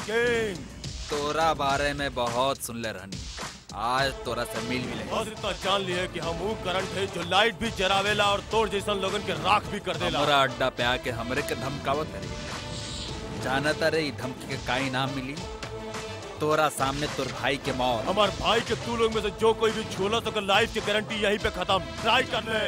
King तोरा बारे में बहुत सुनले रहनी आज तोरा से मिल मिले बस इतना जान लिए कि हम ऊ करंट है जो लाइट भी जरावेला और तोड़ जैसन लोगन के राख भी कर देला हमारा अड्डा पे आके हमरे के धमकावत करे जानता रे ई धमकी के का इनाम मिली तोरा सामने तोर भाई के मौत हमार भाई के तू लोग में से जो कोई भी छूला तो लाइफ की गारंटी यहीं पे खत्म ट्राई कर ले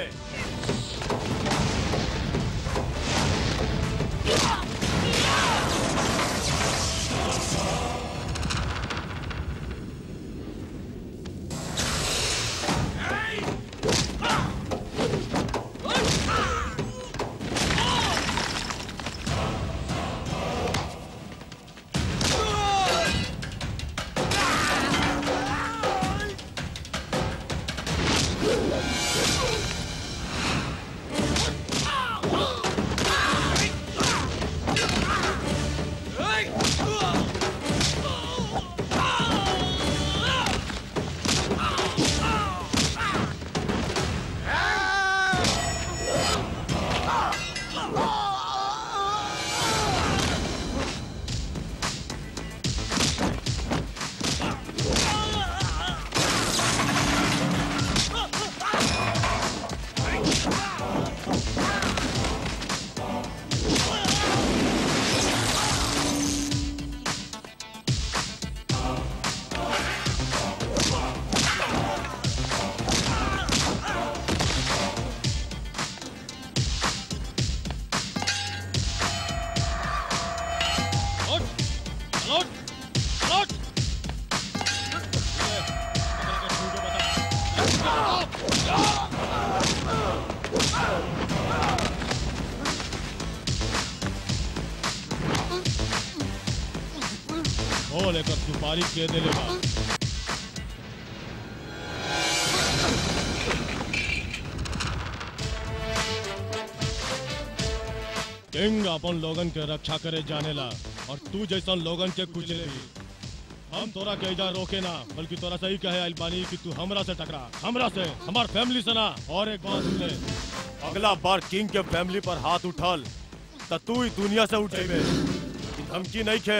वो लेकर सुपारी के दे लेगा किंग अपन लोगन के रक्षा करे जानेला और तू जैसन लोगन के कुचले भी हम तोरा के इधर रोके ना बल्कि तोरा सही कहे अल्बानी कि तू हमरा से टकरा हमरा से हमार फैमिली से ना और एक बात सुन ले अगला बार किंग के फैमिली पर हाथ उठल त तू ही दुनिया से उठेबे ई धमकी नहीं खे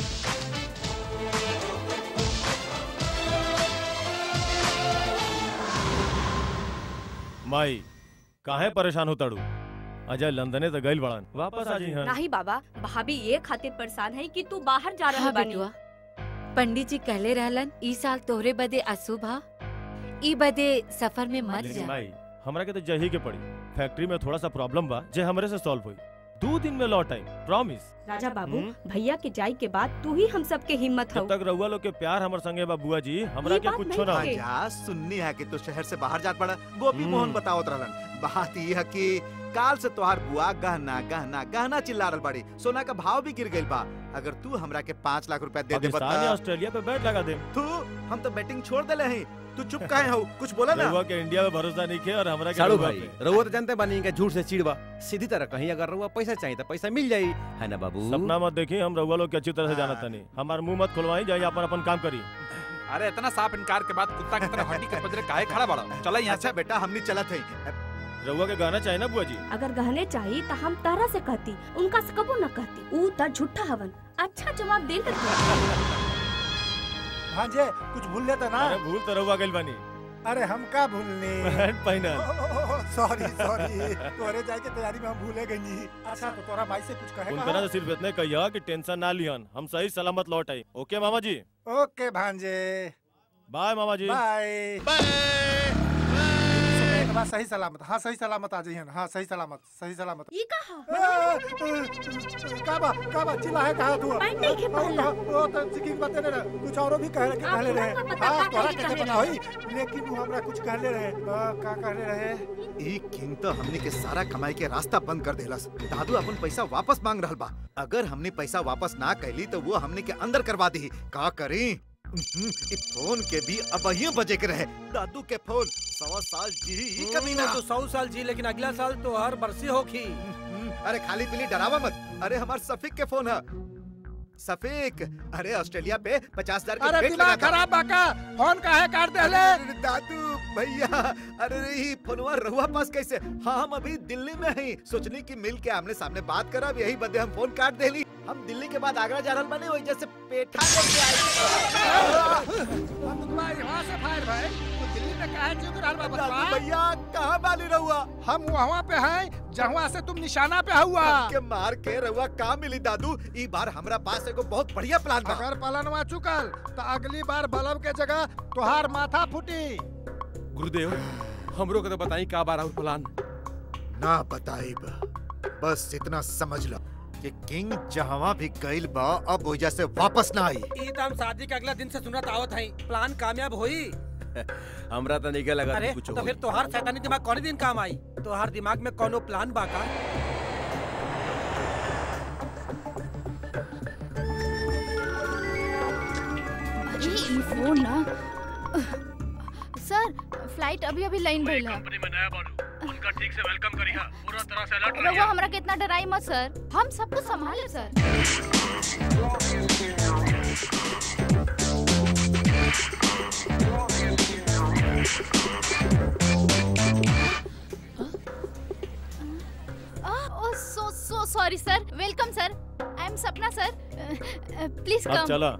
माई काहे परेशान हो तड़ू अजय लंदने तो गइल बड़न वापस आ जी हन नहीं बाबा भाभी ये खातिर परेशान है कि तू बाहर जा रहा हाँ बानी बेटुआ पंडित जी कहले रहलन ई साल तोहरे बदे अशुभ हा ई बदे सफर में मत लेकिन जा माई हमरा के तो जही के पड़ी फैक्ट्री में थोड़ा सा प्रॉब्लम बा जे हमरे से सॉल्व हुई दो दिन में लौट आई प्रॉमिस राजा बाबू हम्म? भैया के जाई के बाद तू ही हम सबके हिम्मत हो जब तक रउआ लोग के प्यार हमर संगे बा बुआ जी हमरा ये के बात कुछ नहीं ना है। होई। जा सुननी है कि तू शहर से बाहर जात पड़ा गोपी हम्म। मोहन बतावत रहलन बात ये है कि काल से तोहार बुआ गहना गहना गहना चिल्ला रहल बाड़ी सोना का भाव भी गिर गइल बा अगर तू हमरा के पाँच लाख रुपया दे दे पाकिस्तान या ऑस्ट्रेलिया पे बैट लगा दे तू हम तो बैटिंग छोड़ देले हैं तू चुप काहे हो कुछ बोला ना रउआ के इंडिया में भरोसा नहीं के और हमरा के साड़ू रउआ भाई पे। रउआ तो जानते बानी कि झूठ से चिड़वा सीधी तरह कहीं अगर रउआ पैसा चाहिए तो पैसा मिल जाई है ना बाबू सपना मत देखी हम रउआ लोग के अच्छी तरह से हाँ। जानत नहीं हमार मुंह मत खुलवाई जाइए अपन अपन काम करी अरे इतना साफ इनकार के बाद कुत्ता की तरह हड्डी के पजरे काहे खड़ा बड़ा चला यहाँ अच्छा बेटा हमनी चलत है रउआ के गाना चाहिए ना बुआ जी अगर गहने चाहिए तो हम तारा से कहती उनका से कबो न कहती ऊ त झूठा हवन अच्छा जवाब दे कर भांजे कुछ भूल लेता ना अरे भूल तो रउआ गइल बानी अरे हम का भूलने पैंट पहना सॉरी सॉरी तोरे जाए के तैयारी में हम भूले गई अच्छा तो तोरा भाई से कुछ कहे उनका ना तो सिर्फ इतने कहिया कि टेंशन ना लिहन हम सही सलामत लौट आई ओके मामा जी ओके भांजे बाय मामा जी बाय एक बार सही सलामत हाँ सही सलामत आ जाइए हाँ सही सलामत सही सलामत ये कहा का बा का बा चिल्ला है कहा तू पैंट नहीं के पहनला। ओ तो सिकिंग बता दे रहा कुछ औरो भी कह के आप कहले रहे लोगों को पता हां का तोरा कहे कैसे कहले पता होई लेकिन वो हमरा कुछ कहले रहे आ, का कहले रहे ई किंग तो हमनी के सारा कमाई के रास्ता बंद कर देलस दादू अपन पैसा वापस मांग रहल बा अगर हमने पैसा वापस ना कैली तो वो हमने के अंदर करवा दी का करी उहुं, ई फोन के भी अब ही बजे के रहे दादू के फोन सवा साल जी ई कभी ना तो सौ साल जी लेकिन अगला साल तो हर बरसी होगी उहुं, अरे खाली पीली डरावा मत अरे हमार सफीक के फोन है सफीक अरे ऑस्ट्रेलिया पे पचास हजार अरे दिमाग खराब बाका फोन का है काट दे ले दादू भैया अरे ई फोनवा रहुआ पास कैसे हाँ हम अभी दिल्ली में हैं सोचनी कि मिल के आमने सामने बात करब यही बदे हम फोन काट देली हम दिल्ली के बाद आगरा जा रहल बने वही जैसे पेठा लेके आए वहाँ से फायर भाई तू दिल्ली में काहे चुक रहल बा दादू बचवा भैया कहाँ बाली रहुआ हम वहाँ पे हैं जहाँ से तुम निशाना पे हुआ के मार के रहुआ कहाँ मिली दादू ई बार हमरा पास एगो बहुत बढ़िया प्लान बा अगर पलनवा चुकल तो अगली बार बल्ब के जगह तुहार माथा फूटी गुरुदेव हमरो के तो बताई का बार और प्लान ना बताइब बस इतना समझ लो कि किंग जहाँ भी गइल बा अब वजह से वापस ना आई ई तो हम शादी के अगला दिन से सुनत आवत हई प्लान कामयाब होई हमरा तो नहीं लगा अरे कुछ तो फिर तोहार शैतानी दिमाग कौन दिन काम आई तोहार दिमाग में कोनो प्लान बा का अरे ई फोन ना सर फ्लाइट अभी अभी लाइन भइल है कंपनी में नया बाड़ू उनका ठीक से वेलकम करिहा पूरा तरह से अलर्ट रघुआ हमरा कितना डराई मत सर हम सब कुछ संभाले sir oh so so sorry sir welcome sir I am Sapna sir please अब कम चला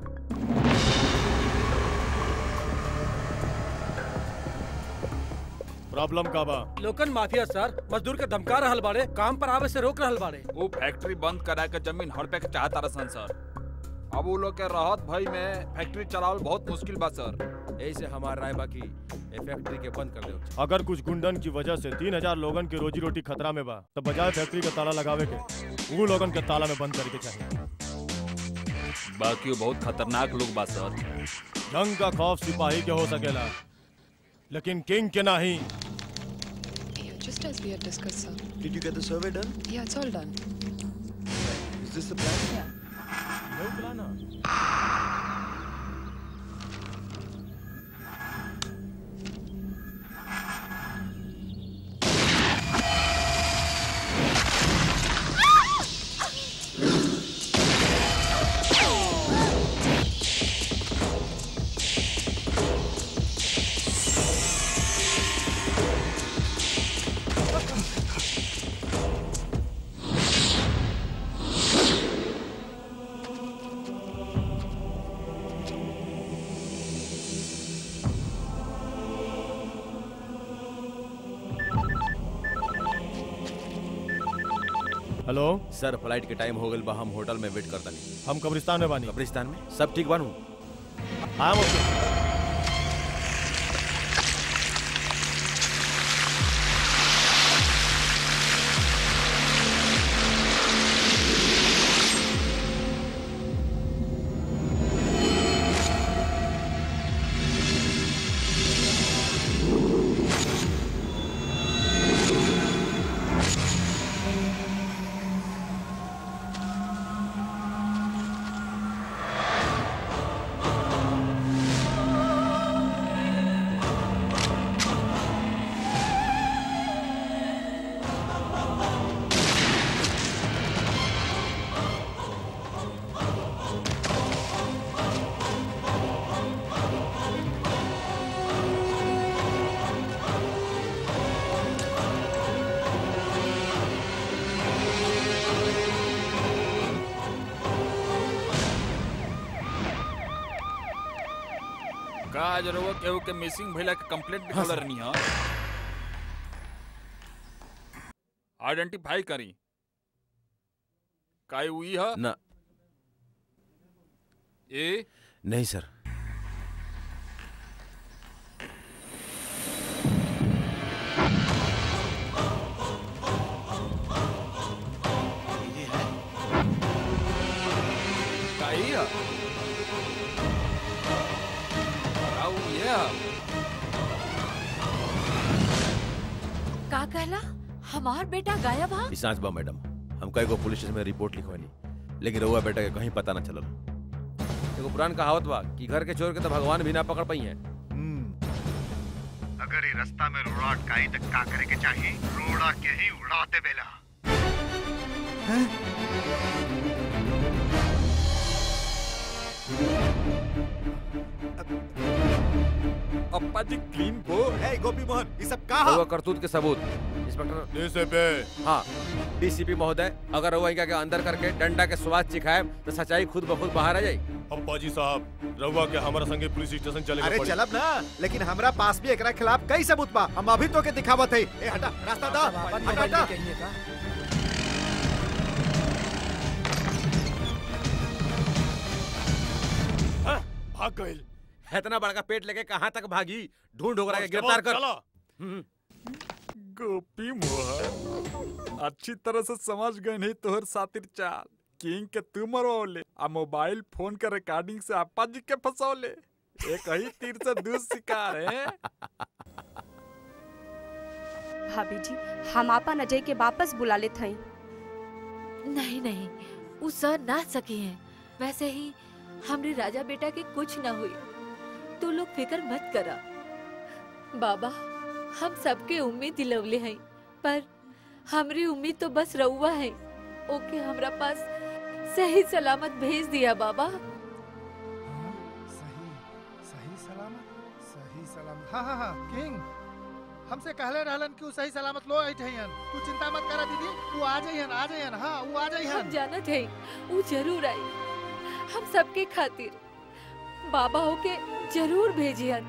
प्रॉब्लम का बा लोकन माफिया सर मजदूर के धमका रहल बाड़े काम पर आवे से रोक रहल बाड़े वो फैक्ट्री बंद करा के जमीन हड़पे के चाहता रसन सर अब वो लोग के राहत भई में फैक्ट्री चलावल बहुत मुश्किल बा सर यही से हमारा राय बाकी ये फैक्ट्री के बंद कर दो अगर कुछ गुंडन की वजह से तीन हजार लोगन की रोजी रोटी खतरा में बा तो बजाय फैक्ट्री का ताला लगावे के वो लोगन के ताला में बंद करके चाहिए बाकी वो बहुत खतरनाक लोग बा सर जंग का खौफ सिपाही के हो सकेला लेकिन किंग के नहीं Yeah, just as we had discussed, sir. Did you get the survey done? Yeah, it's all done. Is this the plan? Hello sir flight के टाइम हो गल बा हम होटल में वेट करता नहीं हम कब्रिस्तान में बानी कब्रिस्तान में सब ठीक बानू हाँ ओके का जरूर केहू के मिसिंग भइला के कंप्लेंट भी खोल रहनी है आइडेंटिफाई करी काई हुई है ना ए नहीं सर काई है काऊ ये है का कहला हमार बेटा गायब हा ई सांच बा मैडम हम कई गो पुलिस स्टेशन में रिपोर्ट लिखवानी लेकिन रउआ बेटा के कहीं पता न चलल एगो पुरान कहावत बा कि घर के चोर के तो भगवान भी ना पकड़ पाई है अगर ये रास्ता में रोड़ा अटकाई तो का करे के चाहिए रोड़ा के ही उड़ाते बेला अब अप्पाजी क्लीन बो ए गोपी मोहन ये सब रउआ कहा करतूत के सबूत इंस्पेक्टर डीसीपी हाँ डीसीपी महोदय अगर रउआ इनका के अंदर करके डंडा के स्वाद चिखाए तो सच्चाई खुद ब खुद बाहर आ जाई अब्बा जी साहब रउआ के हमारा संगे पुलिस स्टेशन चले अरे चलब ना लेकिन हमरा पास भी एकरा खिलाफ कई सबूत बा हम अभी तो के दिखावत है ए हटा रास्ता दा हटा हटा भाग गइल इतना बड़का पेट लेके कहाँ तक भागी ढूंढ ढोकरा के गिरफ्तार कर चलो हम्म। गोपी मोहन अच्छी तरह से समझ गए नहीं तोहर सातिर चाल किंग के तू मरवले आ मोबाइल फोन के रिकॉर्डिंग से अप्पा जी के फंसौले एक ही तीर से दू शिकार है भाभी जी हम आपन अजय के वापस बुला लेत हई नहीं नहीं वो सर ना सके हैं वैसे ही हमरे राजा बेटा के कुछ ना हुई तू लोग फिक्र मत करा बाबा हम सबके उम्मीद दिलवले हैं पर हमरी उम्मीद तो बस रउआ है ओके हमरा पास सही सलामत भेज दिया बाबा सही सही सलामत सही सलामत हाँ हाँ हाँ किंग हमसे कहले रहलन कि उ सही सलामत लो आई ठहियन तू चिंता मत करा दीदी वो आ जाइहन आ जाइहन हाँ वो आ हम जाइहन जानत है वो जरूर आई हम सबके खातिर बाबा होके जरूर भेजियन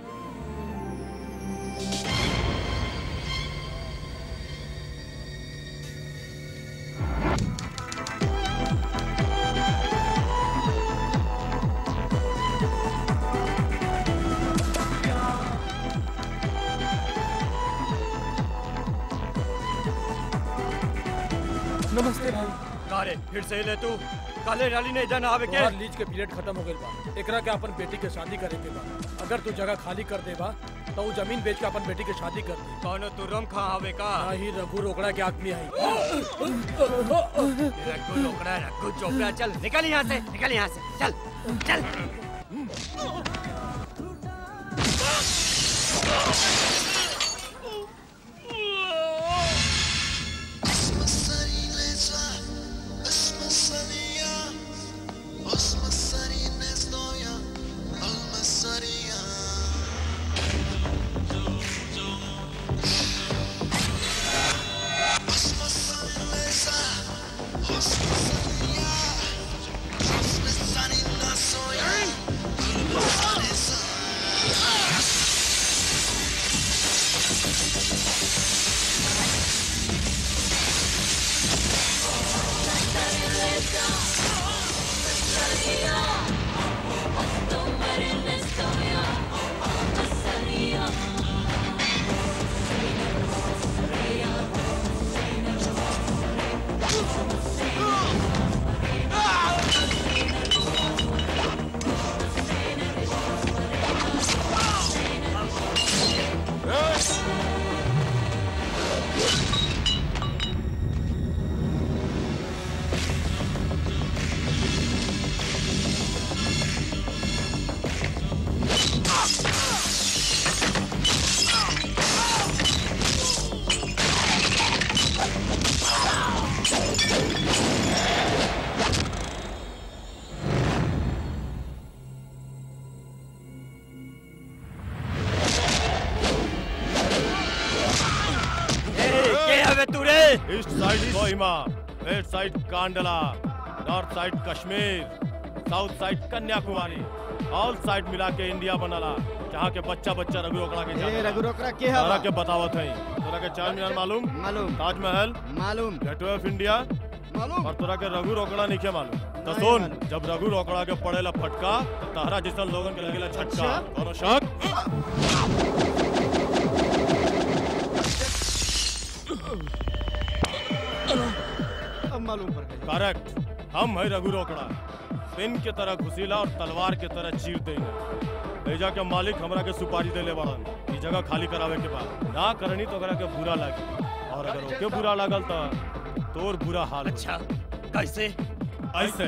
नमस्ते भाई कारे फिर से ले तू काले डाली ने इधर ना आवे के तोहार लीज के पीरियड खत्म हो गइल बा एकरा के अपन बेटी के शादी करे के बा अगर तू जगह खाली कर देबा तो उ जमीन बेच के अपन बेटी के शादी कर दी कौनो तू रम खा आवे का ना ही रघु रोकड़ा के आदमी आई रघु लोकड़ा रघु चोपड़ा चल निकल यहाँ से निकल यहाँ से चल चल के हवे तू रे east side Kohima west side Kandla north side Kashmir south side Kanyakumari all side मिला के इंडिया बनला जहाँ के बच्चा बच्चा रघु रोकड़ा के जाने रघु रोकड़ा के तोरा हवा के बतावत है तोरा के चार मीनार मालूम मालूम ताजमहल मालूम गेटवे ऑफ इंडिया मालूम और तोरा के रघु रोकड़ा नहीं के मालूम तो नहीं सुन मालूम। जब रघु रोकड़ा के पड़ेला फटका तो तहरा जैसा लोगन के लगेला झटका अच्छा। कोनो शक अब मालूम पड़ गई करेक्ट हम है रघु रोकड़ा पिन के तरह घुसीला और तलवार के तरह चीर देंगे भेजा के मालिक हमरा के सुपारी देले बड़न ई जगह खाली करावे के बाद ना करनी तो ओकरा के बुरा लागी और अगर ओके बुरा लागल तो तोर बुरा हाल अच्छा कैसे ऐसे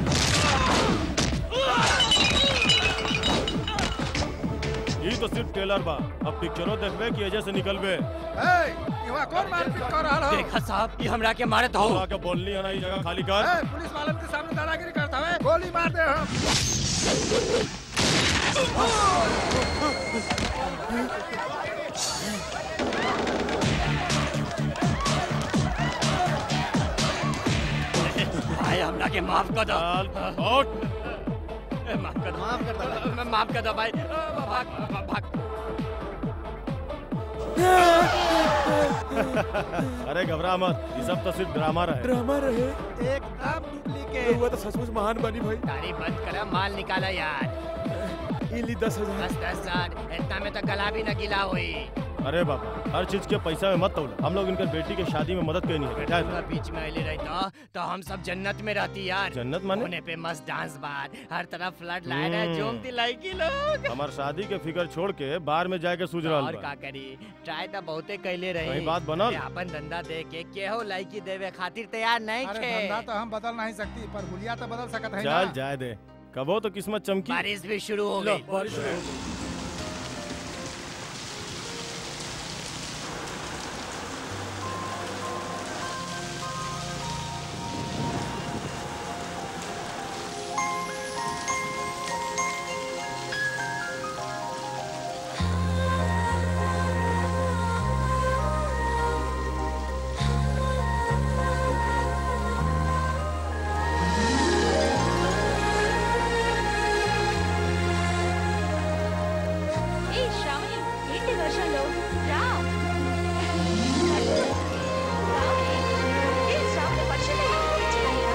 ई तो सिर्फ ट्रेलर बा अब पिक्चरो देखबे कि एजे से निकलबे ए इवा कौन मारपीट कर रहल हो देखा साहब ये हमरा के मारे तो के बोलनी है ना ई जगह खाली कर ए पुलिस वालन के सामने दादागिरी करता है गोली मार दे हम भाई हमरा के माफ कर दो माफ कर दो माफ कर दो माफ कर दो भाई भाग भाग भाग अरे घबरा मत ये सब तो सिर्फ ड्रामा रहे ड्रामा रहे एकदम डुप्लीकेट हुआ तो सचमुच महान बनी भाई तारीफ बंद करा माल निकाला यार इली दस हजार दस दस हजार इतना में तो गला भी न गिला हुई अरे बाबा हर चीज के पैसा में मत तोला हम लोग इनकर बेटी के शादी में मदद करनी है बैठा है पूरा बीच में अले रहता तो हम सब जन्नत में रहती यार जन्नत माने? होने पे मस्त डांस बार हर तरफ फ्लड लाइन है हम्म। जोम दिलाई की लोग हमार शादी के फिकर छोड़ के बाहर में जाके सूझ रहा और का करी ट्राई तो बहुते कैले रही कहीं बात बनल? ये अपन धंधा दे के केहो लाइकी देवे खातिर तैयार नहीं अरे थे धंधा तो हम बदल नहीं सकती पर हुलिया तो बदल सकत है चल जाए दे कबो तो किस्मत चमकी बारिश भी शुरू हो लो, गई बारिश शुरू हो गई। ఏ శ్రావణి ఏంటి వర్షంలో రా ఏ శ్రావణి వర్షంలో ఏంటి చేయాలి?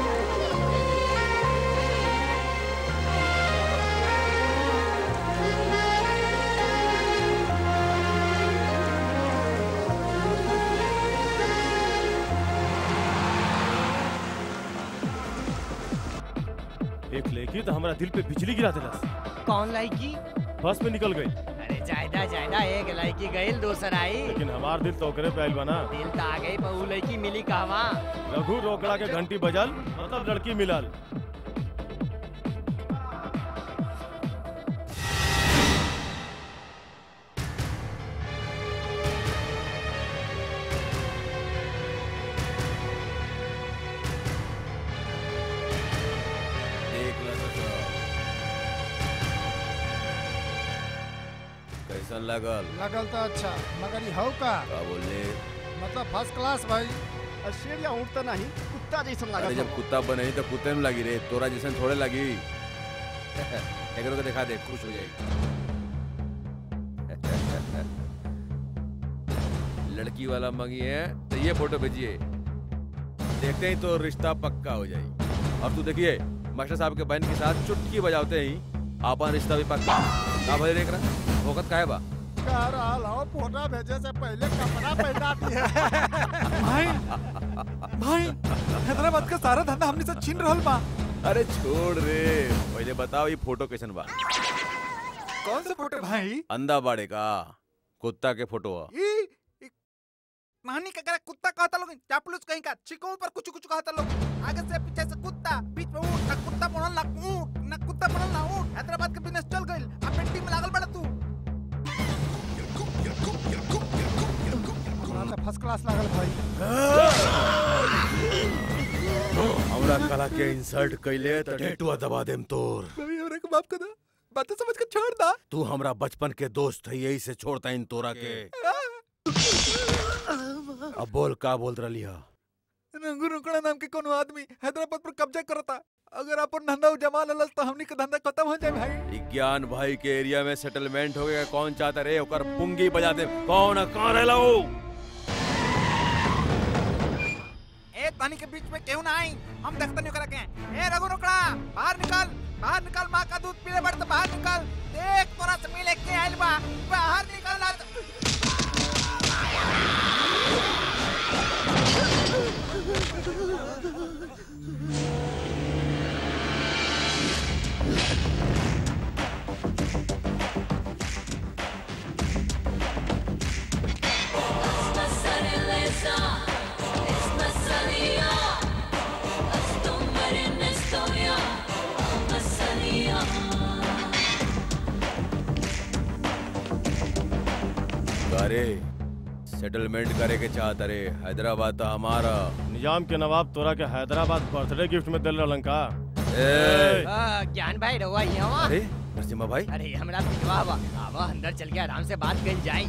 एक लेकी तो हमारा दिल पे बिजली गिरा दिला कौन लाइकी बस में निकल गई अरे जायदा जायदा एक लाइकी गईल दूसर आई लेकिन हमार दिल तो ओकरे पे आइल बना दिल तो आ गई बहु लड़की मिली कहवा रघु रोकड़ा के घंटी बजल मतलब लड़की मिलल देख ला ससुर। कैसन लगल लगल तो अच्छा मगर ये हौ का का बोले मतलब फर्स्ट क्लास भाई शेर या ऊँट तो नहीं कुत्ता जैसा अरे लगा जब कुत्ता बने तो कुत्ते में लगी रे तोरा जैसन थोड़े लगी एकरो को दिखा दे खुश हो जाएगी लड़की वाला मंगी है तो ये फोटो भेजिए देखते ही तो रिश्ता पक्का हो जाएगी और तू देखिए मास्टर साहब के बहन के साथ चुटकी बजाते ही आपन रिश्ता भी पक्का का भले देख रहा वक्त का है बा कह रहा हो फोटो भेजे से पहले कपड़ा पहना दिया भाई भाई हैदराबाद का सारा धंधा हमने से छीन रहल बा अरे छोड़ रे पहले बताओ ये फोटो कैसन बा कौन सा फोटो भाई अंधा बाड़े का कुत्ता के फोटो है ई ई- नानी का करा कुत्ता कहता लोग चापलूस कहीं का चिको पर कुछ कुछ कहता लोग आगे से पीछे से कुत्ता बीच में ऊँट ना कुत्ता बनल ना ऊँट ना कुत्ता बनल ना ऊँट हैदराबाद के बिजनेस चल गइल अब पेंटिंग में लागल बड़ा तू हमरा तो फर्स्ट क्लास लागल भाई हमरा कला के इंसल्ट कैले तो टेटुआ दबा देम तोर भाई हमरा को माफ कर दो बातें समझ के छोड़ दा तू हमरा बचपन के दोस्त है यही से छोड़ता इन तोरा के अब बोल का बोल रही है रंगू रुकड़ा नाम के कोनो आदमी हैदराबाद पर कब्जा करता अगर अपन धंधा जमा ललस तो हमनी का धंधा खत्म हो जाए भाई ज्ञान भाई के एरिया में सेटलमेंट हो गया कौन चाहता रे ओकर पुंगी बजा दे कौन है? कहाँ रहला हो ए तानी के बीच में क्यों ना आई हम देखते नहीं करा के ए रघु रुकड़ा बाहर निकल बाहर निकल माँ का दूध पीले बढ़ तो बाहर निकल देख तोरा से मिले के आइल बा बाहर निकल ना तो- अरे सेटलमेंट करे के चाहता रे हैदराबाद तो हमारा निजाम के नवाब तोरा के हैदराबाद बर्थडे गिफ्ट में दिल रहलन का ए, आ, ज्ञान भाई रहुआ यहाँ अरे नरसिम्हा भाई अरे हमरा पिटवा बा आवा अंदर चल के आराम से बात कर जाए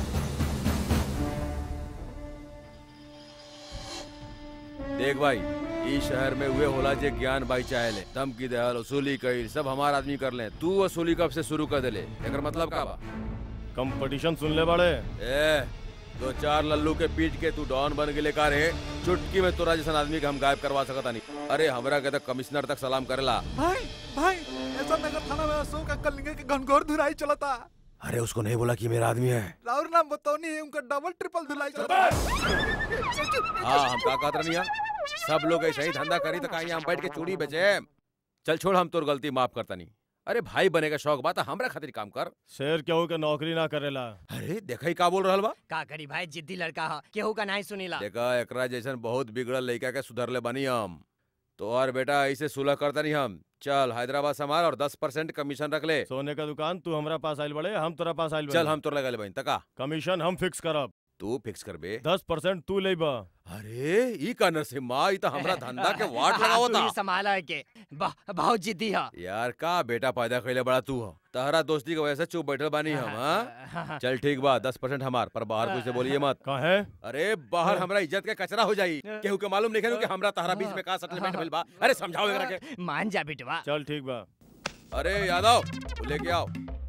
देख भाई ई शहर में हुए होला जे ज्ञान भाई चाहे ले धमकी देहल वसूली कईल सब हमार आदमी कर ले तू वसूली कब से शुरू कर देले एकर मतलब का बा कंपटीशन सुन ले बड़े ए दो चार लल्लू के पीट के तू डॉन बन गेले का रे चुटकी में तोरा जैसा आदमी के हम गायब करवा सकता नहीं अरे हमरा के तो कमिश्नर तक सलाम करेला भाई भाई ऐसा नगर थाना में अशोक अंकल लिंगे के घनघोर धुलाई चलता अरे उसको नहीं बोला कि मेरा आदमी है राउर नाम बताओ नहीं उनका डबल ट्रिपल धुलाई चलता हाँ हम का कहत रहनी सब लोग ऐसा ही धंधा करी तो कहीं हम बैठ के चूड़ी बेचे चल छोड़ हम तोर गलती माफ करता नहीं अरे भाई बने का शौक बा तो हमरा खातिर काम कर शेर केहू के नौकरी ना करेला अरे देखा ही का बोल रहल बा का करी भाई जिद्दी लड़का हा केहू का नहीं सुनीला देखा एकरा जैसन बहुत बिगड़ल लड़का के सुधरले बनी हम तो और बेटा ऐसे सुलह करता नहीं हम चल हैदराबाद संभाल और दस परसेंट कमीशन रख ले सोने का दुकान तू हमरा पास आइल बड़े हम तोरा पास आइल चल हम तोर लगा ले बहन तका कमीशन हम फिक्स करब तू फिक्स कर बे दस परसेंट तू ले बा अरे ई का नरसिम्हा ई तो हमरा धंधा के वाट लगावता तू ही संभाला है के बा- बहुत जिद्दी हा यार का बेटा पैदा कैले बड़ा तू हो तहरा दोस्ती की वजह से चुप बैठल बानी हम हाँ चल ठीक बा दस परसेंट हमार पर बाहर कोई से बोलिए मत कहे अरे बाहर हमरा इज्जत के कचरा हो जाई केहू के मालूम नहीं कि हमरा तहरा बीच में का सेटलमेंट भेल बा अरे समझाओ एकरा के मान जा बिटवा चल ठीक बा अरे यादव तू लेके आओ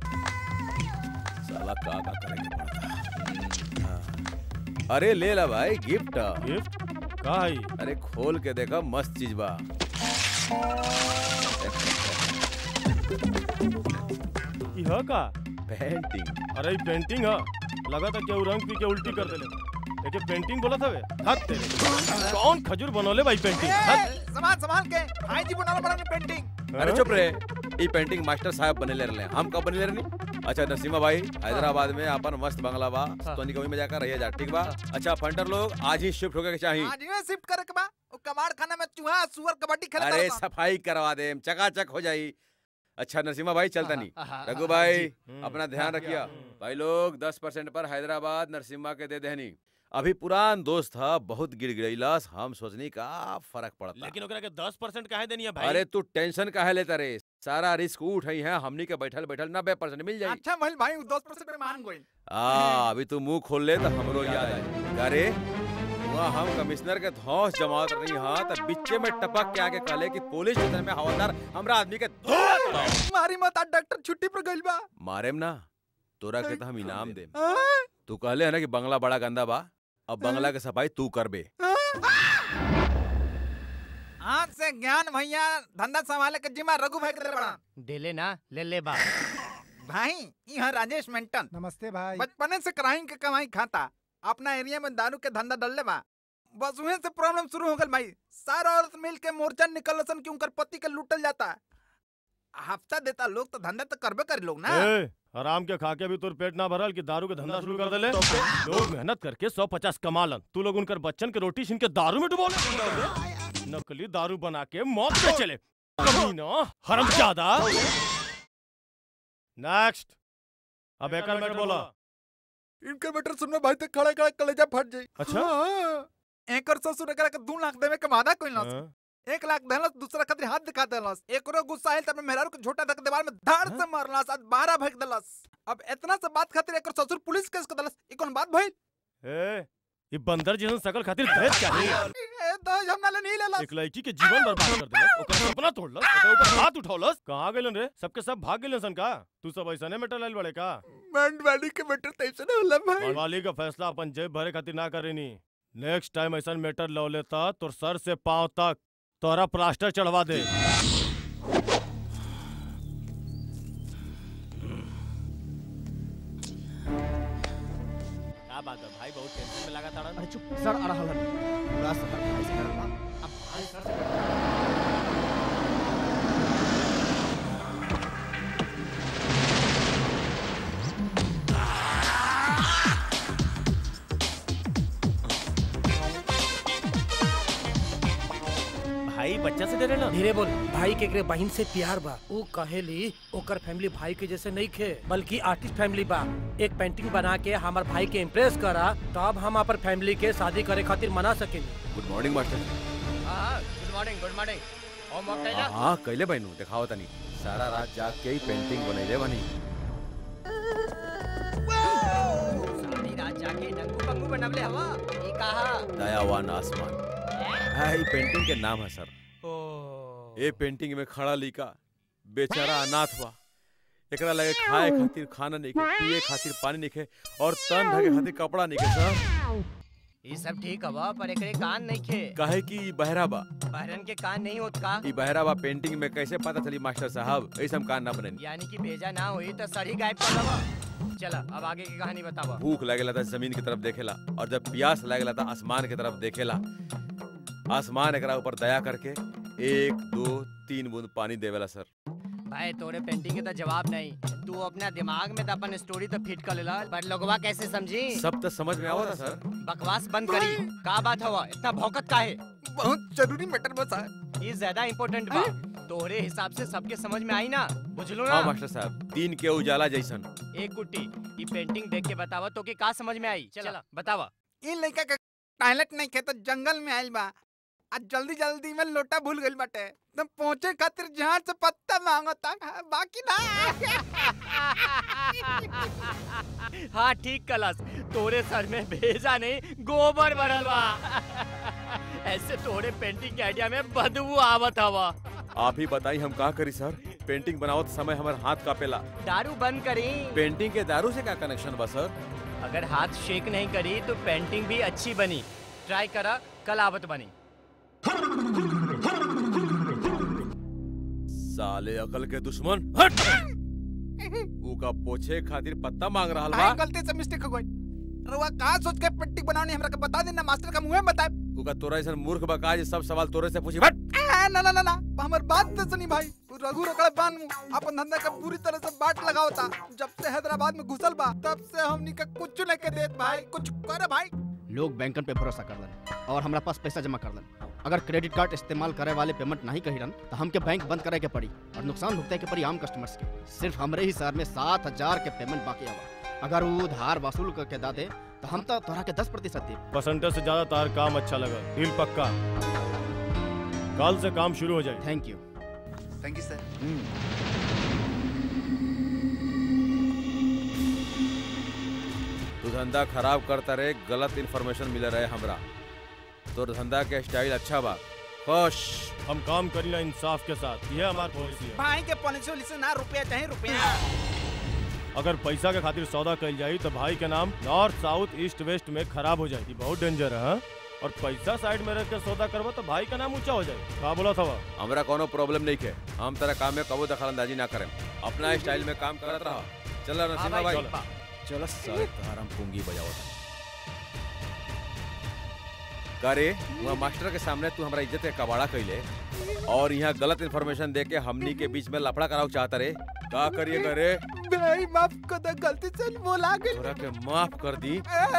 साला का का करेंगे पड़ता हाँ। अरे ले ला भाई गिफ्ट गिफ्ट का है अरे खोल के देखा मस्त चीज बा ई ह का पेंटिंग अरे ई पेंटिंग ह लगा था केहू रंग पी के उल्टी कर देले एके पेंटिंग बोलत हवे हद तेरे कौन खजूर बनोले भाई पेंटिंग हद संभाल संभाल के भाई जी बनाना पड़ा पेंटिंग अरे चुप रे ई पेंटिंग मास्टर साहब बने ले रहे हम कब बने ले रहनी अच्छा नसीमा भाई हैदराबाद में अपन मस्त बंगला बा तो निकमी में जाकर रहिए जा ठीक बा अच्छा फंटर लोग आज ही शिफ्ट होके के चाहिए आज ही शिफ्ट करे के बा ओ कबाड़ खाना में चूहा सुअर कबड्डी खेलता अरे रहता। सफाई करवा दे चकाचक हो जाई अच्छा नसीमा भाई चलता नहीं हाँ, रघु भाई अपना ध्यान रखिए भाई लोग दस परसेंट पर हैदराबाद नरसिम्हा के दे देहनी अभी पुरान दोस्त था बहुत गिड़गिड़ैलस हम सोचनी का फर्क पड़ता लेकिन ओकरा के 10 परसेंट काहे देनी है भाई अरे तू टेंशन काहे लेता रे सारा रिस्क उठाई है हमनी के बैठल बैठल नब्बे परसेंट मिल जाई अच्छा महल भाई दस परसेंट में मान गई आ अभी तू मुंह खोल ले तो हमरो याद आई अरे वहाँ हम कमिश्नर के धौस जमात रही हाँ तो बिच्चे में टपक के आके कहले कि पुलिस स्टेशन में हवलदार हमरा आदमी के धोआ तोड़ाओ। मारी मत आज डॉक्टर छुट्टी पर गइल बा मारेम ना तोरा के तो हम इनाम देम हाँ? तू कहले है ना कि बंगला बड़ा गंदा बा अब बंगला के सफाई तू करबे आज से ज्ञान भैया धंधा संभाले के जिम्मा रघु भाई के बड़ा देले ना ले ले बा भाई यहाँ राजेश मेंटन नमस्ते भाई बचपने से क्राइम के कमाई खाता अपना एरिया में दारू के धंधा डलले बा बस उहे से प्रॉब्लम शुरू हो गल भाई सारा औरत मिल के मोर्चा निकलसन कि उनकर पति के लूटल जाता हफ्ता देता लोग तो धंधा तो करबे कर लोग ना ए, आराम के खा के भी तोर पेट ना भरल कि दारू के धंधा शुरू कर देले लोग मेहनत करके सौ पचास कमालन तू लोग उनकर बच्चन के रोटी छीन के दारू में डुबोले नकली दारू बना के मौत पे चले कमीना हरामजादा नेक्स्ट अब एक मिनट बोला इनके बेटर सुनने भाई तो खड़े खड़े कलेजा फट जाई अच्छा? हाँ। एकर ससुर एकरा के 2 लाख देवे के मादा कोई लस हाँ। एक लाख देलस दूसरा खातिर हाथ दिखा देलस एकरो गुस्सा आइल तब मेहरारू के झोटा धक दीवार में धाड़ से मारलस आज 12 फेंक देलस अब इतना से बात खातिर एकर ससुर पुलिस केस कर देलस ई कौन बात भइल ए ये बंदर जैसन शकल खातिर दहेज क्या है ए दहेज हम नाले नहीं लेलस एक लड़की के जीवन बर्बाद कर दिलस ओकर सपना तोड़लस ओकर ऊपर हाथ उठौलस कहां गेलन रे सबके सब भाग गेलन सन का तू सब ऐसने में टलल बड़े का बैंड वाली के बेटर तैसे न होला भाई मनवाली का फैसला अपन जेब भरे खातिर ना करेनी नेक्स्ट टाइम ऐसा मैटर लो लेता तो सर से पांव तक तोरा प्लास्टर चढ़वा दे क्या बात है भाई बहुत टेंशन में लगा था अरे चुप सर आ रहा है पूरा शहर भाई से डरता अब भाई सर से भाई बच्चा से डरे धीरे बोल भाई के एकरे बहन से प्यार बा वो कहेली ओकर फैमिली भाई के जैसे नहीं खे बल्कि आर्टिस्ट फैमिली बा एक पेंटिंग बना के हमार भाई के इम्प्रेस करा तब हम अपन फैमिली के शादी करे खातिर मना सकेंगे गुड मॉर्निंग मास्टर हाँ good morning good morning homework कैला हाँ कैले बहनू दिखाओ तनी सारा रात जाग के ही पेंटिंग बनैले बनी सारी रात जाके नंगू पंगू बनवले हवा ई कहा दयावान आसमान हाँ ये पेंटिंग के नाम है सर ये पेंटिंग में खड़ा लिखा बेचारा अनाथ बा एकरा लगे खाए खातिर खाना नहीं खे पिए खातिर पानी नहीं खे और तन ढके खातिर कपड़ा नहीं खे सर ई सब ठीक हवा पर एकरे कान नहीं खे काहे कि ई बहरा बा बहरन के कान नहीं होत का ई बहरा बा पेंटिंग में कैसे पता चली मास्टर साहब ऐसे हम कान ना बने यानी कि भेजा ना हुई तो सड़ी गायब कर दवा चला अब आगे की कहानी बतावा भूख लगेला था जमीन की तरफ देखेला और जब प्यास लगेला था आसमान की तरफ देखेला आसमान एकरा ऊपर दया करके एक दो तीन बूंद पानी देवेला सर भाई तोरे पेंटिंग के तो जवाब नहीं तू अपना दिमाग में तो अपन स्टोरी तो फिट कर लेला पर लोगवा कैसे समझी सब तो समझ में आवता सर बकवास बंद करी का बात हवा इतना भौकत का है बहुत जरूरी मैटर बता है ये ज्यादा इम्पोर्टेंट बा तोहरे हिसाब से सबके समझ में आई ना बुझलो ना हाँ मास्टर साहब दिन के उजाला जैसन एक गुट्टी ये पेंटिंग देख के बतावा तो के का समझ में आई चला बतावा इन लड़का के टॉयलेट नहीं खे तो जंगल में आइल बा आज जल्दी जल्दी में लोटा भूल गइल बाटे तुम पहुंचे खातिर जहां से पत्ता मांगता बाकी ना हाँ ठीक कलस तोरे सर में भेजा नहीं गोबर भरल बा ऐसे तोरे पेंटिंग के आइडिया में बदबू आवत हवा आप ही बताई हम का करी सर पेंटिंग बनावत समय हमार हाथ कापेला दारू बंद करी पेंटिंग के दारू से क्या कनेक्शन बा सर अगर हाथ शेक नहीं करी तो पेंटिंग भी अच्छी बनी ट्राई करा कल आवत बनी साले अकल के दुश्मन हट ऊ का पोछे खातिर पत्ता मांग रहा बा भाई गलती से मिस्टेक हो गई रुआ कहाँ सोच के पेंटिंग बनानी हमरा के बता देना मास्टर का मुंह में बताए ऊ का तोरा ऐसा मूर्ख बका जे सब सवाल तोरे से पूछी हट आ, ना ना ना ना हमार बात तो सुनी भाई तू रघु रकड़ बान अपन धंधा का पूरी तरह से बाट लगाओ था जब से हैदराबाद में घुसल बा तब से हमनी का कुछ नहीं के देत भाई कुछ करे भाई लोग बैंकन पे भरोसा कर लन और हमरा पास पैसा जमा कर लन अगर क्रेडिट कार्ड इस्तेमाल करे वाले पेमेंट नहीं कही रन तो हमके बैंक बंद करे के पड़ी और नुकसान भुगताए के पड़ी आम कस्टमर्स के सिर्फ हमरे ही शहर में सात हजार के पेमेंट बाकी आवा अगर वो उधार वसूल करके दा दे तो हम तो तोहरा के दस प्रतिशत दे परसेंटेज से ज्यादा तार काम अच्छा लगा डील पक्का कल से काम शुरू हो जाए thank you thank you sir तू धंधा खराब करता रहे गलत इन्फॉर्मेशन मिल रहे हमरा तोर धंधा के स्टाइल अच्छा बा खुश हम काम करीला इंसाफ के साथ ये हमारी पॉलिसी है भाई के पॉलिसी वॉलिसी ना रुपया चाहे रुपया अगर पैसा के खातिर सौदा कल जाई तो भाई के नाम नॉर्थ साउथ ईस्ट वेस्ट में खराब हो जाएगी बहुत डेंजर है हाँ? और पैसा साइड में रख के सौदा करबो तो भाई का नाम ऊंचा हो जाए का बोला था हमरा कोनो प्रॉब्लम नहीं है हम तेरा काम में कबो दखल अंदाजी ना करें अपना स्टाइल में काम करत रहा चलो नसीमा भाई, भाई चलो। चलो साले तोहार हम पूंगी बजावत करे वहाँ मास्टर के सामने तू हमारा इज्जत के कबाड़ा कैले और यहाँ गलत इन्फॉर्मेशन दे के हमनी के बीच में लफड़ा कराओ चाहता रे का करिए करे भाई माफ कर दे गलती से बोला गई तोरा के माफ कर दी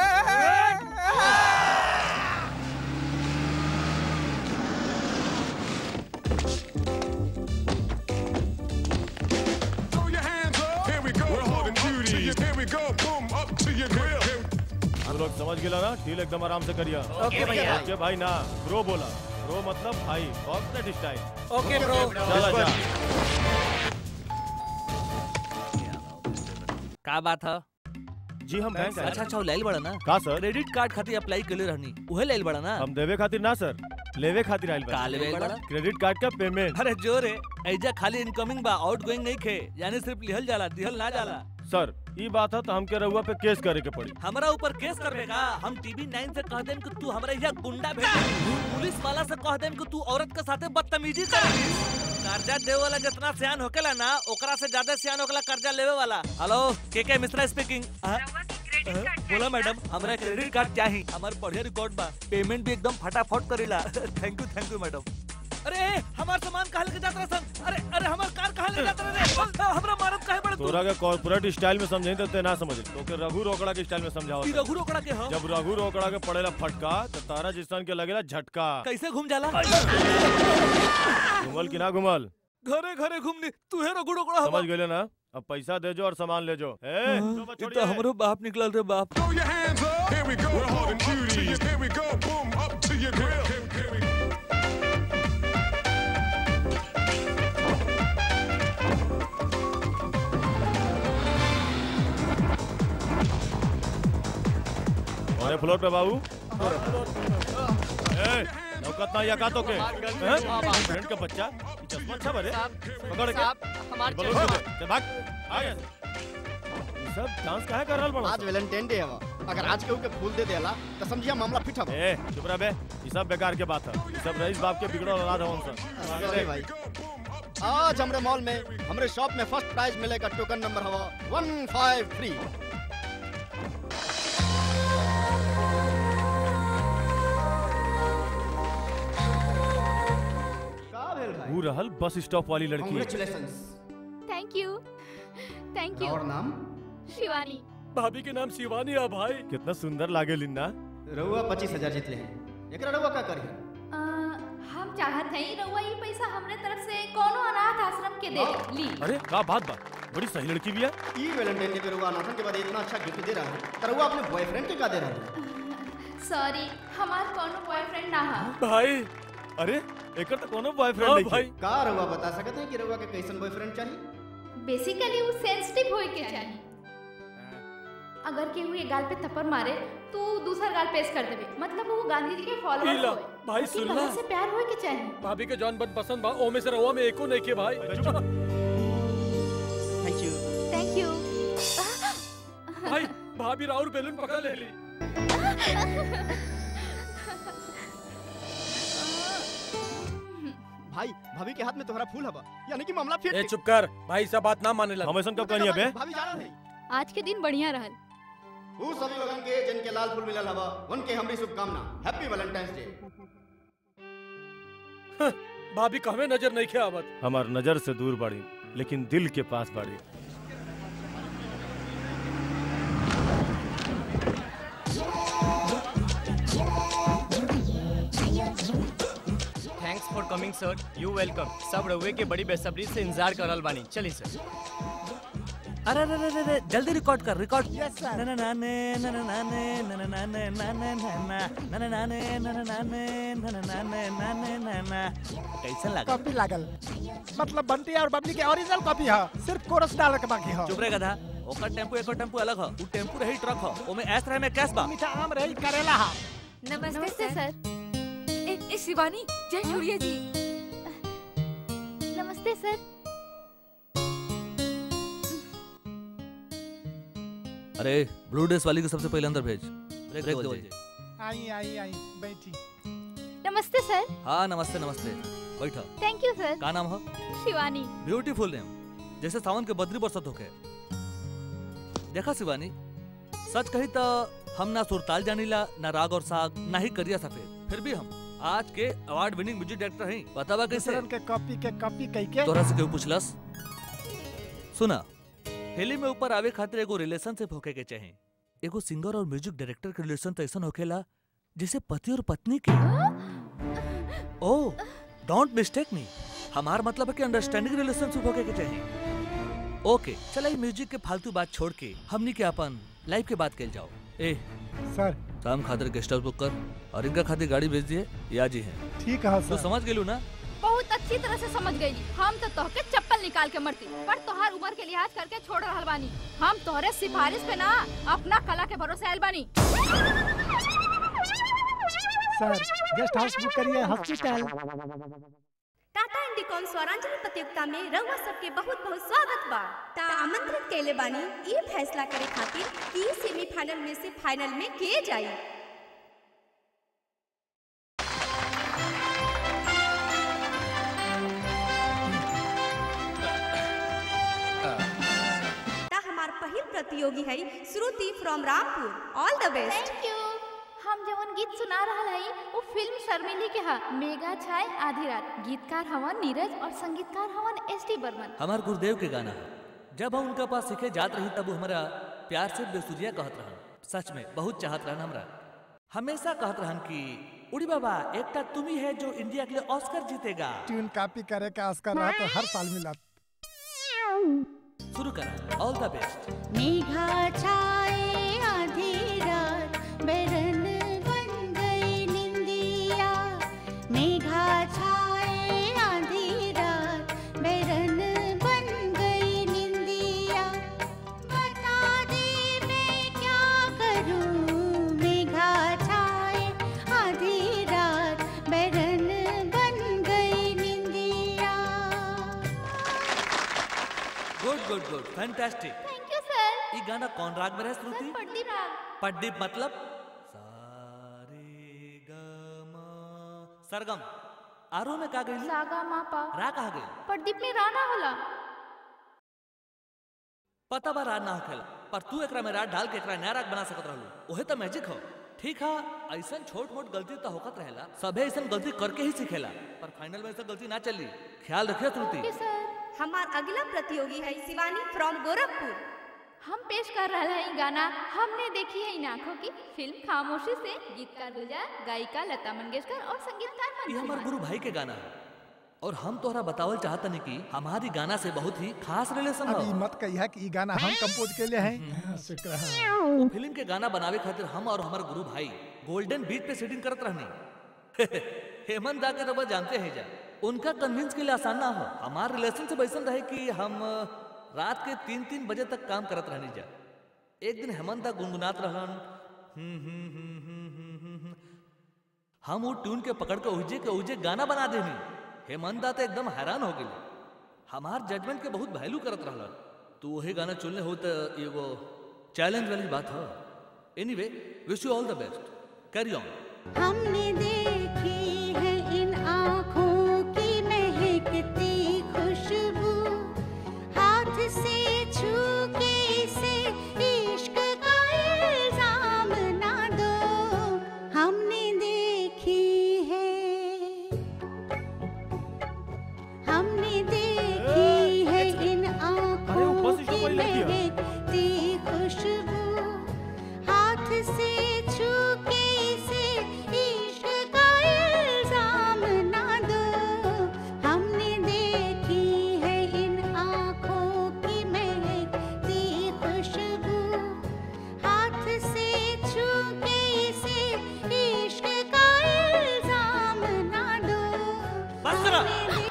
Throw your hands up. Here we go. We're holding duties. Here we go. Boom up to your grill. हम लोग समझ गेला ना डील एकदम आराम से करिया ओके भैया। ओके भाई ना ब्रो बोला ब्रो मतलब भाई कॉर्पोरेट स्टाइल ओके ब्रो चला जा का बात है जी हम बैंक आए। अच्छा अच्छा वो लाइल बड़ा ना का सर क्रेडिट कार्ड खातिर अप्लाई कर रहनी उहे लाइल बड़ा ना हम देवे खातिर ना सर लेवे खातिर आइल का लेवे आइल बड़ा? क्रेडिट कार्ड का पेमेंट अरे जोर है ऐजा खाली इनकमिंग बा आउट गोइंग नहीं खे यानी सिर्फ लिहल जाला दिहल ना जाला सर ई बात है तो हमके रहुआ पे केस करे के पड़ी हमारा ऊपर केस करबे का हम टीवी नाइन से कह देम कि तू हमरा यहाँ गुंडा भेज पुलिस वाला से कह देम कि तू औरत के साथे बदतमीजी कर कर्जा देवे वाला जितना सियान होकेला ना ओकरा से ज्यादा सियान होकेला कर्जा लेवे वाला hello K K Mishra speaking बोला मैडम हमरा क्रेडिट कार्ड चाहिए हमार बढ़िया रिकॉर्ड बा पेमेंट भी एकदम फटाफट करेला thank you thank you madam अरे हमार सामान कहाँ लेके जात रहे सन अरे अरे हमार कार कहाँ ले जात रहे रे हमरा मारत काहे बड़े तू तोरा के कॉर्पोरेट स्टाइल में समझे तो ते ना समझ तो के रघु रोकड़ा के स्टाइल में समझाओ ई रघु रोकड़ा के हम जब रघु रोकड़ा के पड़ेला फटका तो तारा जिसन के लगेला झटका कैसे घूम जाला घुमल कि ना घुमल घरे घरे घूमनी तू है रघु रोकड़ा समझ गए ना अब पैसा दे जो और सामान ले जो ए ये तो हमरो बाप निकलल रे बाप Throw your hands up. Here we go. We're holding duties. Here we go. Boom up to your grill. Here we floor पे बाबू ए, लौकत ना या का तो के हैं? फ्रेंड का बच्चा ये चश्मा अच्छा बरे पकड़ के साहब, हमार बलून चश्मा। दे दे। चल भाग आ गया ये सब डांस काहे कर रहल बड़ा आज वैलेंटाइन डे हवा अगर आज केहू के फूल दे देला तो समझिया मामला फिट हवा ए चुप रह बे ये सब बेकार के बात है ये सब रईस बाप के बिगड़ल औलाद हवन सब सॉरी भाई आज हमरे मॉल में हमरे शॉप में फर्स्ट प्राइज मिलेगा टोकन नंबर हवा वन फाइव थ्री वो रहल बस स्टॉप वाली लड़की Congratulations. Thank you thank you और नाम शिवानी भाभी के नाम शिवानी है भाई कितना सुंदर लागे लिन्ना रउआ पच्चीस हजार जीतले हैं एकरा रउआ का करी अ, हम चाहत हई रउआ ये पैसा हमरे तरफ से कोनो अनाथ आश्रम के दे ली अरे का बात बा बड़ी सही लड़की भी है ई वैलेंटाइन डे पे रउआ अनाथन के बाद इतना अच्छा गिफ्ट दे रहा है तो रउआ अपने बॉयफ्रेंड के का दे रहा है सॉरी हमार कोनो बॉयफ्रेंड ना है भाई अरे एकर तो कोनो बॉयफ्रेंड हाँ नहीं भाई का रउआ बता सकते हैं कि रउआ के कैसन बॉयफ्रेंड चाहिए बेसिकली वो सेंसिटिव होए के चाहिए अगर केहू ये गाल पे थप्पड़ मारे तो दूसरा गाल पेश कर देबे मतलब वो गांधी जी के फॉलोअर इला, होए भाई उसकी सुनला। कमर से प्यार होए के चाहिए भाभी के जौन बन पसंद बा ओमे से रहुआ में एको नहीं के भाई थैंक यू थैंक यू भाई भाभी राउर बैलून पकड़ ले ली भाई भाभी के हाथ में तुम्हारा फूल हवा यानी कि मामला फिट ए चुप कर भाई सब बात ना माने लग हम ऐसा कब कहनी है बे भाभी जाना नहीं आज के दिन बढ़िया रहल वो सभी लोगन के जिनके लाल फूल मिलल हवा उनके हमरी शुभकामना हैप्पी वैलेंटाइंस डे भाभी कहवे नजर नहीं खे आवत हमार नजर से दूर बाड़ी लेकिन दिल के पास बाड़ी thanks for coming sir you welcome सब रउए के बड़ी बेसब्री से इंतजार करल बानी चली सर अरे अरे अरे अरे जल्दी रिकॉर्ड कर रिकॉर्ड यस सर ना ना ना ने ना ना ना ने ना ना ना ने ना ना ना ना ना ना ना ने ना ना ना ने ना ना ना ने ना ना ना ना कैसन लगा कॉपी लागल मतलब बंटी और बबली के ओरिजिनल कॉपी है सिर्फ कोरस डाले के बाकी है चुप रे गधा ओकर टेम्पू एकर टेम्पू अलग ह उ टेम्पू रही ट्रक ह ओमे ऐस रहे में कैस बा मीठा आम रही करेला हा नमस्ते, सर ए, ए शिवानी जय छुड़िया जी नमस्ते सर अरे ब्लू ड्रेस वाली को सबसे पहले अंदर भेज ब्रेक दे बोल आई आई आई बैठी नमस्ते सर हाँ नमस्ते नमस्ते बैठो थैंक यू सर का नाम हो शिवानी ब्यूटीफुल नेम जैसे सावन के बद्री बरसत होके देखा शिवानी सच कही तो हम ना सुरताल जानीला ना राग और साग ना ही करिया सफेद फिर भी हम आज के अवार्ड विनिंग म्यूजिक डायरेक्टर हैं बतावा कैसे दूसरन के कॉपी के कॉपी कई के तोरा से क्यों पूछलस सुना फिल्म में ऊपर आवे खातिर एगो रिलेशनशिप होके के चाहे एगो सिंगर और म्यूजिक डायरेक्टर के रिलेशन तो ऐसा होखेला जैसे पति और पत्नी के ओ डोंट मिस्टेक मी हमार मतलब है कि अंडरस्टैंडिंग रिलेशनशिप होके के चाहिए ओके चला ये म्यूजिक के फालतू बात छोड़ के हमनी के अपन लाइफ के बात कल जाओ ए सर शाम खातिर गेस्ट हाउस बुक कर और इनका खातिर गाड़ी भेज दिए या जी हैं ठीक है तो सर समझ गेलू ना बहुत अच्छी तरह से समझ गई हम तो तोहके चप्पल निकाल के मरती पर तोहार उम्र के लिहाज करके छोड़ रहल बानी हम तोहरे सिफारिश पे ना अपना कला के भरोसे आयल बानी सर गेस्ट हाउस बुक करिए हॉस्पिटल टाटा इंडिकॉन स्वरांजलि प्रतियोगिता में रउआ सबके बहुत बहुत स्वागत बा ता आमंत्रित कैले बानी ये फैसला करे खातिर कि सेमीफाइनल में से फाइनल में के जाई ता हमार पहिल प्रतियोगी है Shruti from Rampur all the best thank you हम जवन गीत सुना रहल हई वो फिल्म शर्मिली के हा मेगा छाय आधी रात गीतकार हवन नीरज और संगीतकार हवन एस टी बर्मन हमार गुरुदेव के गाना है जब हम उनका पास सीखे जात रही तब वो हमारा प्यार से बेसुरिया कहत रहन सच में बहुत चाहत रहन हमरा हमेशा कहत रहन कि उड़ी बाबा एकटा तुम ही है जो इंडिया के लिए ऑस्कर जीतेगा ट्यून कॉपी करे का ऑस्कर रहा तो हर साल मिला शुरू करा ऑल द बेस्ट मेघा छाए आधी रात बैरन बन गई निंदिया मेघा छाए आधी रात बैरन बन गई निंदिया बता दे मैं क्या करूं Megha good fantastic thank you sir ये गाना कौन राग में है श्रुति पढ़ती राग पड्डीप मतलब सरगम आरो में का गई सागा मापा रा कहा गई प्रदीप में राना होला पता बा राग ना होखेला पर तू एकरा में राग डाल के एकरा नया राग बना सकत रहलू ओहे तो मैजिक हो ठीक है ऐसन छोट मोट गलती तो होकत रहेला सबे ऐसन गलती करके ही सीखेला पर फाइनल में ऐसा गलती ना चली ख्याल रखियो श्रुति हमार अगला प्रतियोगी है शिवानी फ्रॉम गोरखपुर हम पेश कर रहा है गाना हमने देखी है इन आंखों की फिल्म खामोशी से गीतकार गुलजार गायिका लता मंगेशकर और संगीतकार ये मंजू हमार गुरु भाई के गाना है और हम तोहरा बतावल चाहतनी कि हमारी गाना से बहुत ही खास रिलेशन अभी है मत कहिया कि ई गाना हम कंपोज के लिए हैं शुक्र है वो फिल्म के गाना बनावे खातिर हम और हमार गुरु भाई गोल्डन बीच पे सीटिंग करत रहनी हेमंत दा के रबा जानते हैं जा उनका कन्विंस के लिए आसान ना हो हमार रिलेशन से वैसन रहे कि हम रात के तीन तीन बजे तक काम करत रहनी जा एक दिन हेमंत दा गुनगुनात रहलन हम्म, हम्म, हम्म, हम्म, हम्म, हम्म, हम्म। हम वो ट्यून के पकड़ के उजे के उजे गाना बना देनी हेमंत दा तो एकदम हैरान हो गए हमार जजमेंट के बहुत वैल्यू करत रहलन तो वही गाना चुनले हो तो एगो चैलेंज वाली बात है anyway wish you all the best carry on हमने देखी है इन आँखों की महकती खुशबू हाथ से छू के इसे इश्क का इल्जाम ना दो हमने देखी है हमने देखी है इन आँखों की महकती खुशबू हाथ से छू के इसे इश्क का इल्जाम ना दो हमने देखी है इन आँखों की महकती खुशबू हाथ से छू के इसे इश्क का इल्जाम ना दो बस करा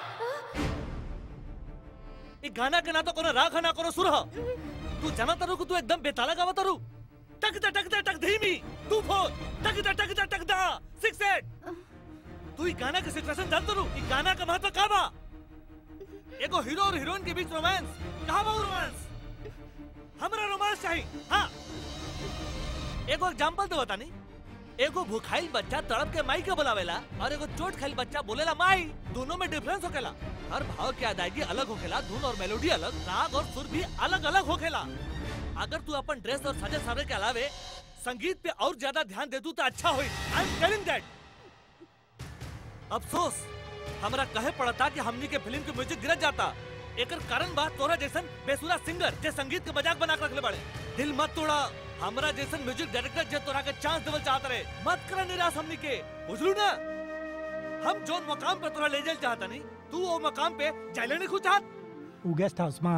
ये गाना के ना तो कोनो राग है ना कोनो सुर है तू जाना तारू कि तू एकदम बेताला गावा तारू टक दा टक दा टक धीमी तू फोर टक दा टक दा टक दा सिक्स एट तू ई गाना के सिचुएशन जान तारू ई गाना का महत्व का बा एगो हीरो और हीरोइन के बीच रोमांस कहां बा रोमांस हमरा रोमांस चाहिए हां एगो एग्जांपल दे बतानी एगो भूखाइल बच्चा तड़प के माई के बुलावेला और एगो चोट खाइल बच्चा बोलेला माई दोनों में डिफरेंस होखेला हर भाव की अदायगी अलग होखेला धुन और मेलोडी अलग राग और सुर भी अलग अलग होखेला अगर तू अपन ड्रेस और सजे सवरे के अलावे संगीत पे और ज्यादा ध्यान दे दू तो अच्छा होई आई एम टेलिंग दैट अफसोस हमरा कहे पड़ता कि हमनी के फिल्म के म्यूजिक गिरत जाता एकर कारण बा तोरा जैसन बेसुरा सिंगर जे संगीत के मजाक बना के रखले बाड़े दिल मत तोड़ा हमरा जैसन म्यूजिक डायरेक्टर जे तोरा के चांस देवल चाहत रहे मत कर निराश हमनी के बुझलू ना हम जोन मकाम पे तोरा ले जाल चाहता नहीं तू वो मकाम पे जाइले नहीं खुद चाहत उ गेस्ट हाउस में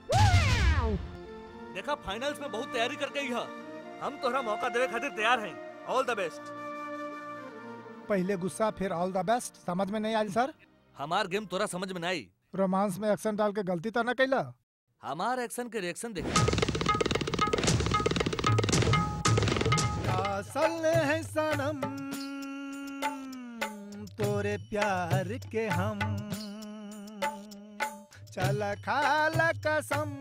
देखा फाइनल्स में बहुत तैयारी करके ही है हम तोहरा मौका देवे खातिर तैयार हैं ऑल द बेस्ट पहले गुस्सा फिर ऑल द बेस्ट समझ में नहीं आई सर हमार गेम तोरा समझ में नहीं आई रोमांस में एक्शन डाल के गलती तो न कैला हमार एक्शन के रिएक्शन देख असल है सनम तोरे प्यार के हम चल खाल कसम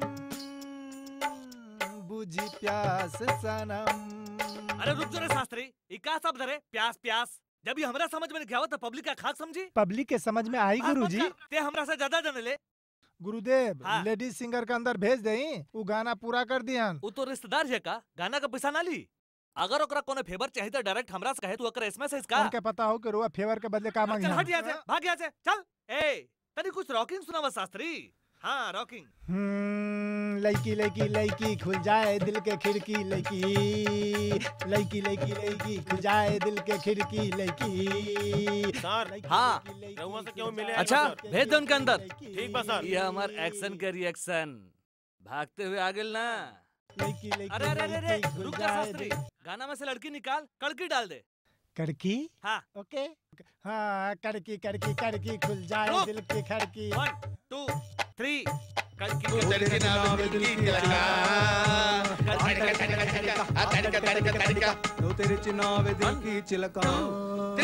बुझी प्यास सनम अरे रुक जो रे शास्त्री ई का शब्द रे प्यास प्यास जब ये हमरा समझ में नहीं आवत तो पब्लिक का खाक समझी पब्लिक के समझ में आई बात मत गुरुजी कर, ते हमरा से ज्यादा जाने ले गुरुदेव हाँ। लेडीज सिंगर के अंदर भेज दई वो गाना पूरा कर दिहन वो तो रिश्तेदार है का गाना का पैसा ना ली अगर ओकरा कोनो फेवर चाहिए तो डायरेक्ट हमरा से कहे तू ओकरा एसएमएस इसका उनके पता हो कि रुआ फेवर के बदले का मांगी चल हट यहाँ से भाग यहाँ से चल ए तनी कुछ रॉकिंग सुनावा शास्त्री हाँ रॉकिंग हम्म, लड़की लड़की लड़की खुल जाए दिल के खिड़की लड़की लड़की लड़की लड़की खुल जाए दिल के खिड़की लड़की सर हाँ रहुआ से क्यों मिले अच्छा भेज दे उनके अंदर ठीक बा सर ये हमार एक्शन के रिएक्शन भागते हुए आ गेल ना लड़की लड़की अरे अरे अरे अरे लड़की रुक खुल जा जाए शास्त्री दिल- गाना में से लड़की निकाल कड़की डाल दे कड़की हाँ ओके हाँ कड़की कड़की कड़की खुल जाए रुक। दिल की खड़की वन टू थ्री कड़की तड़के नाम दिल की तिलका तड़का तड़का तड़का तड़का तड़का तड़का नो तेरे चिनाव दिल की चिलका थ्री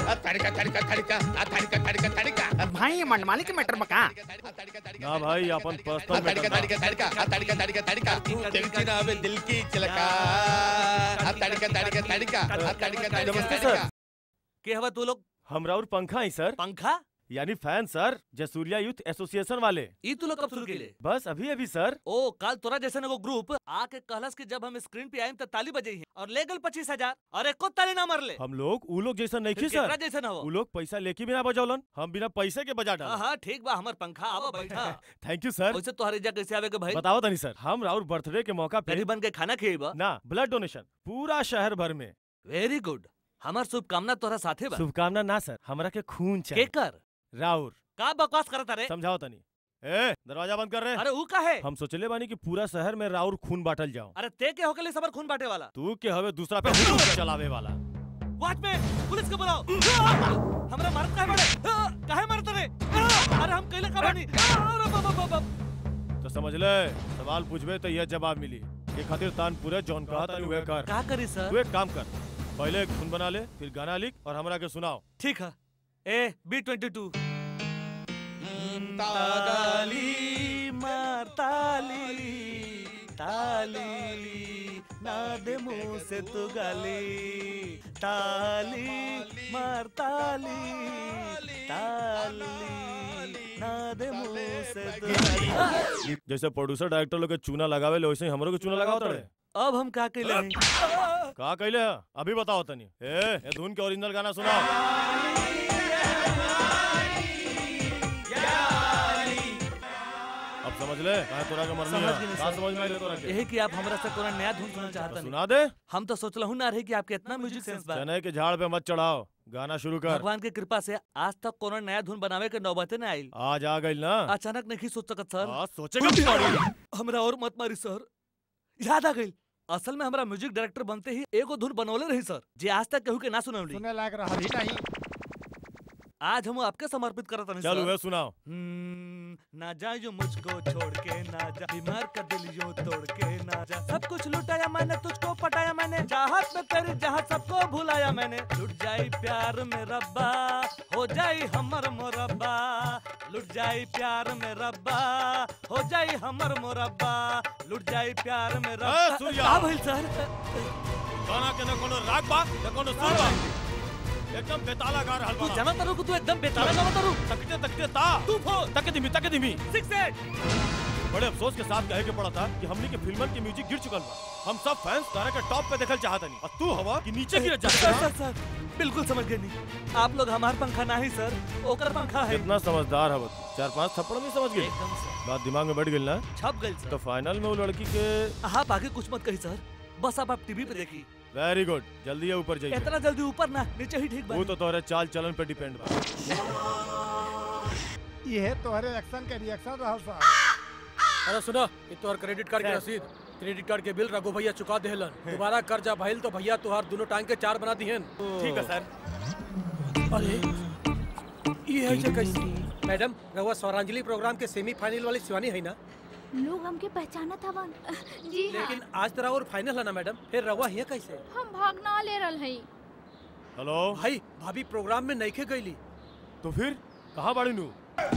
तड़का तड़का तड़का आ तड़का तड़का तड़का भाई ये मनमाली के मैटर में का ना भाई अपन पर्सनल तड़का तड़का तड़का आ तड़का तड़का तड़का दिल की ना हवे दिल की चिलका आ तड़का तड़का तड़का आ तड़का तड़का नमस्ते तड़का सर के हवा तू लोग हमरा और पंखा ही सर पंखा यानी fan sir Jasuriya youth association वाले ई तू लोग कब शुरू केले बस अभी अभी सर ओ कल तोरा जैसे एगो ग्रुप आके कहलस कि जब हम स्क्रीन पे आइम त ताली बजई है और ले गल पच्चीस हजार और एको ताली ना मरले हम लोग उ लोग जैसा नहीं फिर सर केकरा जैसन हवो? उ लोग पैसा लेके बिना बजौलन हम बिना पैसे के बजा डाल हाँ ठीक बा हमर पंखा आवा बैठा थैंक यू सर वैसे तोहर इजा कैसे आवे के भाई बताओ तनी सर हम राउर बर्थडे के मौका पे गरीबन के खाना खिएबा ना ब्लड डोनेशन पूरा शहर भर में वेरी गुड हमार शुभकामना तोहरा साथे बा शुभकामना ना सर हमरा के खून चाहिए केकर राउर का बकवास करत रे समझाओ तनी ए दरवाजा बंद कर रहे अरे ऊ का है हम सोचले बानी कि पूरा शहर में राउर खून बांटल जाओ अरे ते के होके ले सबर खून बांटे वाला तू के हवे दूसरा पे हुजूम चलावे वाला वॉचमैन पुलिस को बुलाओ हमरा मारत काहे बड़े काहे मारत रे अरे हम कइले का बानी अरे बाबा बाबा तो समझ ले सवाल पूछबे तो यह जवाब मिली ये खातिर तान पूरे जौन कहा तनी वे कर का करी सर तू एक काम कर पहले एक धुन बना ले फिर गाना लिख और हमरा के सुनाओ ठीक है ए बी ट्वेंटी टू ताली मार ताली ताली ना दे मुंह से तू गाली ताली मार ताली ताली ना दे मुंह से तू गाली जैसे प्रोड्यूसर डायरेक्टर लोग के चूना लगावे ले वैसे ही हमरो के चूना लगाओ तड़े अब हम का कइले हई का कहले है? अभी बताओ तनी ए ये धुन के ओरिजिनल गाना सुनाओ अब समझ ले कहा तोरा के मरनी समझ है गए का समझ में आइले तोरा सर के यही कि आप हमरा से कोनो नया धुन सुनना चाहता नहीं सुना दे हम तो सोचला हूं ना रहे कि आपके इतना म्यूजिक सेंस बा चने के झाड़ पे मत चढ़ाओ गाना शुरू कर भगवान की कृपा से आज तक कोनो नया धुन बनावे के नौबते न आइल आज आ गई ना अचानक नहीं सोच सकत सर आज सोचेगा भी पड़ी। हमरा और मत मारी सर याद आ गई असल में हमरा म्यूजिक डायरेक्टर बनते ही एगो धुन बनौले रही सर जे आज तक केहू के ना सुनौली सुने लायक रहा ही नहीं आज हम आपके समर्पित करत हनी चल सर वे सुनाओ हम्म, ना जा जो मुझको छोड़ के ना जा बीमार का दिल यूं तोड़ के ना जा सब कुछ लुटाया मैंने तुझको पटाया मैंने चाहत में तेरी जहाँ सबको भुलाया मैंने लुट जाई प्यार में रब्बा हो जाई हमर मोरब्बा लुट जाई प्यार में रब्बा हो जाई हमर मोरब्बा लुट जाई प्यार में रब्बा सूर्या। का भइल सर गाना के न कोनो राग बा न कोनो सुर बा एकदम बेताला गा रहल तू बा जाना तारू कि तू एकदम बेताला गावा तारू तकते तकते ता तू फोन तक धीमी तक धीमी सिक्स एट बड़े अफसोस के साथ कहे के पड़ा था कि हमनी के फिल्मन के म्यूजिक गिर चुकल बा हम सब फैंस तारा के टॉप पे देखल चाहत नहीं और तू हवा कि नीचे गिर जा सर सर सर बिल्कुल समझ गए नहीं आप लोग हमार पंखा ना ही सर ओकर पंखा है कितना समझदार है तू चार पांच थप्पड़ में समझ गई एकदम से बात दिमाग में बैठ गई ना छप गई सर तो फाइनल में वो लड़की के आप आगे कुछ मत कही सर बस अब आप टीवी पे देखी वेरी गुड जल्दी ये ऊपर जाइए इतना जल्दी ऊपर ना नीचे ही ठीक वो बा तो तोरे चाल चलन पे डिपेंड बा ये तोहरे एक्शन के रिएक्शन रहल सा अरे सुनो ये तोहर क्रेडिट कार्ड की रसीद क्रेडिट कार्ड के बिल रघु भैया चुका देहलन दोबारा कर्जा भइल तो भैया तुहार दोनों टांग के चार बना दिहन ठीक है सर अरे ये है जे कैसे मैडम रहुआ स्वरांजलि प्रोग्राम के सेमीफाइनल वाली शिवानी है ना लोग हमके पहचाना था वन जी हाँ लेकिन आज तरह और फाइनल है ना मैडम फिर रहुआ हिया कैसे हम भागना ले रहल हई हेलो भाई भाभी प्रोग्राम में नहीं गईली तो फिर कहाँ बाड़ी नू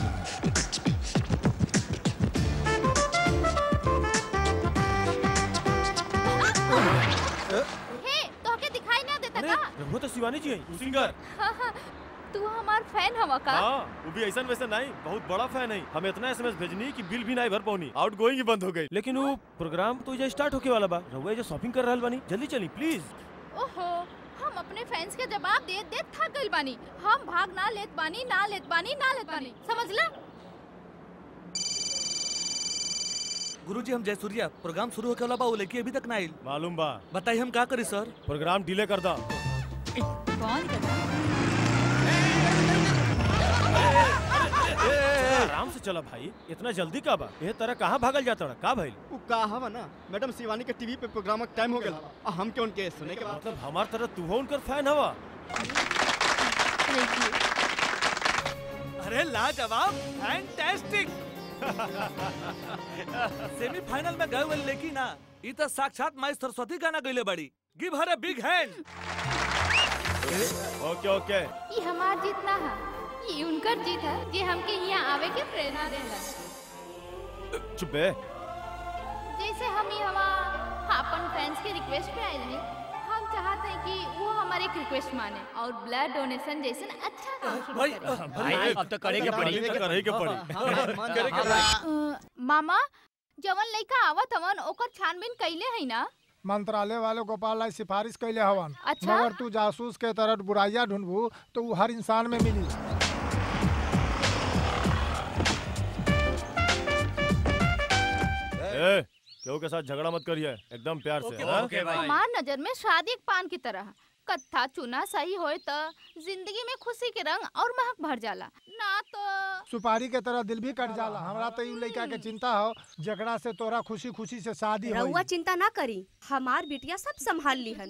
हे तोहके दिखाई ना देता का रघु तो शिवानी जी है सिंगर हाँ, हाँ, तू हमार फैन हवा का हाँ वो भी ऐसा वैसे नहीं बहुत बड़ा फैन है हमें इतना एसएमएस भेजनी कि बिल भी नहीं भर पाऊनी आउट गोइंग ही बंद हो गई लेकिन वो प्रोग्राम तो ये स्टार्ट होके वाला बा रघु जो शॉपिंग कर रहल बानी जल्दी चली प्लीज ओहो हम अपने फैंस के जवाब दे दे थक गइल बानी हम भाग ना लेत बानी ना लेत बानी ना लेत बानी समझला गुरुजी हम जयसूर्या प्रोग्राम शुरू होके वाला बा वो लेके अभी तक ना आइल मालूम बा बताइए हम का करी सर प्रोग्राम डिले कर दा कौन आराम से चला भाई इतना जल्दी का बा ये तरह कहाँ भागल जाता का भाई उ का हवा ना मैडम शिवानी के टीवी पे प्रोग्राम का टाइम हो गया आ हम के उनके सुने के बाद मतलब हमार तरह तू हो उनकर फैन हवा अरे लाजवाब फैंटास्टिक सेमीफाइनल में गए हुए लेकिन ना ई तो साक्षात माई सरस्वती गाना गईले बड़ी give her a big hand okay okay ये हमार जीत ना है ये उनकर जीत है जे हमके यहाँ आवे के प्रेरणा देला चुप बे जैसे हम यहाँ अपन फैंस के रिक्वेस्ट पे आए रहे हम चाहते हैं कि वो हमारे एक रिक्वेस्ट माने और ब्लड डोनेशन जैसे अच्छा काम शुरू भाई, करें। भाई, अब तो करे के पड़ी। करे के पड़ी करे के पड़ी। अ, मामा जवन लइका आवत हवन ओकर छानबीन कइले है ना मंत्रालय वाले गोपाल लाई सिफारिश कैले हवन अच्छा? मगर तू जासूस के तरह बुराइया ढूंढबू तो वो हर इंसान में मिली ए केहू के साथ झगड़ा मत करिए एकदम प्यार से हाँ? हमार नजर में शादी एक पान की तरह है। कत्था चुना सही होए तो जिंदगी में खुशी के रंग और महक भर जाला ना तो सुपारी के तरह दिल भी कट जाला हमरा तो यू लड़का के चिंता हो जकड़ा से तोरा खुशी खुशी से शादी हो रउआ चिंता ना करी हमार बिटिया सब संभाल लीहन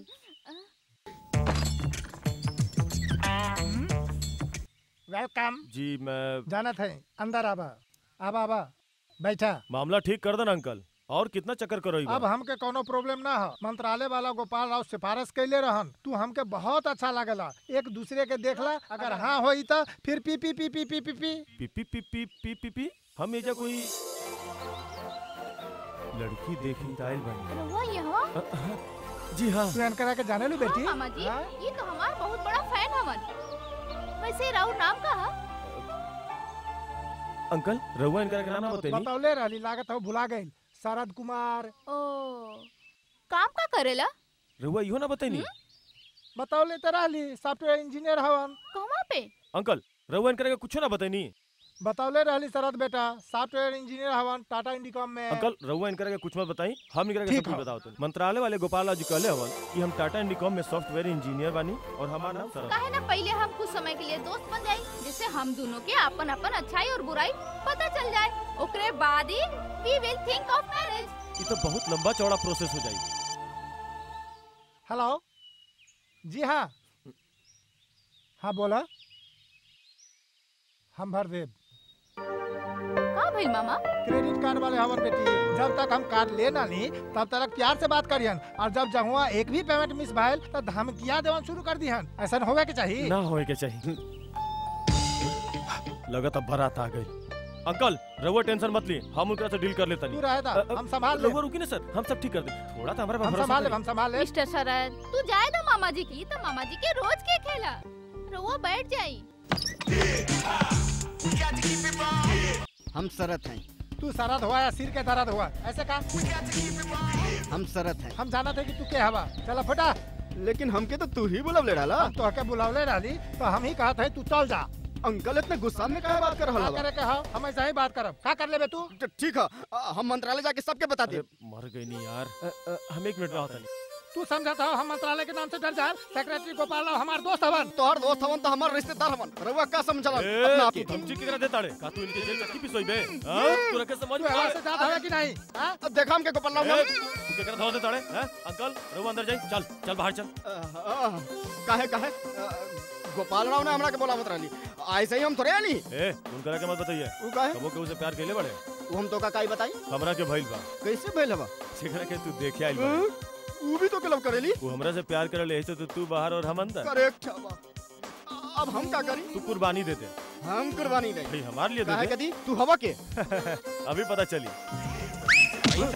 वेलकम जी मैं जानत है अंदर आबा आबा आबा बैठा मामला ठीक कर देना अंकल और कितना चक्कर करो अब हमके कोनो प्रॉब्लम ना हो मंत्रालय वाला गोपाल राव सिफारिश कैले रहन तू हमके बहुत अच्छा लागला एक दूसरे के देखला अगर हाँ होई तो फिर पी पी पी पी पी पी पी पी पी पी पी पी पी पी हम एजा कोई लड़की देखी दाइल बनी रउआ यहाँ जी हाँ तू अनकरा के जाने लू बेटी हाँ, मामा जी ये तो हमार बहुत बड़ा फैन हवन वैसे राउर नाम का है अंकल रहुआ इनका नाम ना बताइए बतौले रहली लागत हो भुला गई शरद कुमार ओ काम का करेला रहुआ इहो ना बताइए बतौले तो रहली सॉफ्टवेयर इंजीनियर हवन कहाँ पे अंकल रहुआ इनका कुछ ना बताइए बतौले रहली शरद बेटा सॉफ्टवेयर इंजीनियर हवन टाटा इंडिकॉम में अंकल रहुआ इनका के कुछ मत बताई हम इनका के ठीक सब कुछ है। बताओ तो मंत्रालय वाले गोपाल राव जी कहले हवन कि हम टाटा इंडिकॉम में सॉफ्टवेयर इंजीनियर बानी और हमारा नाम सरद काहे ना पहले हम कुछ समय के लिए दोस्त बन जाए जिससे हम दोनों के अपन अपन अच्छाई और बुराई पता चल जाए ओकरे बाद ही we will think of marriage ये तो बहुत लंबा चौड़ा प्रोसेस हो जाएगी हेलो जी हाँ हाँ बोला हम भर देव का भइल मामा क्रेडिट कार्ड वाले हवन बेटी जब तक हम कार्ड ले ना ली तब तक प्यार से बात करियन और जब जहुआ एक भी पेमेंट मिस भइल तो धमकिया देवन शुरू कर दिहन ऐसा होवे के चाहिए ना होए के चाहिए लगत अब बारात आ गई अंकल रहुआ टेंशन मत ली हम उनका से डील कर लेता तू रहे था, हम संभाल लेब। रहुआ रुकी ना सर हम सब ठीक कर दे थोड़ा तो हमारे पे हम भरोसा संभाल लेब, करिए। हम संभाल लेब। मिस्टर शरद तू जाए ना मामा जी की तो मामा जी के रोज के खेला रउआ बैठ जाई हम शरत हैं तू सरद हुआ या सिर के दर्द हुआ ऐसे का हम शरत हैं हम जाना थे कि तू के हवा चला फटा लेकिन हमके तो तू ही बुलवले डाला हम तो हके बुलावले डाली तो हम ही कहा थे तू चल जा अंकल इतने गुस्सा में काहे बात कर रहला का बा? करे के हो हम ऐसा ही बात करब का कर लेबे तू ठीक है अ, हम मंत्रालय जाके सबके बता दे मर गई नहीं यार अ, अ, हम एक मिनट में आता नहीं तू समझाता हो हम मंत्रालय के नाम से डर जाए सेक्रेटरी गोपाल राव हमार दोस्त हवन तोहर दोस्त हवन तो हमार रिश्तेदार हवन रउआ का समझला ए, अपना आप तू ही धमकी केकरा देता रे का तू इनके जेल चक्की पिसोई बे हां तू रखे समझ तू हवा से जात हवे कि नहीं हां अब देखा हमके गोपाल राव ए, नाम तू केकरा धो देता रे हैं अंकल रहुआ अंदर जाई चल चल बाहर चल काहे काहे अ, गोपाल राव ने हमरा के बोला मत रहली ऐसे ही हम थोड़े आनी ए उनकरा के मत बताइए उ काहे कबो के उसे प्यार केले बड़े उ हम तो का काई बताई हमरा के भइल बा कैसे भइल हवा जेकरा के तू देखे आइल बा हं? उ भी तो क्लब करेली वो हमरा से प्यार करे ले तो तू बाहर और हम अंदर करेक्ट हवा अब हम का करी तू कुर्बानी दे दे हम कुर्बानी दे भाई हमारे लिए काहे दे कदी तू हवा के दे अभी पता चली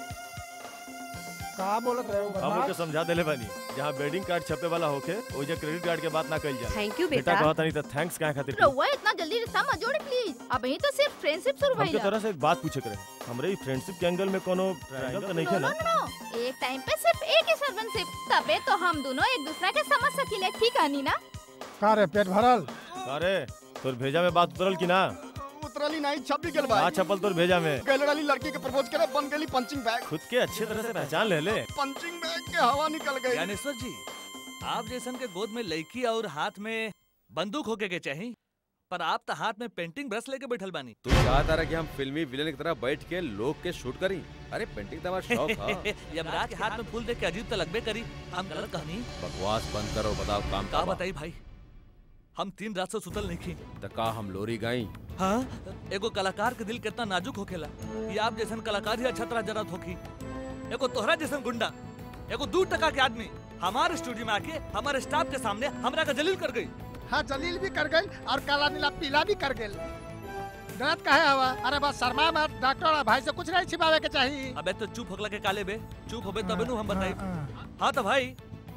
का बोलत रहे हो हम बदमाश उनके समझा देले बानी जहाँ वेडिंग कार्ड छपे वाला होके ओजा क्रेडिट कार्ड के बात ना कइल जाए Thank you, बेटा बेटा। कहता नहीं तो थैंक्स काहे खातिर रउआ इतना जल्दी रिश्ता मत जोड़ी प्लीज अब ही तो सिर्फ फ्रेंडशिप शुरू हमके भइला तरह से एक बात पूछे करे हमरे फ्रेंडशिप के एंगल में कोनो ट्रायंगल तो नहीं नो है नो ना नो एक टाइम पे सिर्फ एक ही सर्वनशिप तबे तो हम दोनों एक दूसरे के समझ सकीले ठीक है नी ना का रे पेट भरल अरे तोर भेजा में बात उतरल की ना उतरली नहीं छप भी गेल बा आ छपल तोर भेजा में गैलर वाली लड़की के प्रपोज करे बन गेली पंचिंग बैग खुद के अच्छे तरह से पहचान ले ले पंचिंग बैग के हवा निकल गई ज्ञानेश्वर जी आप जैसन के गोद में लड़की और हाथ में बंदूक होके के चाहिए पर आप तो हाथ में पेंटिंग ब्रश लेके बैठल बानी तू चाहता रहा कि हम फिल्मी विलेन की तरह बैठ के लोग के शूट करी अरे पेंटिंग तो हमारा शौक है यमराज के हाथ में फूल देख के अजीब तो लगबे करी हम गलत कहानी बकवास बंद करो बताओ काम का का बा। बताई भाई हम तीन रात से सुतल नहीं खी तो का हम लोरी गाई हाँ एगो कलाकार के दिल कितना नाजुक होखेला ये आप जैसन कलाकार ही अच्छा तरह जरूरत होखी एगो तोहरा जैसन गुंडा एगो दू टका के आदमी हमारे स्टूडियो में आके हमारे स्टाफ के सामने हमरा का जलील कर गई हाँ जलील भी कर गई और काला नीला पीला भी कर गई डरत काहे हवा अरे बस शर्मा मत डॉक्टर और भाई से कुछ नहीं छिपावे के चाहिए अबे तो चुप होगला के काले बे चुप होबे तबे नु हम बताई हाँ तो भाई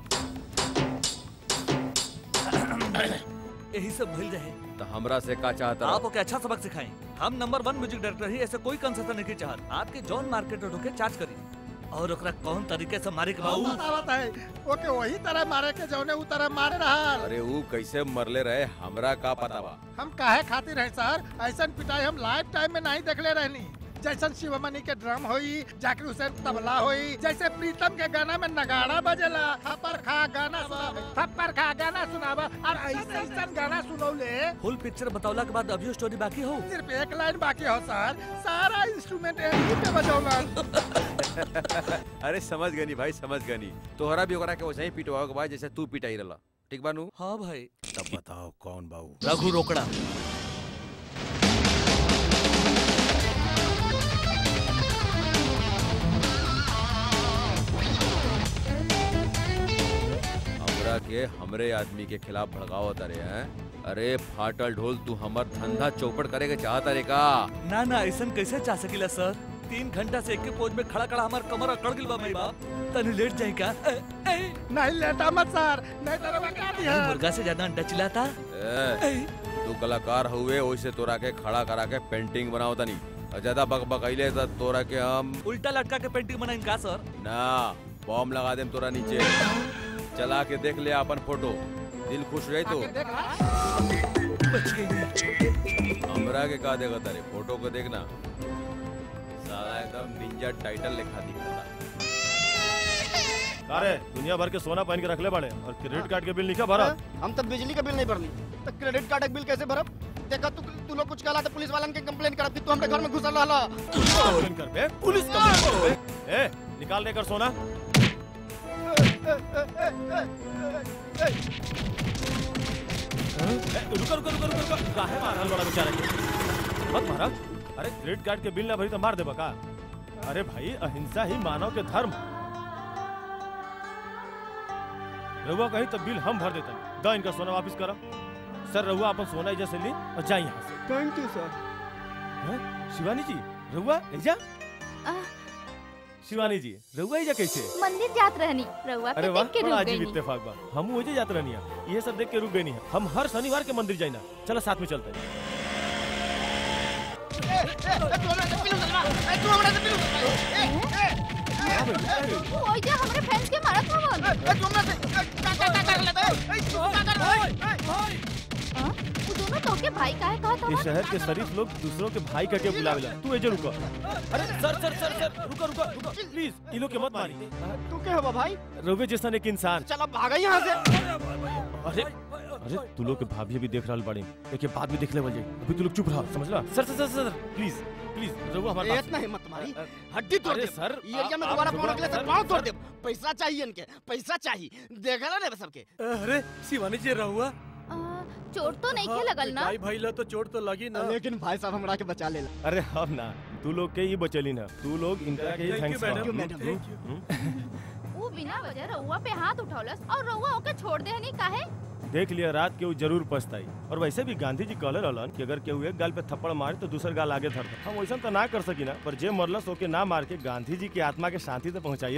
यही सब भइल रहे तो हमरा से का चाहता आप ओके अच्छा सबक सिखाएं हम नंबर वन म्यूजिक डायरेक्टर ही ऐसे कोई कंसेशन नहीं चाहत आपके जॉन मार्केट ढोके चार्ज करी और ओकरा कौन तरीके से मारे के बाऊ बतावत है ओके वही तरह मारे के जौने उ तरह मारे रहा अरे वो कैसे मरले रहे हमरा का पता बा हम काहे खातिर है सर ऐसा पिटाई हम लाइफ टाइम में नहीं देखले रहनी जैसन शिवमणि के ड्रम होई जाकिर हुसैन तबला होई जैसे प्रीतम के गाना में नगाड़ा बजेला थप्पर खा गाना सुनावा थप्पर खा गाना सुनावा और ऐसे ऐसा गाना सुनौले फुल पिक्चर बतावला के बाद अभी स्टोरी बाकी हो सिर्फ एक लाइन बाकी हो सर सारा इंस्ट्रूमेंट यहीं पे बजौला अरे समझ गनी भाई समझ गनी तोहरा भी ओकरा के वैसे ही पिटवाओ के बाद जैसे तू पिटाई रहला ठीक बानू हाँ भाई तब बताओ कौन बाऊ रघु रोकड़ा हमरा के हमरे आदमी के खिलाफ भड़कावत अरे हैं अरे फाटल ढोल तू हमर धंधा चौपट करे के चाहत अरे का ना ना ऐसा कैसे चाह सकीला सर तीन घंटा से एक पोज में खड़ा खड़ा हमार कमर अकड़ गिल बा मेरी बाप तनी लेट जाई का ए, ए, नहीं लेटा मत सर नहीं तो रवा दिया मुर्गा से ज्यादा अंडा चिल्लाता ए, तू कलाकार हुए वैसे तोरा के खड़ा करा के पेंटिंग बनाओ तनी और ज्यादा बक बकैले तो तोरा के हम उल्टा लटका के पेंटिंग बनाई का सर ना बॉम्ब लगा देम तोरा नीचे चला के देख ले अपन फोटो दिल खुश रहे तो हमरा के का देखा तारे फोटो को देखना साला एकदम निंजा टाइटल लिखा दिखाता अरे दुनिया भर के सोना पहन के रखले बड़े और क्रेडिट कार्ड के बिल लिखा भरा हम तब बिजली का बिल नहीं भरनी तो क्रेडिट कार्ड का बिल कैसे भरब देखा तू तू लोग कुछ कहला तो पुलिस वालन के कंप्लेन करब कि तू हमरे घर में घुसल रहला कंप्लेन कर बे पुलिस कंप्लेन कर बे ए निकाल देकर सोना ए, रुको रुको रुको रुको रुको काहे मारल बड़ा बेचारा के मत मारा अरे क्रेडिट कार्ड के बिल ना भरी तो मार देबा का अरे भाई अहिंसा ही मानव के धर्म रहुआ कहीं तो बिल हम भर देते द इनका सोना वापस करो सर रहुआ अपन सोना एजा से ली और जा यहाँ से थैंक यू सर हैं? शिवानी जी रहुआ एजा शिवानी जी रहुआ एजा कैसे मंदिर जात रहनी रउआ अरे के वाह देख के बड़ा रुक अजीब गई इत्तेफाक बा हम ओजे जात रहनी है ये सब देख के रुक गई नहीं हम हर शनिवार के मंदिर जाइना चलो साथ में चलते हैं ओइजा हमरे फैंस के मारत हवन हाँ? वो दोनों तो के भाई काहे कहत ये हवन शहर के शरीफ लोग दूसरों के भाई करके बुलावेला तू एजे रुको अरे सर सर सर सर रुको रुको रुको प्लीज इन लोग के मत मारी तू क्या हुआ भाई रघुवे जैसा एक इंसान चला भागा यहाँ से अरे अरे तू लोग के भाभी अभी देख रहल बाड़ी एक बाद में देख ले जाई अभी तू लोग चुप रहो समझला sir sir sir sir please please Raghu हमारे ए, पास इतना हिम्मत तुम्हारी हड्डी तोड़ अरे दे सर, ये एरिया में आप- दोबारा आप फोन रखले सर, सर पाँव तोड़ सर। दे पैसा चाहिए इनके पैसा चाहिए देखा ना रे सबके अरे शिवानी जी रहुआ चोट तो नहीं के लगल ना भाई भाई ला तो चोट तो लगी ना लेकिन भाई साहब हमरा के बचा लेला अरे हम ना तू लोग के ही बचली ना तू लोग इनका के ही Thank you, थैंक्स madam. कहो। Thank you. हम्म? वो बिना वजह रउआ पे हाथ उठौलस और रउआ ओके छोड़ देहनी काहे देख लिया रात के वो जरूर पछताई और वैसे भी गांधी जी कहले रहलन कि अगर केहू एक गाल पे थप्पड़ मारे तो दूसर गाल आगे धर हम वैसा तो ना कर सकी ना पर जे मरलस ओके ना मार के गांधी जी की आत्मा के शांति तक पहुंचाइए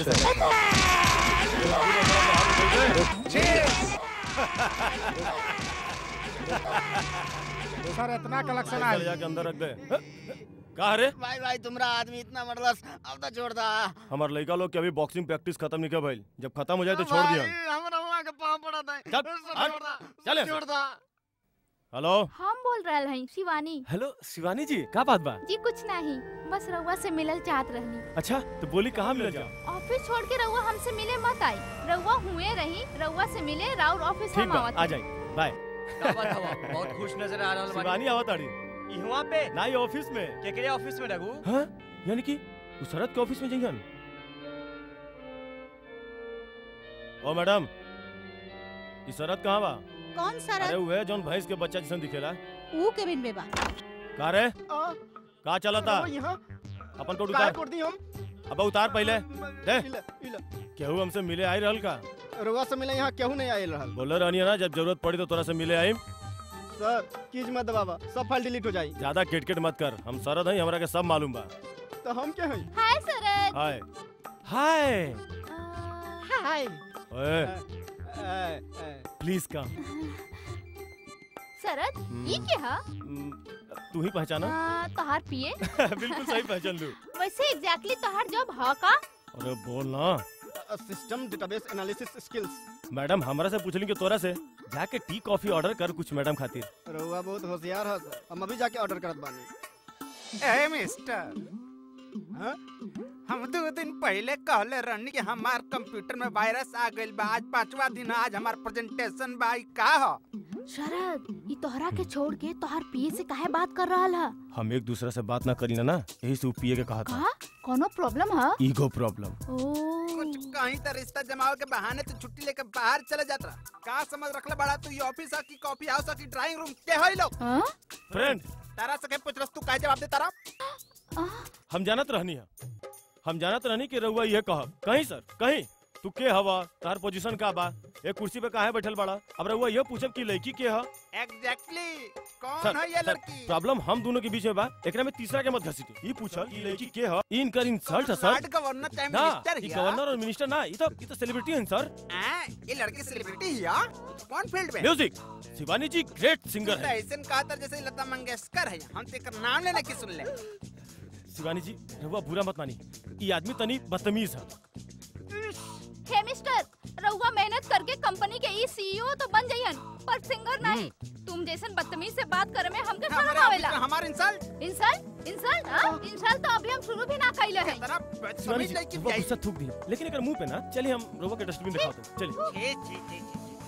सर इतना कलेक्शन चल जाके अंदर रख दे का रे भाई भाई तुम्हारा आदमी इतना मरलस अब तो छोड़ दा हमार लड़का लोग के अभी बॉक्सिंग प्रैक्टिस खत्म नहीं कर भइल जब खत्म हो जाए तो छोड़ दिया हमरा वहाँ के पाँव पड़ा था चल, सब हट, छोड़ दा, चल सब छोड़ दा हेलो हम बोल रहल हई शिवानी हेलो शिवानी जी का बात बा जी कुछ नहीं बस रउआ से मिलल चाहत रहनी अच्छा तो बोली कहाँ मिल जाओ ऑफिस छोड़ के रउआ हमसे मिले मत आई रउआ हुए रही रउआ से मिले राउर ऑफिस ठीक हम बा आवत आ हई। जाए बाय का बात हवा बहुत खुश नजर आ रहल शिवानी आवत आड़ी इहवा पे ना ये ऑफिस में केकरे ऑफिस में रघु हाँ यानी कि उस शरद के ऑफिस में जइहन ओ मैडम ई शरद कहाँ बा कौन अरे सरद वो है जौन भैंस के बच्चा जैसन दिखेला ऊ के बिन में बा का रे का चलता वो यहाँ अपन कोट कार उतार कोड दी हम अब उतार पहले दे इला इला केहू हमसे मिले आई रहल का रुआ से मिले यहाँ केहू नहीं आयल रहल बोले रहनी है ना जब जरूरत पड़ी तो तोरा से मिले आई सर कीज मत दबावा सब फाइल डिलीट हो जाई ज्यादा किटकिट मत कर हम सरद हई हमरा के सब मालूम बा तो हम क्या हैं हाय सरद हाय हाय हाय ओए प्लीज कम सरद हम्म। ये क्या है तू ही पहचाना आ, तोहार पिए बिल्कुल सही पहचान लू वैसे एग्जैक्टली तोहार जॉब है का अरे बोल ना system database analysis skills madam हमरा से पूछली कि तोरा से जाके टी कॉफी ऑर्डर कर कुछ मैडम खातिर रुआ बहुत होशियार है सर हम अभी जाके ऑर्डर करत बानी ए मिस्टर हाँ? हम दो दिन पहले कहले रहनी कि हमार कंप्यूटर में वायरस आ गइल बा आज पांचवा दिन है, आज हमार प्रेजेंटेशन बा ई का हो शरद ये तोहरा के छोड़ के तोहार पिए से काहे बात कर रहा है हम एक दूसरे से बात ना करी ना ना यही से ऊ पिए के कहा था का कोनो प्रॉब्लम है ईगो प्रॉब्लम कुछ कहीं तो रिश्ता जमाव के बहाने तो छुट्टी लेकर बाहर चले जात रहा का समझ रखले बड़ा तू ये ऑफिस है कि कॉफी हाउस है कि ड्राइंग रूम के होई लोग फ्रेंड तारा से के पूछ रस तू काहे जवाब दे तारा हम जानत रहनी है हम जानत रहनी कि रउआ ये कहब कहीं सर कहीं तू के हवा तार पोजीशन का बा एक कुर्सी पे काहे बैठल बड़ा अब रउआ ये पूछब कि लड़की के ह एग्जैक्टली कौन सर, है ये सर, लड़की प्रॉब्लम हम दोनों के बीच में बा एकरा में तीसरा के मत घसीटी ई पूछल कि लड़की के ह ई इनकर इंसल्ट है सर कार्ड गवर्नर चाहे ना मिनिस्टर ई हिया गवर्नर और मिनिस्टर ना ई तो ई तो सेलिब्रिटी हैं सर हैं? ये लड़की सेलिब्रिटी हिया कौन फील्ड में म्यूजिक शिवानी जी ग्रेट सिंगर तो है ऐसे कहा था जैसे लता मंगेशकर है हम तो एकर नाम लेने की सुन ले शिवानी जी रउआ बुरा मत मानी ई आदमी तनी बदतमीज है हे मिस्टर रउआ मेहनत करके कंपनी के ई सीईओ तो बन जाइहन पर सिंगर नहीं तुम जैसन बदतमीज से बात करे में हमके शर्म हमारे आवेला ऑफिस में हमार इंसल्ट इंसल्ट इंसल्ट हां इंसल्ट तो अभी हम शुरू भी ना कइले हैं शिवानी जी रउआ गुस्सा थूक दी लेकिन एकर मुंह पे ना चलिए हम रउआ के डस्टबिन दिखाओ तुम चलिए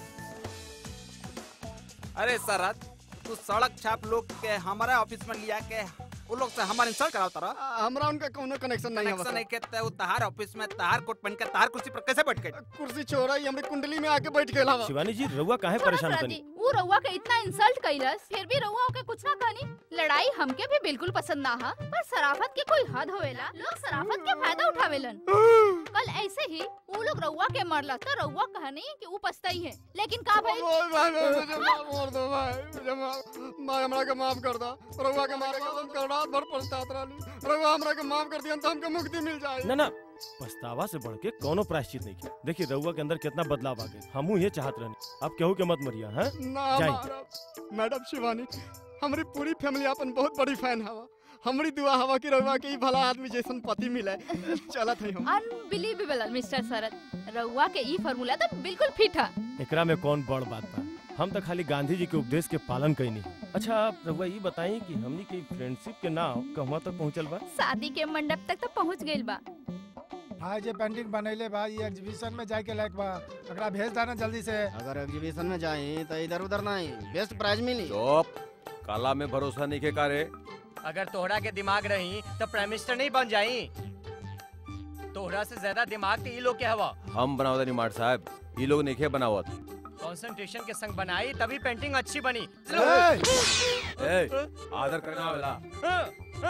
अरे सरत तू सड़क छाप लोग के हमारे ऑफिस में लिया के वो लोग से हमारे इंसल्ट कराओ तारा हमरा उनका कोनो कनेक्शन नहीं है कनेक्शन नहीं के वो तहार ऑफिस में तहार कोट पहन के तहार कुर्सी पर कैसे बैठ गए कुर्सी छोड़ा ही हमरे कुंडली में आके बैठ गया शिवानी जी रउआ काहे परेशान सरद तनी जी वो रउआ के इतना इंसल्ट कइलस फिर भी रउआ ओके कुछ ना कहनी लड़ाई हमके भी बिल्कुल पसंद ना हा पर शराफत के कोई हद होवेला लोग शराफत के फायदा उठावेलन कल ऐसे ही वो लोग रउआ के मरला तो रउआ कहनी कि वो पछताई है लेकिन का भाई भाई भाई भाई मुझे माफ कर दो भाई मुझे माफ मैं हमरा के माफ कर दो रउआ के मारे के हम कर रात भर पछतात रहली रउआ हमरा के माफ कर दिया तो हमके मुक्ति मिल जाए ना ना पछतावा से बढ़ के कोनो प्रायश्चित नहीं किया देखिए रउआ के अंदर कितना बदलाव आ गए हमू ये चाहत रहनी अब केहू के मत मरिया हैं ना जाई मारब। मैडम शिवानी हमारी पूरी फैमिली अपन बहुत बड़ी फैन हवा हमारी दुआ हवा की रउआ के ई भला आदमी जैसन पति मिले चलत है हम अनबिलीवेबल मिस्टर शरद रउआ के ई फार्मूला तो बिल्कुल फिट है एकरा में कौन बड़ बात बा हम तो खाली गांधी जी के उपदेश के पालन कैनी अच्छा आप रउआ ये बताई कि हमनी के फ्रेंडशिप के नाव कहवा तक पहुंचल बा शादी के मंडप तक तो पहुंच गइल बा भाई जे पेंटिंग बनैले बा ये एग्जीबिशन में जाए के लायक बा एकरा भेज देना जल्दी से अगर एग्जीबिशन में जाए तो इधर उधर नहीं बेस्ट प्राइज मिली चुप काला में भरोसा नहीं के कारे अगर तोहरा के दिमाग रही तो प्राइम मिनिस्टर नहीं बन जाई तोहरा से ज्यादा दिमाग तो ई लोग के हवा हम बनावत नहीं मार साहब ये लोग नहीं बनावत कंसंट्रेशन के संग बनाई तभी पेंटिंग अच्छी बनी ए, आदर करना वाला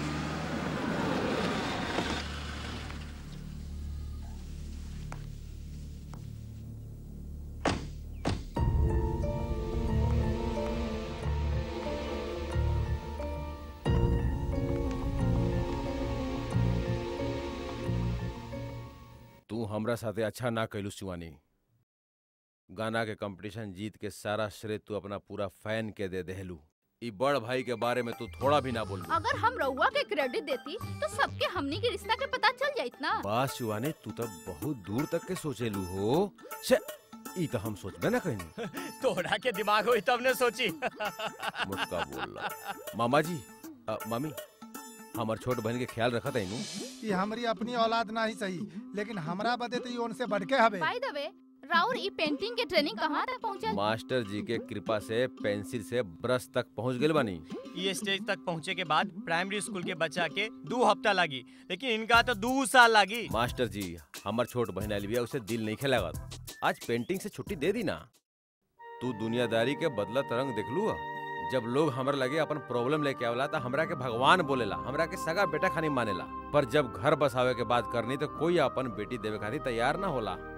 तू हमरा साथे अच्छा ना कैलू शिवानी गाना के कंपटीशन जीत के सारा श्रेय तू अपना पूरा फैन के दे देहलू ई बड़ भाई के बारे में तू थोड़ा भी ना बोल अगर हम रउआ के क्रेडिट देती तो सबके हमनी के रिश्ता के पता चल जाइत ना बस शिवानी तू तो बहुत दूर तक के सोचेलू हो से ई तो हम सोचबे ना कहीं तोहरा के दिमाग हुई तब ने सोची मुटका बोल मामा जी अ, मामी हमार छोट बहन के ख्याल रखत है ये हमारी अपनी औलाद ना ही सही लेकिन हमरा बदे तो ये उनसे बढ़ के हवे बाय द वे राउर ई पेंटिंग के ट्रेनिंग कहाँ तक पहुँचल मास्टर जी के कृपा से पेंसिल से ब्रश तक पहुंच गए बानी ये स्टेज तक पहुँचे के बाद प्राइमरी स्कूल के बच्चा के दो हफ्ता लगी लेकिन इनका तो दो साल लगी मास्टर जी हमार छोट बहन आइल बिया उसे दिल नहीं खेला आज पेंटिंग से छुट्टी दे दी ना तू दुनियादारी के बदला तरंग देख लू जब लोग हमरा लगे अपन प्रॉब्लम लेके आवला तो हमरा के भगवान बोलेला हमरा के सगा बेटा खानी मानेला पर जब घर बसावे के बात करनी तो कोई अपन बेटी देवे खातिर तैयार ना होला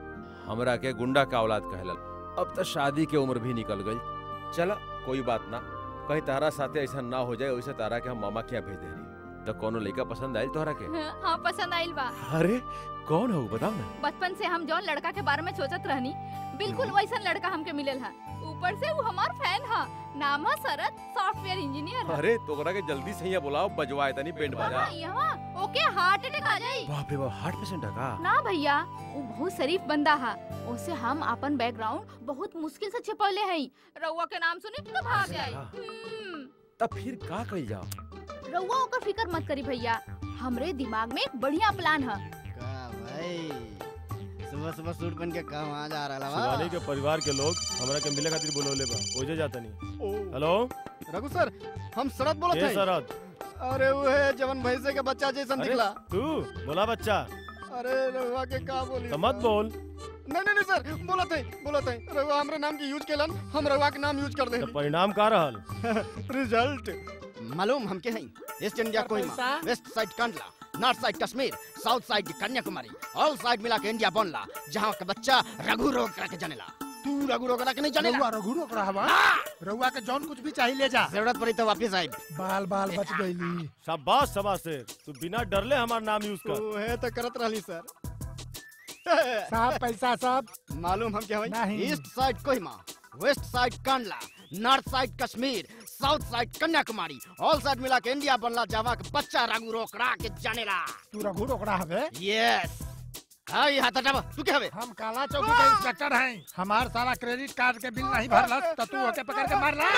हमरा के गुंडा का औलाद कहलल अब तो शादी के उम्र भी निकल गई चला कोई बात ना कहीं तारा साथे ऐसा ना हो जाए वैसे तारा के हम मामा के यहाँ भेज दे रही तो कोनो लड़का पसंद आयल तोहरा के हाँ पसंद आइल बा अरे कौन हो बताओ ना बचपन से हम जौन लड़का के बारे में सोचत रहनी बिल्कुल वैसन लड़का हमके मिलल है ऊपर से वो हमार फैन है नाम है शरद सॉफ्टवेयर इंजीनियर है अरे तोहरा के जल्दी से यहाँ बुलाओ बजवाए तनी पेंट बजा हाँ, यहाँ ओके हार्ट अटैक आ जाई बाप रे बाप हार्ट पेशेंट है का ना भैया वो बहुत शरीफ बंदा है उसे हम अपन बैकग्राउंड बहुत मुश्किल से छिपौले हई रउआ के नाम सुनी तो भाग जाई हम्म, तब फिर का कइल जाओ रउआ ओकर फिकर मत करी भैया हमरे दिमाग में एक बढ़िया प्लान है का भाई सुबह सुबह सूट पहन के काम आ जा रहा शिवानी के परिवार के लोग हमरा के मिले खातिर बोलौले बा ओजे जाता नहीं हेलो रघु सर हम शरद बोलत के हई शरद अरे वो है जवन भैंसे के बच्चा जैसन अरे दिखला तू बोला बच्चा अरे रघुआ के का बोली तो मत बोल नहीं नहीं नहीं सर बोलत है बोलत है रघुआ हमरे नाम के यूज केलन हम रघुआ के नाम यूज कर दे तो परिणाम का रहल रिजल्ट मालूम हमके हैं east India Kohima west side Kandla north side Kashmir south side Kanyakumari all side मिला के इंडिया बनला जहाँ का बच्चा रघु रोग करके जनेला तू रघु रोग के नहीं जनेला रघुआ रघु रोक रहा बा रघुआ के जौन कुछ भी चाहिए ले जा जरूरत पड़ी तो वापिस आई बाल बाल बच गईली शाबाश शाबाश से तू बिना डरले हमार नाम यूज कर वो है तो करत रहली सर साहब पैसा सब मालूम हम क्या भाई नहीं। East side Kohima west side Kandla north side Kashmir south side Kanyakumari all side मिला के इंडिया बनला जावा के बच्चा रघु रोकड़ा के जानेला तू रघु रोकड़ा हवे यस हाँ ये हाथ हटावा तू क्या हवे हम काला चौकी के इंस्पेक्टर हैं हमार सारा क्रेडिट कार्ड के बिल नहीं भरलस तो तू ओके पकड़ के मारला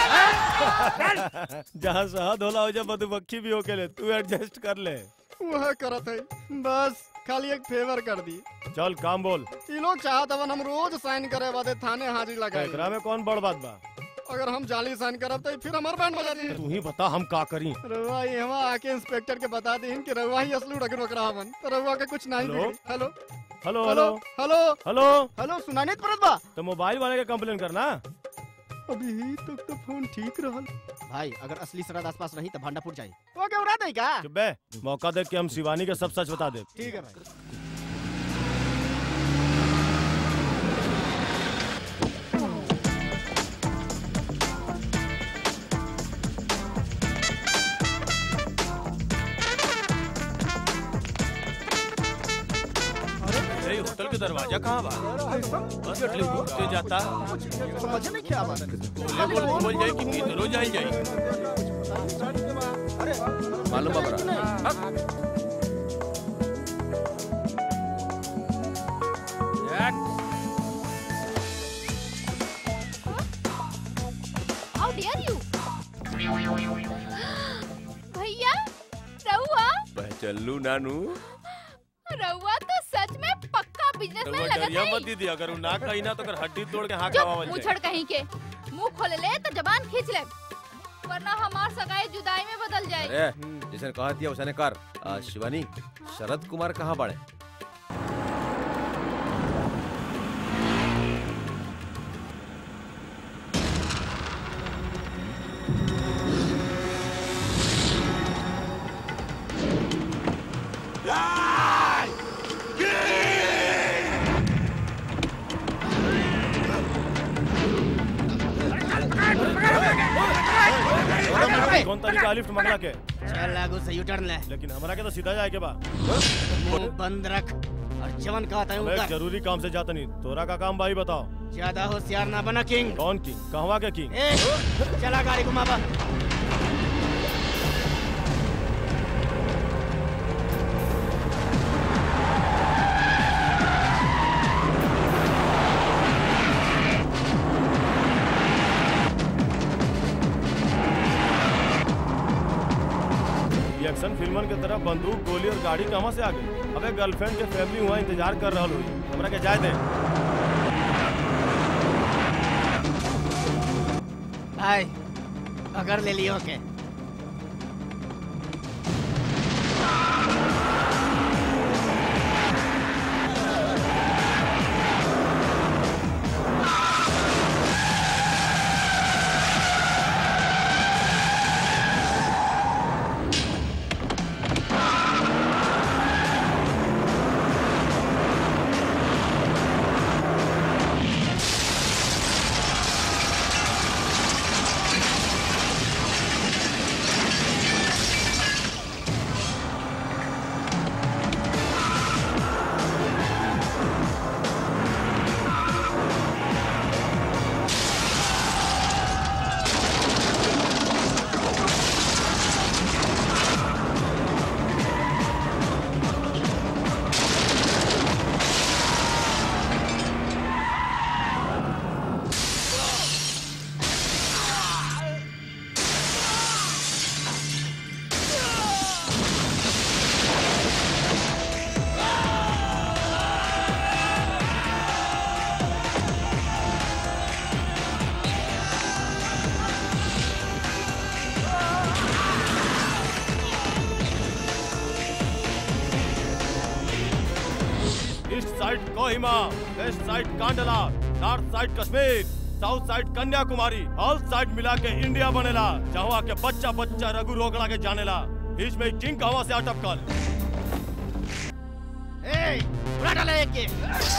जहाँ शहद होला हो जा मधुमक्खी भी होके ले तू एडजस्ट कर ले वह करत है बस खाली एक फेवर कर दी चल काम बोल ये लोग चाहत हवन हम रोज साइन करे वादे थाने हाजिर लगाए एकरा में कौन बड़ बात बा अगर हम जाली साइन करब तो फिर हमार बैंड बजा दी तू ही बता हम का करी रउआ यहाँ आके इंस्पेक्टर के बता दी कि रउआ ही असलू रगड़ रहा हवन तो रउआ के कुछ नहीं हेलो? बिगड़ी। Hello hello hello hello hello hello सुनाई नहीं पड़त बा तो मोबाइल वाले के कंप्लेन करना अभी तक तो फोन ठीक रहल भाई अगर असली शराब आसपास रही तो भांडापुर जाए वो क्या उड़ा देगा चुप बे मौका देख के हम शिवानी के सब सच बता दे ठीक है भाई अरे होटल के दरवाजा कहाँ बा बस अटले घूमते जाता समझ नहीं क्या बात बोले बोल बोल जाए कि किधरो जाए जाए मालूम बा बरा हाउ डेयर यू भैया रहुआ पहचल्लू नानू रहुआ तो सच में पक्का तो बिजनेसमैन वो लगत डरिया है मत दीदी अगर वो ना कही ना तो अगर हड्डी तोड़ के हाँ चुप कवावल मुंह जाए छड़ कहीं के मुंह खोल ले तो जबान खींच ले वरना हमार सगाई जुदाई में बदल जाए अरे जैसे कहा दिया उसने कर आ, शिवानी शरद कुमार कहाँ बड़े कौन तरीका लिफ्ट मंगला के चल लागू से यू टर्न ले लेकिन हमारा के तो सीधा जाए के बा मुंह बंद रख और जवन कहता है मैं वो एक कर जरूरी काम से जाता नहीं तोरा का काम भाई बताओ ज्यादा होशियार ना बना किंग कौन किंग कहवा के किंग ए चला गाड़ी घुमावा ये एक्शन फिल्मन के तरह बंदूक गोली और गाड़ी कहाँ से आ गई अबे गर्लफ्रेंड के फैमिली हुआ इंतजार कर रहा हुई हमरा के जाए दे भाई अगर ले लियो के side Kohima west side Kandla north side Kashmir south side Kanyakumari all side मिला के इंडिया बनेला जहाँ के बच्चा बच्चा रघु रोकड़ा के जानेला बीच में किंग कहवा से अटपकल ए उड़ा डाले एक के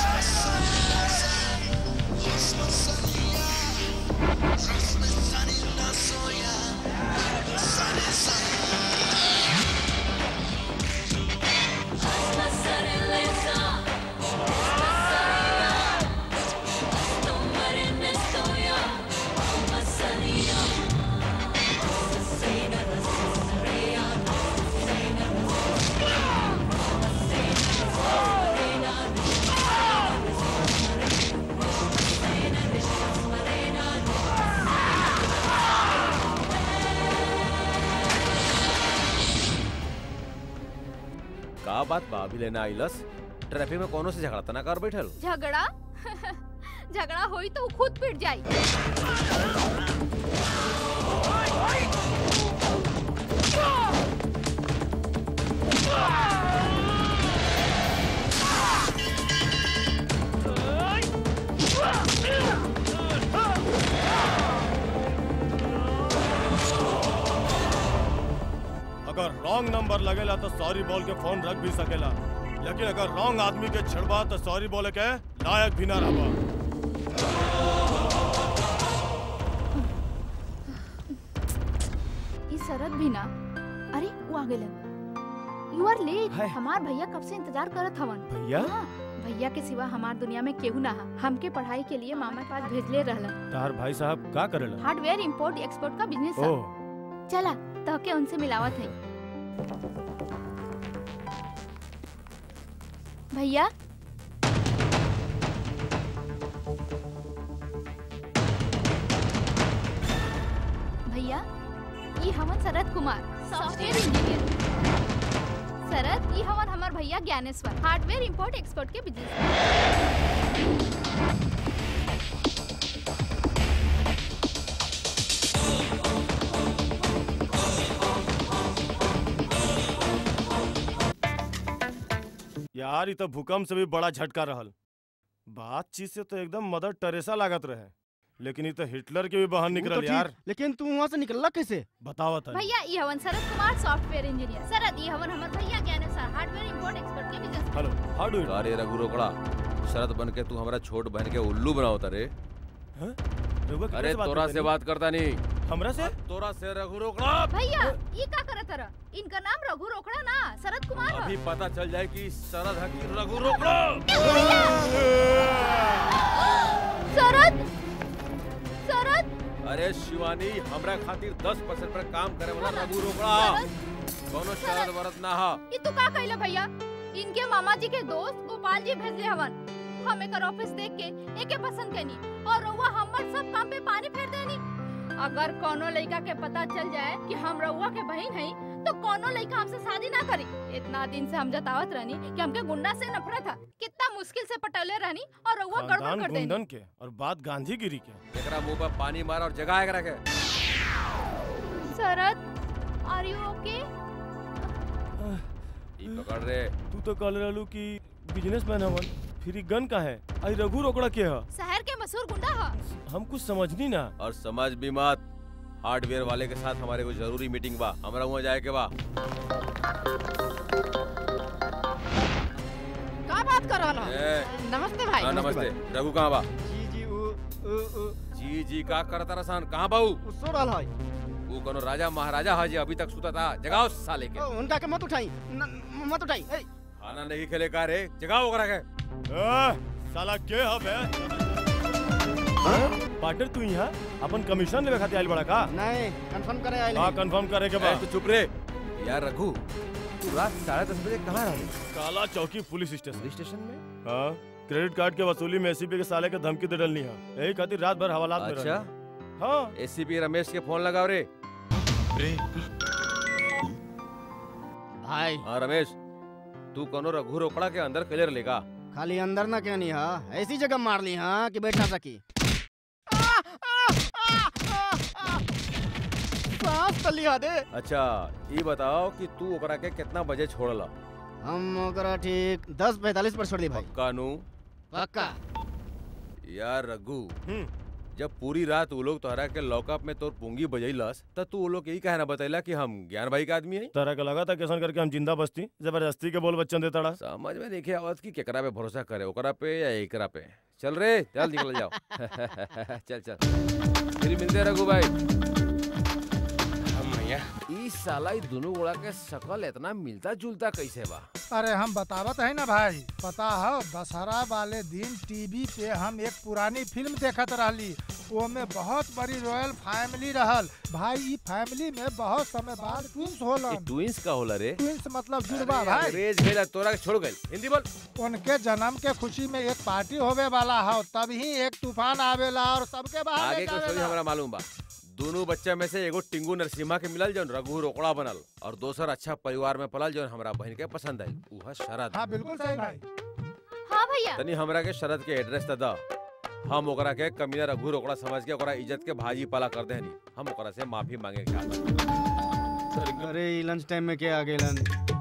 का बात बा अभी लेना आइलस ट्रैफिक में कोनो से झगड़ा तना कर बैठल झगड़ा झगड़ा होई तो उ खुद पिट जाई अगर रॉन्ग नंबर लगेला तो सॉरी बोल के फोन रख भी सकेला लेकिन अगर रॉन्ग आदमी के छिड़बा तो सॉरी बोले के लायक भी ना रहबा ई शरद भी ना अरे वो आ गेलन यू आर लेट हमार भैया कब से इंतजार करत हवन भैया? हाँ, भैया के सिवा हमार दुनिया में केहू ना हा हमके पढ़ाई के लिए मामा के पास भेजले रहलन तार भाई साहब का करेला हार्डवेयर इंपोर्ट एक्सपोर्ट का बिजनेस ओ है चला तो के उनसे मिलावत है भैया भैया ये हमन शरद कुमार सॉफ्टवेयर इंजीनियर शरद ये हमन हमार भैया ज्ञानेश्वर हार्डवेयर इंपोर्ट एक्सपोर्ट के बिजनेस यार ये तो भूकंप से भी बड़ा झटका रहल बातचीत से तो एकदम मदर टेरेसा लागत रहे लेकिन ये तो हिटलर के भी बाहर वो निकल तो ठीक, यार लेकिन तू वहाँ से निकलला कैसे बतावा था भैया ये हवन शरद कुमार सॉफ्टवेयर इंजीनियर शरद ये हवन हमार भैया ज्ञानेश्वर हार्डवेयर इंपोर्ट एक्सपोर्ट के बिजनेस हेलो हाउ डू अरे रघु रोकड़ा शरद बन के तू हमारा छोट बहन के उल्लू बनावता रे अरे तोरा से बात करता नहीं हमरा से तोरा से रघु रोकड़ा भैया ये का करत रह इनका नाम रघु रोकड़ा ना शरद कुमार ह अभी पता चल जाए कि शरद है कि रघु रोकड़ा शरद शरद अरे शिवानी हमरा खातिर 10 परसेंट पर काम करे वाला रघु रोकड़ा कोनो शरद वरद ना हा ये तू का कहला भैया इनके मामा जी के दोस्त गोपाल जी भेजले हवन हम एकर ऑफिस देख के एके पसंद कैनी और रउआ हमर सब काम पे पानी फेर देनी अगर कोनो लड़का के पता चल जाए कि हम रउआ के बहन हई तो कोनो लड़का हमसे शादी ना करी इतना दिन से हम जतावत रहनी कि हमके गुंडा से नफरत था कितना मुश्किल से पटौले रहनी और रउआ गड़बड़ खानदान कर देनी गुंडन के और बात गांधीगिरी के एकरा मुंह पर पानी मार और जगह एकरा के शरद आर यू ओके ई पकड़ रे तू तो कल रहलू कि बिजनेसमैन हवन फिर ई गन का है आई रघु रोकड़ा के है शहर के मशहूर गुंडा ह हम कुछ समझनी ना और समझ भी मत हार्डवेयर वाले के साथ हमारे को जरूरी मीटिंग बा हमरा वहाँ जाए के बा का बात कर रहा ए, नमस्ते भाई हाँ नमस्ते रघु कहाँ बा जी जी उ उ उ जी जी का करता रसान कहाँ बाऊ सो रहल है वो कोनो राजा महाराजा है जी अभी तक सुता था जगाओ साले के ओ, उनका के मत उठाई न- मत उठाई ए, खाना नहीं खेले का रे जगाओ ओकरा के ए, साला के हबे पार्टनर तू यहाँ अपन कमीशन लेवे खातिर आइल बड़ा का नहीं कंफर्म करे आइल हाँ कंफर्म करे के ए, बाद तू चुप रे यार रघु तू रात साढ़े दस बजे कहाँ रही काला चौकी पुलिस स्टेशन पुलिस स्टेशन में हाँ क्रेडिट कार्ड के वसूली में एसीपी के साले के धमकी दे डलनी है यही खातिर रात भर हवालात में अच्छा रहनी। हाँ एसीपी रमेश के फोन लगाओ रे भाई हाँ रमेश तू कोनो रघु रोकड़ा के अंदर क्लियर लेगा खाली अंदर ना कहनी हा ऐसी जगह मार ली हाँ कि बैठ ना सकी सांस तो लिया दे अच्छा ये बताओ कि तू ओकरा के कितना बजे छोड़ला हम ओकरा ठीक दस पैंतालीस पर छोड़ दी भाई कानू पक्का यार रघु जब पूरी रात वो लोग तोहरा के लॉकअप में तोर पूंगी बजैलस त तू वो लोग यही कहना बतैला कि हम ज्ञान भाई का आदमी है तरह का लगा था कैसन करके हम जिंदा बस्ती जबरदस्ती के बोल बच्चन देता समझ में देखे आवत कि केकरा पे भरोसा करे ओकरा पे या एकरा पे चल रे चल निकल जाओ चल चल फिर मिलते हैं रघु भाई भैया ई साला ई दोनों गोड़ा के शकल इतना मिलता जुलता कैसे बा अरे हम बतावत है ना भाई पता है दशहरा वाले दिन टीवी पे हम एक पुरानी फिल्म देखत रहली वो में बहुत बड़ी रॉयल फैमिली रहल भाई ई फैमिली में बहुत समय बाद ट्विंस होलन ट्विंस का होला रे ट्विंस मतलब जुड़वा अरे, भाई अंग्रेज भेला तोरा के छोड़ गइल हिंदी बोल उनके जन्म के खुशी में एक पार्टी होवे वाला है तभी एक तूफान आवेला और सबके बाहर आगे ले का स्टोरी जावेला। हमरा मालूम बा दोनों बच्चा में से एगो टिंगू नरसिम्हा के मिलल जौन रघु रोकड़ा बनल और दोसर अच्छा परिवार में पलल जौन हमरा बहन के पसंद आई उहा शरद हाँ बिल्कुल सही भाई हाँ भैया तनी हमरा के शरद के एड्रेस त द हम ओकरा के कमीना रघु रोकड़ा समझ के ओकरा इज्जत के भाजी पाला कर देहनी हम ओकरा से माफी मांगे के चाहत अरे ई लंच टाइम में क्या आ गेलन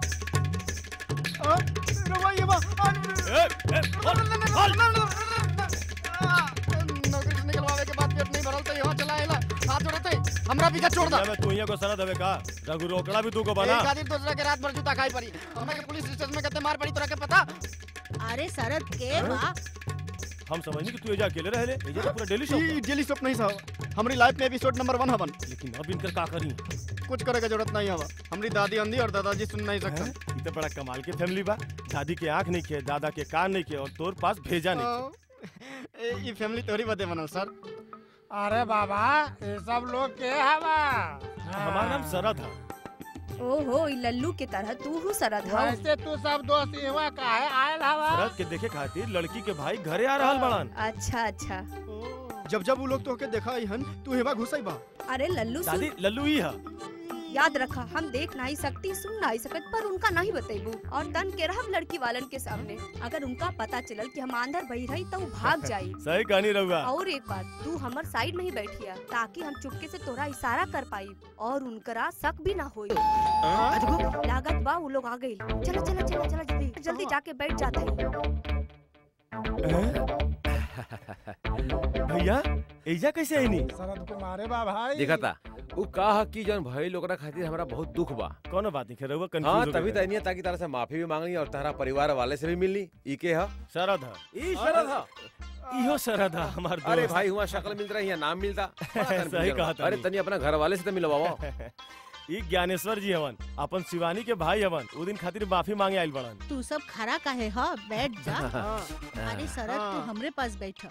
नौकरी से निकलवावे के बाद पेट नहीं भरल तो यहाँ चला आइला हाथ जोड़ते हमरा पीछे छोड़ दा मैं तू यहाँ को सरद हवे का रघु रोकड़ा भी तू को बना एक आदमी दूसरा के रात भर जूता खाई पड़ी हमरा के पुलिस स्टेशन में कते मार पड़ी तोरा के पता अरे शरद के बा हम समझनी कि तू एजा अकेले रहले एजा तो पूरा डेली शो ई डेली शॉप नहीं साहब हमारी लाइफ में एपिसोड नंबर वन हवन लेकिन अब इनकर का करी कुछ करे के जरूरत नहीं हवा हमारी दादी अंधी और दादाजी सुन नहीं सकते ई तो बड़ा कमाल के फैमिली बा दादी के आंख नहीं खे दादा के कान नहीं खे और तोर पास भेजा नहीं ए, ई फैमिली तोरी बदे बनल सर अरे बाबा ये सब लोग के हवा हमारा नाम सरद है ओहो ई लल्लू के तरह तू हूँ सरद हौ वैसे तू सब दोस्त इहवा काहे आयल हवा सरद के देखे खातिर लड़की के भाई घरे आ रहल बड़न अच्छा अच्छा जब जब वो लोग तोहके देखा हन तू हेवा घुसई बा अरे लल्लू सुन दादी लल्लू ही है याद रखा हम देख नहीं सकती सुन नहीं सकत पर उनका नहीं बतेबू और तन के रहब लड़की वालन के सामने अगर उनका पता चलल कि हम अंदर बही रही तो उ भाग जाई सही कहानी रहुआ और एक बात तू हमर साइड में ही बैठिया ताकि हम चुपके से तोरा इशारा कर पाई और उनकरा शक भी ना होई अजगो लागत बा वो लोग आ गई चलो चलो चलो चलो जल्दी जल्दी जाके बैठ जाते भैया एजा कैसे आई नहीं शरद कुमारे बा भाई देखा था उ कहा कि जौन भाई लोग खातिर हमरा बहुत दुख बा कोनो बात नहीं रहुआ हाँ कंफ्यूज तभी तो नहीं ताकि तारा से माफी भी मांगनी और तारा परिवार वाले से भी मिलनी ई के हा शरद है ई शरद हा इहो शरद है हमार दोस्त अरे भाई हुआ शक्ल मिल रही है नाम मिलता बड़ा सही confusion कहा बा। तनी। अरे तनी अपना घर वाले से तो मिलवाओ ई ज्ञानेश्वर जी हवन अपन शिवानी के भाई हवन उ दिन खातिर माफी मांगे आइल बड़न तू सब खड़ा काहे ह बैठ जा अरे शरद तू हमरे पास बैठ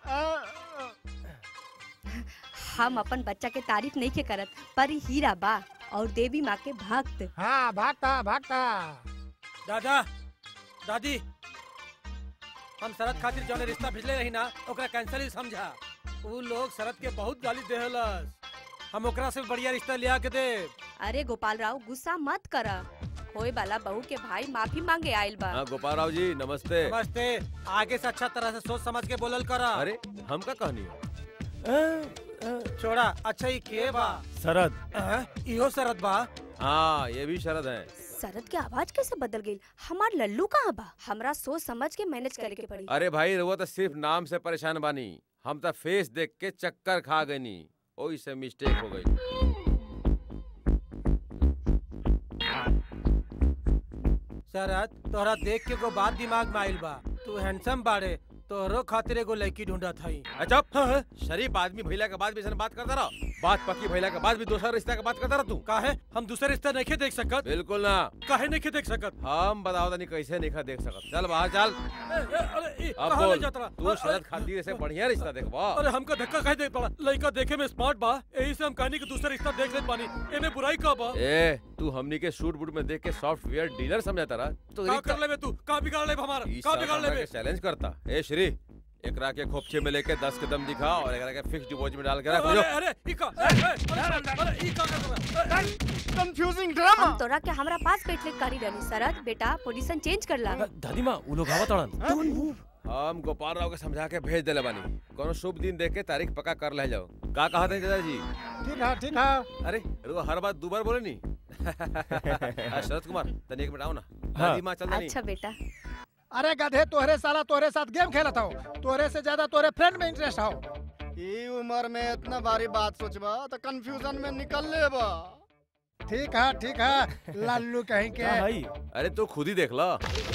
हम अपन बच्चा के तारीफ नहीं के करत पर ई हीरा बा और देवी माँ के भक्त हाँ भागता भागता दादा दादी हम शरद खातिर जौन रिश्ता भेजले रही ना ओकरा कैंसिल ही समझा उ लोग शरद के बहुत गाली देहलस हम ओकरा से बढ़िया रिश्ता लिया के दे अरे गोपाल राव गुस्सा मत करा होए वाला बहू के भाई माफी मांगे आइल बा हाँ गोपाल राव जी नमस्ते नमस्ते आगे से अच्छा तरह से सोच समझ के बोलल करा अरे हम का कहनी हो छोड़ा अच्छा ही के बा शरद अ, इहो शरद बा हाँ ये भी शरद है शरद के आवाज कैसे बदल गई हमार लल्लू कहाँ बा हमरा सोच समझ के मैनेज करे के पड़ी अरे भाई रहुआ तो सिर्फ नाम से परेशान बानी हम तो फेस देख के चक्कर खा गनी ओही से मिस्टेक हो गई शरद तोहरा देख के एगो बात दिमाग में आइल बा तू हैंडसम बाड़े तोहरो खातिर एगो लड़की ढूंढत हई अच्छा शरीफ आदमी भैला के बाद भी ऐसा बात करता रहो बात पक्की भैला के बाद भी दूसरा रिश्ता के बात करता रहो तू काहे हम दूसरे रिश्ता नहीं देख सकत बिल्कुल ना काहे नहीं देख सकत हम बताओ तनी कैसे नहीं देख सकत चल बाहर चल ए, ए, अरे ई, अब कहाँ ले बोल जात रहा? तू शरद खातिर से बढ़िया रिश्ता देखबा अरे हमका धक्का काहे दे पड़ा लड़का देखे में स्मार्ट बा यही से हम कहनी कि दूसरा रिश्ता देख लेत बानी एमे बुराई का बा ए तू हमनी के शूट बूट में देख के सॉफ्टवेयर डीलर समझाता रहा तो का कर लेबे तू का बिगाड़ लेबे हमारा का बिगाड़ लेबे चैलेंज करता ए श्री एकरा के खोपचे में लेके दस कदम दिखा और एकरा के फिक्स डिपॉजिट में डाल के रख अरे जो अरे ई का ए, ए, अरे अरे ई का कर रहा कंफ्यूजिंग हम तोरा के हमरा पास बैठले करी रहनी शरद बेटा पोजीशन चेंज कर ला दादी माँ वो लोग आवत अड़न हम गोपाल राव के समझा के भेज देले बानी कोनो शुभ दिन देख के तारीख पक्का कर ले जाओ का कहा थे दादाजी ठीक है ठीक है अरे रुआ हर बात दो बार बोले नी आ, शरद कुमार तनी एक मिनट आओ ना हाँ। दादी माँ चल तनी अच्छा बेटा अरे गधे तोहरे साला तोहरे साथ गेम खेलत हो तोहरे से ज्यादा तोहरे फ्रेंड में इंटरेस्ट हो ई उम्र में इतना भारी बात सोचबा तो कंफ्यूजन में निकल लेबा ठीक है ठीक है लल्लू कहीं के हाँ भाई अरे तू खुद ही देख ला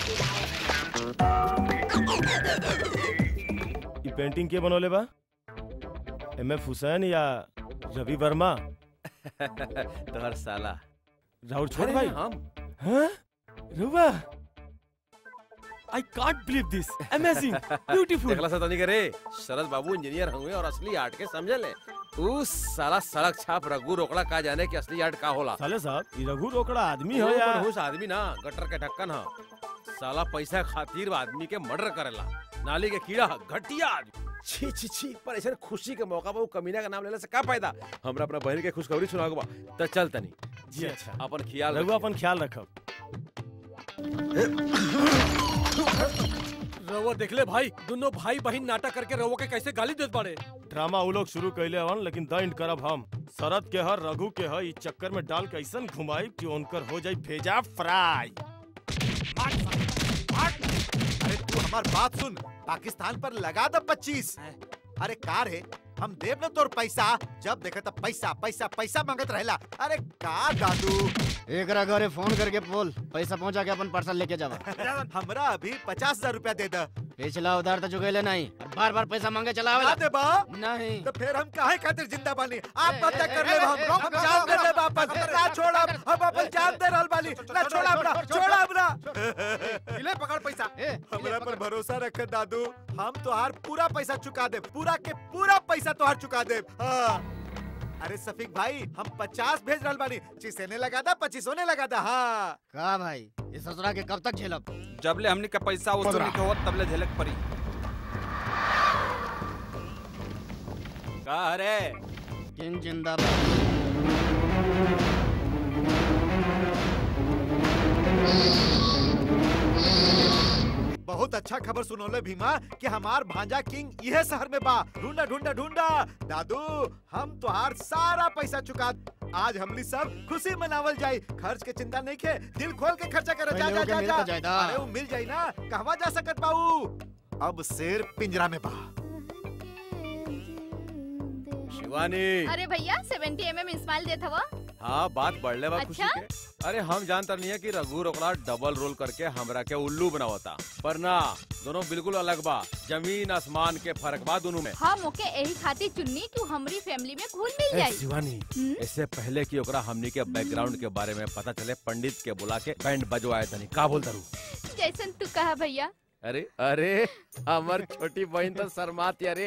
ये पेंटिंग के बनोले बा एम एफ हुसैन या रवि वर्मा तोहर साला राहुल छोड़ अरे भाई हम हाँ रुवा I can't believe this amazing beautiful देखला सा तनी करे शरद बाबू इंजीनियर हुए और असली आर्ट के समझ ले उस साला सड़क छाप रघु रोकड़ा का जाने कि असली आर्ट का होला साले साहब ये रघु रोकड़ा आदमी हो वो या मनहूस आदमी ना गटर के ढक्कन ह साला पैसा खातिर आदमी के मर्डर करेला नाली के कीड़ा ह, घटिया आदमी छी छी छी पर ऐसे खुशी के मौका पर वो कमीना का नाम लेने से का फायदा हमरा अपना बहन के खुशखबरी सुनाओ बा त चल तनी जी अच्छा अपन ख्याल रघु रखिए। अपन ख्याल रखब रवो देख ले भाई दोनों भाई बहन नाटक करके रवो के कैसे गाली देत बाड़े ड्रामा वो लोग शुरू कैले हवन लेकिन द एंड करब हम शरद के हर रघु के ह इस चक्कर में डाल के ऐसन घुमाई कि उनकर हो जाई भेजा फ्राई अरे तू हमार बात सुन पाकिस्तान पर लगा दो पच्चीस अरे कार है हम देव न तोर पैसा जब देखे तब पैसा पैसा पैसा मांगत रहेला अरे का दादू एकरा घरे फोन करके बोल पैसा पहुंचा के अपन पार्सल लेके जावा हमरा अभी पचास हजार रूपया दे द पिछला उधार तो चुकेले नहीं और बार बार पैसा मांगे चला ना दे बा नहीं तो फिर हम काहे खातिर जिंदा बानी आत्महत्या कर ले ए, हम ए, हम रुक, जान रुक, दे ले रुक, वापस ना छोड़ब हम अपन जान दे रहल बानी ना छोड़ा हमरा छोड़ा हमरा ले पकड़ पैसा हमरा पर भरोसा रख दादू हम तोहार पूरा पैसा चुका दे पूरा के पूरा पैसा तोहार चुका दे हाँ अरे सफीक भाई हम पचास भेज रहल बानी चिसेने लगा दा पच्चीस होने लगा दा हाँ का भाई ये ससुरा के कब तक झेलब जब ले हमनी का पैसा वसूल नहीं होत तब ले झलक पड़ी का रे किंग जिंदाबाद बहुत अच्छा खबर सुनोले भीमा कि हमार भांजा किंग यह शहर में बा ढूंढा ढूंढा ढूंढा दादू हम तोहार सारा पैसा चुका आज हमनी सब खुशी मनावल जाई खर्च के चिंता नहीं के दिल खोल के खर्चा कर जा पहले जा ओके जा मिल जा तो जायदा। अरे वो मिल जाई ना कहवा जा सकत पाऊ अब शेर पिंजरा में बा शिवानी अरे भैया 70 एमएम स्माइल देत हवा हाँ बात बढ़ले बा खुशी अच्छा? के अरे हम जानता नहीं है कि रघु रोकड़ा डबल रोल करके हमरा के उल्लू बनावता पर ना दोनों बिल्कुल अलग बा जमीन आसमान के फर्क बा दोनों में हम ओके यही खातिर चुन्नी कि हमरी फैमिली में घुल मिल ए, जाए शिवानी हम्म? इससे पहले कि ओकरा हमनी के बैकग्राउंड के बारे में पता चले पंडित के बुला के बैंड बजवाए तनी का बोल दरू जैसन तू कहा भैया अरे अरे हमर छोटी बहन तो शर्माती अरे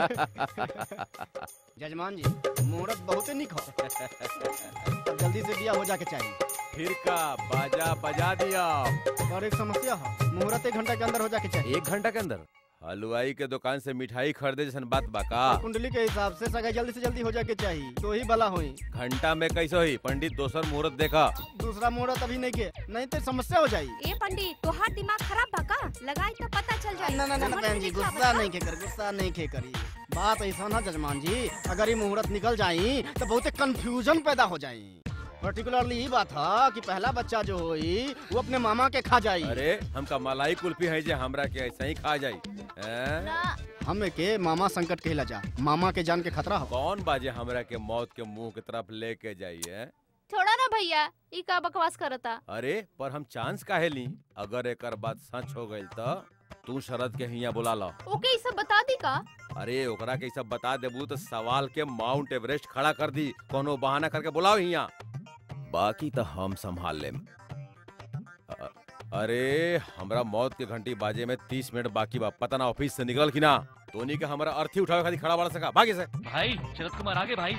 जजमान जी मुहूर्त बहुत निक हो अब जल्दी से बिया हो जाके चाहिए फिर का बाजा बजा दिया और एक समस्या है मुहूर्त एक घंटा के अंदर हो जाके चाहिए एक घंटा के अंदर हलवाई के दुकान से मिठाई खरीदे जैसन बात बा का कुंडली के हिसाब से सगाई जल्दी से जल्दी हो जाके चाहिए तो ही भला हुई घंटा में कैसे हुई पंडित दोसर मुहूर्त देखा दूसरा मुहूर्त अभी नहीं के नहीं तो समस्या हो जाई ए पंडित तोहार दिमाग खराब बा का लगाई तो पता चल जाई ना ना ना ना, समझ बहन में जी निकला गुस्सा बा नहीं के कर गुस्सा नहीं के करी बात ऐसा ना जजमान जी अगर ये मुहूर्त निकल जाई तो बहुत कंफ्यूजन पैदा हो जाई पर्टिकुलरली ये बात है कि पहला बच्चा जो होई वो अपने मामा के खा जाई अरे हमका मलाई कुल्फी है जे हमरा के ऐसा ही खा जाई हैं? हमें के मामा संकट कहला जा मामा के जान के खतरा हो कौन बाजे हमरा के मौत के मुंह की तरफ लेके जाइए छोड़ा ना भैया ई का बकवास करता अरे पर हम चांस काहे ली अगर एकर बात सच हो गई तो तू शरद के हिया बुला लो ओके ई सब बता दी का अरे ओकरा के ई सब बता देबू तो सवाल के माउंट एवरेस्ट खड़ा कर दी कोनो बहाना करके बुलाओ हिया बाकी तो हम संभाल लेम अ- अरे हमरा मौत के घंटी बाजे में तीस मिनट बाकी बा पता ना ऑफिस से निकल की ना तोनी के हमारा अर्थी उठावे खातिर खड़ा बढ़ सका भागे से भाई शरद कुमार आगे भाई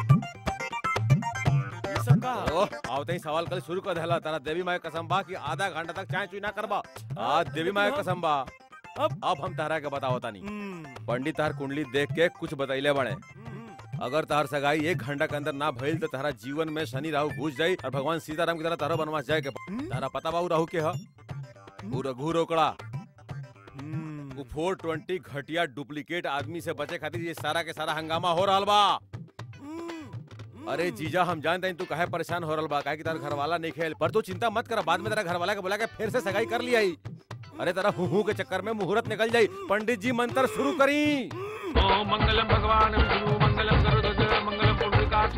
ओह, आवते ही सवाल कल शुरू कर देला तारा देवी माई कसम बा कि आधा घंटा तक चाय चुई ना करबा आज देवी माई कसम बा अब अब हम तारा के बताओ तानी पंडित तार कुंडली देख के कुछ बतैले बने अगर तार सगाई एक घंटा के अंदर ना भइल तो तारा जीवन में शनि राहु घुस जाई और भगवान सीताराम की तरह तारा बनवास जाए के बा। तारा पता बा उ राहु के ह उ रघु रोकड़ा उ 420 घटिया डुप्लीकेट आदमी से बचे खातिर ये सारा के सारा हंगामा हो रहल बा अरे जीजा हम जानते हैं तू काहे परेशान हो रहल बा काहे कि तार घर वाला नहीं खेल पर तू चिंता मत कर बाद में तेरा घर वाला के बुला के फिर से सगाई कर लिया ही अरे तेरा हूँ हूँ के चक्कर में मुहूर्त निकल जाई पंडित जी मंत्र शुरू करी ओम मंगलम भगवान विष्णु मंगलम गरुड़ध्वज मंगलम पुंडरीकाक्ष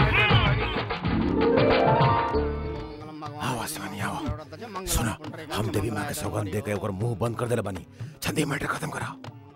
आवा शिवानी आवा सुना हम देवी माँ के सौगंध दे के ओकर मुंह बंद कर देले बानी छंदी मैटर खत्म करा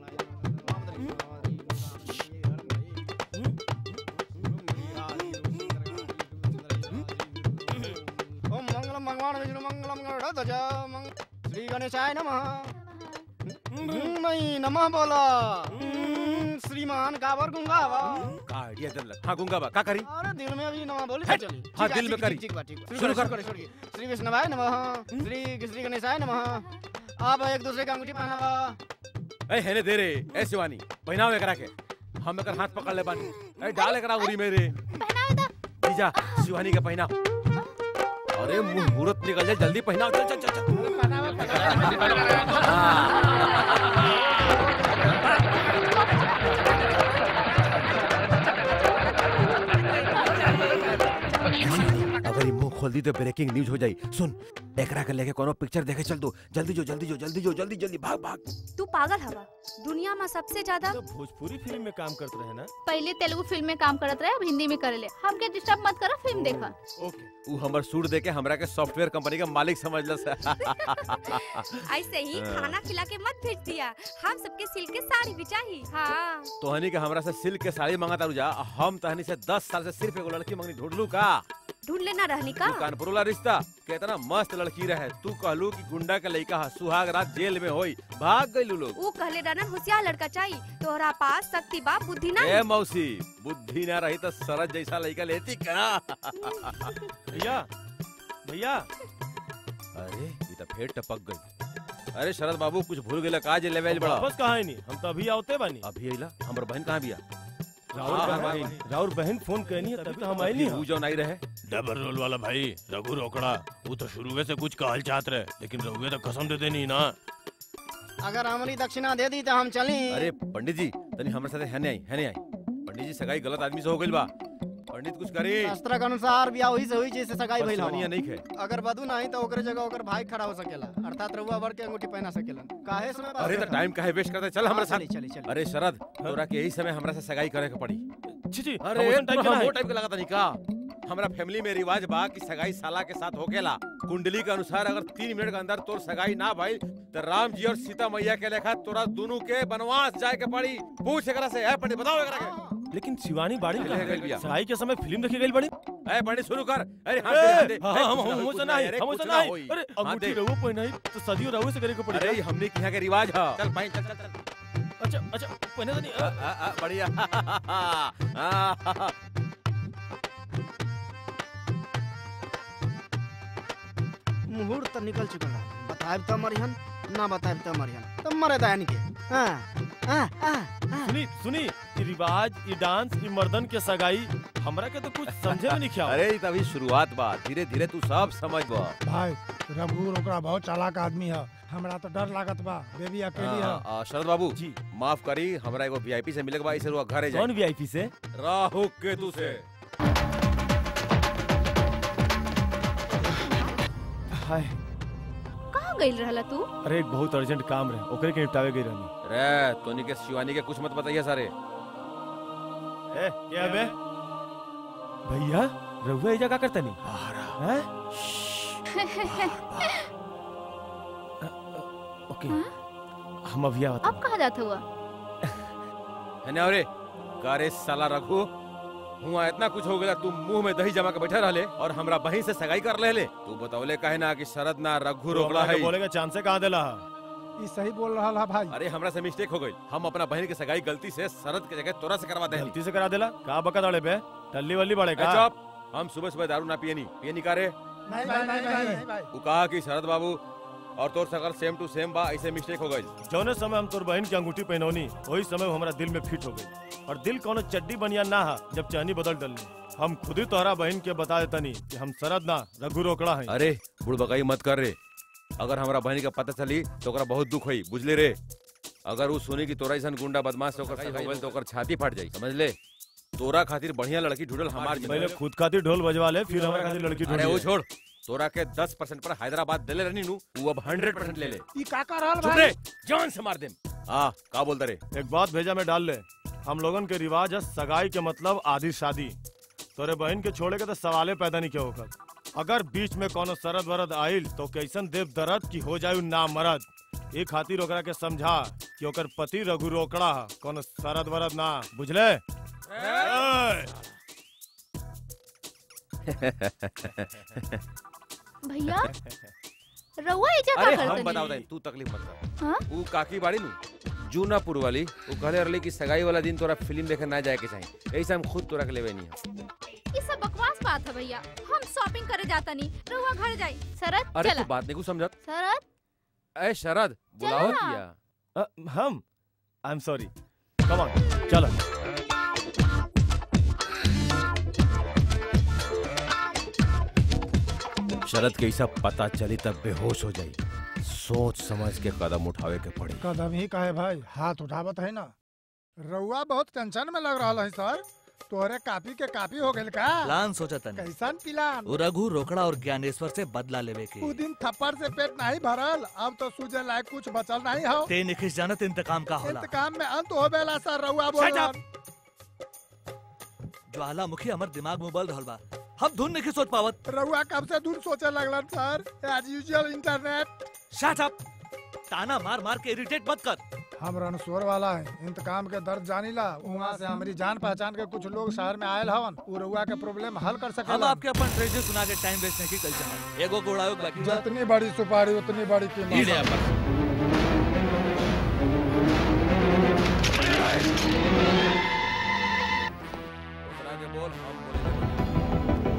ओम मंगलम भगवान विष्णु मंगलम गरुड़ध्वज मंग- श्री गणेशाय नमः हम्म, नहीं नमः बोला हम्म, श्रीमान काबर गुंगावा का आइडिया दे लग हां गुंगा बा का करी अरे दिल में अभी नमः बोली तो हट, चली हाँ, ठीक है, दिल में ठीक- करी। ठीक बा ठीक बा। शुरू शुरू कर। कर शुरू कर श्री विष्णुवाय नमः श्री श्री गणेशाय नमः आप एक दूसरे का अंगूठी पहनावा ए हेने दे रे ए शिवानी पहनाओ एकरा के हम एकर हाथ पकड़ ले बानी ए डाल एकरा उरी मेरे जीजा शिवानी के पहना अरे मुहूर्त निकल जाए जल्दी पहनाओ चल चल चल चल अगर ये मुंह खोल दी तो ब्रेकिंग न्यूज हो जाई सुन एकरा के लेके कोनो पिक्चर देखे चल दो जल्दी जो जल्दी जो जल्दी जो जल्दी जल्दी भाग भाग तू पागल हवा दुनिया में सबसे ज्यादा भोजपुरी फिल्म में काम करते रहे ना पहले तेलुगु फिल्म में काम करत रहे अब हिंदी में करे ले हमके डिस्टर्ब मत करो फिल्म देखा ओके ऊ हमर सूट दे के हमरा के सॉफ्टवेयर कंपनी का मालिक समझलस ऐसे ही हाँ। खाना खिला के मत भेज दिया हम सबके सिल्क के साड़ी भी चाहिए हाँ तोहनी के हमरा से सिल्क के साड़ी मांगा तारू जा हम तहनी से दस साल से सिर्फ एगो लड़की मंगनी ढूंढ लू का ढूंढ लेना रहनी का तू कानपुर वाला रिश्ता कितना मस्त लड़की रहे तू कहलू कि गुंडा के लड़का हा सुहाग रात जेल में होई भाग गइलू लोग वो कहले रहना होशियार लड़का चाहिए तोहरा पास शक्ति बा बुद्धि ना ए मौसी बुद्धि ना रही तो सरज जैसा लड़का लेती का भैया भैया अरे ये तो फेर टपक गई अरे शरद बाबू कुछ भूल गेला का जे लेवल बड़ा वापस कहा है नहीं हम तो अभी आवते बानी अभी आइला हमर बहन कहाँ बिया राउर हाँ, बहन हाँ, राउर बहन फोन कहनी है तभी तो हम आए नहीं वो जो नहीं रहे डबल रोल वाला भाई रघु रोकड़ा वो तो शुरू से कुछ कहल चाहत रहे लेकिन रघुए तो कसम दे देनी ना अगर हमारी दक्षिणा दे दी तो हम चली अरे पंडित जी तनी हमारे साथ है नहीं आई है नहीं आई पंडित जी सगाई गलत आदमी से हो गइल बा पंडित कुछ करी शास्त्र के अनुसार ब्याह वही से हुई जैसे सगाई भइल परसवनिया हवा। नहीं खे अगर बधु नहीं तो ओकरे जगह ओकर भाई खड़ा हो सकेला अर्थात रउआ वर के अंगूठी पहना सकेला काहे समय अरे तो टाइम काहे वेस्ट करते चल हमारे हाँ, साथ चली, चली, चली। अरे शरद तोरा के यही समय हमरा से सगाई करे के पड़ी छी छी अरे हम टाइम तोरा वो टाइप के लगा नहीं का हमरा फैमिली में रिवाज बा कि सगाई साला के साथ होकेला कुंडली के अनुसार अगर तीन मिनट के अंदर तोर सगाई ना भाई तो राम जी और सीता मैया के लेखा तोरा दोनों के वनवास जाए के पड़ी पूछ एकरा से है पंडित बताओ एकरा के लेकिन शिवानी बाड़ी चले कहाँ गइल गई? बिया। सगाई के समय फिल्म देखी गई बड़ी ए पंडित शुरू कर अरे हाथ ए, दे हाथ दे हाँ, ए, हम कुछ ना हम होई, से कुछ नहीं अरे हम कुछ से ना नहीं होई। अरे हाथ अंगूठी दे। रहुओ पहनाई तो सदियों रहुओ से करे के पड़ी अरे हमने के यहाँ के रिवाज है चल भाई चल चल चल अच्छा अच्छा पहने तो नहीं आ, आ, आ, बढ़िया आ, मुहूर्त तो निकल चुका है बताएब तो मरिहन ना बताएब तो मरिहन तो मरे दायन के हाँ, हाँ, हाँ, हाँ। सुनी सुनी ये रिवाज ये डांस ये मर्दन के सगाई हमरा के तो कुछ समझे में नहीं क्या अरे ये तो अभी शुरुआत बा धीरे धीरे तू सब समझ बा भाई रघु ओकरा बहुत चालाक आदमी है हमरा तो डर लागत बा बेबी अकेली है आ, आ, शरद बाबू जी माफ करी हमरा एगो वीआईपी से मिले के बा इसे रुआ घरे जाए कौन वीआईपी से राहु केतु से हाय कहाँ गइल रहला तू अरे एक बहुत अर्जेंट काम रहे ओकरे के निपटावे गई रहनी रे तोनी के शिवानी के कुछ मत बताइए सारे ए क्या बे भैया रहुआ ये जगह करते नहीं हैं ओके हम अभी आवत अब कहाँ जाता हुआ है ना अरे कारे साला रखू हुआ इतना कुछ हो गया तू मुंह में दही जमा के बैठा रहले और हमरा बहन से सगाई कर लेले तू बतौले काहे ना कि शरद ना रघु रोकड़ा है बोलेगा चांद से कहाँ देला ई सही बोल रहा है भाई अरे हमरा से मिस्टेक हो गई हम अपना बहन के सगाई गलती से शरद के जगह तोरा से करवा दे गलती से करा देला का बका दाड़े बे टल्ली वल्ली बड़े का चुप हम सुबह सुबह दारू ना पियनी पियनी का रे नहीं भाई नहीं भाई नहीं भाई तू कहा कि शरद बाबू और तोर सकल सेम टू सेम बा ऐसे मिस्टेक हो गई जौने समय हम तोर बहन की अंगूठी पहनौनी वही समय वो हमारा दिल में फिट हो गई और दिल कोनो चड्डी बनिया ना हा जब चहनी बदल डलनी हम खुद ही तोहरा बहन के बता देतनी कि हम शरद ना रघु रोकड़ा है अरे बुड़बकाई मत कर रे अगर हमरा बहन का पता चली तो ओकरा बहुत दुख होई बुझले रे अगर वो सुनी कि तोरा ऐसा गुंडा बदमाश से ओकर सगाई हो गइल तो ओकर छाती फट जाई समझ ले तोरा खातिर बढ़िया लड़की ढूंढल हमार पहले जिम्मेदारी। खुद खातिर ढोल बजवा ले फिर हमारे खातिर लड़की अरे वो ढूंढी छोड़ तोरा के 10 परसेंट पर हैदराबाद दिले रहनी नु वो अब 100 परसेंट ले ले ई का कर रहल चुप भाई रे जान से मार दे हाँ का बोलते रे एक बात भेजा में डाल ले हम लोगन के रिवाज है सगाई के मतलब आधी शादी तोरे बहन के छोड़े के तो सवाले पैदा नहीं किया होकर अगर बीच में कोनो सरद वरद आइल तो कैसन देव दरद की हो जायु ना मरद ये खातिर ओकरा के समझा कि ओकर पति रघु रोकड़ा ह, कोनो सरद वरद ना बुझले ए! भैया रउआ एजा का अरे करतनी हम बताओ तू तकलीफ मत कर हाँ? ऊ काकी बाड़ी नु जूनापुर वाली वो कहले रहले कि सगाई वाला दिन तोरा फिल्म देखे ना जाए के चाहिए ऐसे हम खुद तोरा के लेवे नहीं हम ये सब बकवास बात है भैया हम शॉपिंग करे जाता नहीं रउआ घर जाई शरद अरे चला तू बात नहीं कुछ समझत शरद ए शरद बुलाओ चला। किया अ, हम I am sorry come on चलो शरद के सब पता चली तब बेहोश हो जाई सोच समझ के कदम उठावे के पड़ी कदम ही कहे भाई हाथ उठावत है ना रउआ बहुत टेंशन में लग रहा है सर तोहरे कापी के कापी हो गइल का प्लान सोचा तनी कैसन प्लान वो रघु रोकड़ा और ज्ञानेश्वर से बदला लेवे के उ दिन थप्पड़ से पेट नहीं भरल अब तो सूझे लायक कुछ बचल नहीं हो ते निखिस जानत इंतकाम का होला इंतकाम में अंत हो बेला सर रउआ बोल Shut ज्वालामुखी हमर दिमाग में उबल रहल बा हम धुन नहीं सोच पावत रउआ कब से दूर सोचे लगलन sir as usual internet shut up ताना मार मार के इरिटेट मत कर हम रणसोर वाला है इंतकाम के दर्द जानीला वहाँ से हमारी जान पहचान के कुछ लोग शहर में आयल हवन उ रउआ के प्रॉब्लम हल कर सके हम आपके अपन ट्रेजर सुना के टाइम वेस्ट नहीं कल चाहत एगो गोड़ायो के बाकी बा। जितनी बड़ी सुपारी उतनी बड़ी ई ले कीमत अपन। दूसरा के बोल हम बोले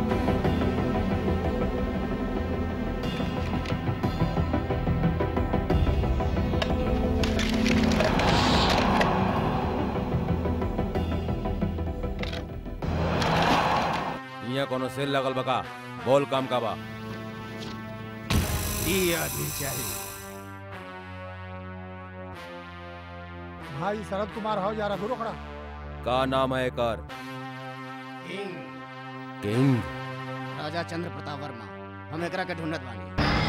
यहाँ कोनो सेल लगल बका बोल काम का बा भाई शरद कुमार हो जा रघु रोकड़ा का नाम है एकर किंग राजा चंद्र प्रताप वर्मा हम एकरा के ढूंढत बानी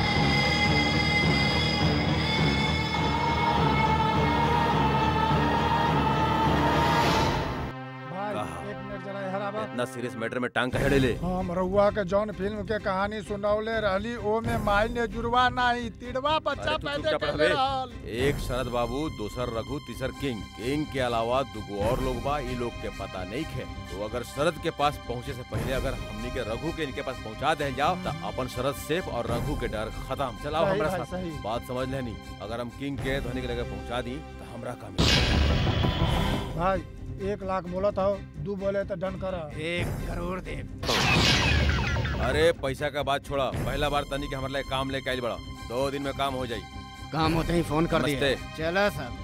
भाई कहा? एक मिनट जरा यहाँ आवा इतना सीरियस मैटर में टांग कहे ले हम रउआ के जौन फिल्म के कहानी सुनौले रहली ओ में माई ने जुड़वा नहीं तिड़वा बच्चा अरे तू पैदा चुपचाप कर रह रहल बे। एक शरद बाबू दूसर रघु तीसर किंग किंग के अलावा दुगो और लोग बा ई लोग के पता नहीं खे तो अगर शरद के पास पहुंचे से पहले अगर हमनी के रघु के इनके पास पहुंचा दे जाओ तो अपन शरद सेफ और रघु के डर खत्म चलाओ सही हमरा भाई, साथ सही। बात समझ लेनी अगर हम किंग के ध्वनि के लगे पहुंचा दी तो हमरा काम है। भाई एक लाख बोलत हो दू बोले तो डन कर एक करोड़ दे अरे पैसा का बात छोड़ा पहला बार तनी के हमारे लिए काम लेके आइल बड़ा दो दिन में काम हो जाई काम होते ही फोन कर दिए नमस्ते। चला सब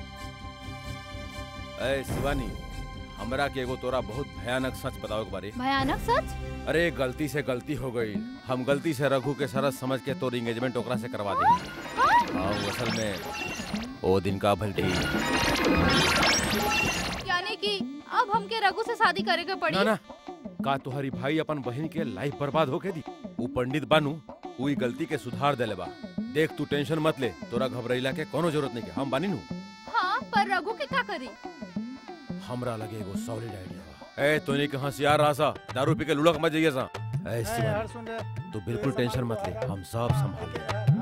ए शिवानी हमरा के एगो तोरा बहुत भयानक सच बताओ के बारे भयानक सच अरे गलती से गलती हो गई हम गलती से रघु के सरस समझ के तोर एंगेजमेंट ओकरा से करवा देंगे हाँ वो असल में ओ दिन का भलटी यानी कि अब हमके रघु से शादी करे के पड़ी ना ना का तुम्हारी भाई अपन बहन के लाइफ बर्बाद होके दी ऊ पंडित बानू ऊ ई गलती के सुधार देले बा देख तू टेंशन मत ले तोरा घबराइला के कोनो जरूरत नहीं के हम बानी नू हाँ पर रघु के का करी हमरा लगे एगो सॉलिड आइडिया बा ए तोनी के होशियार रहा सा दारू पी के लुढ़क मत जाइए सा ए शिवानी सुन रे तू बिल्कुल टेंशन मत ले हम सब संभाल लेंगे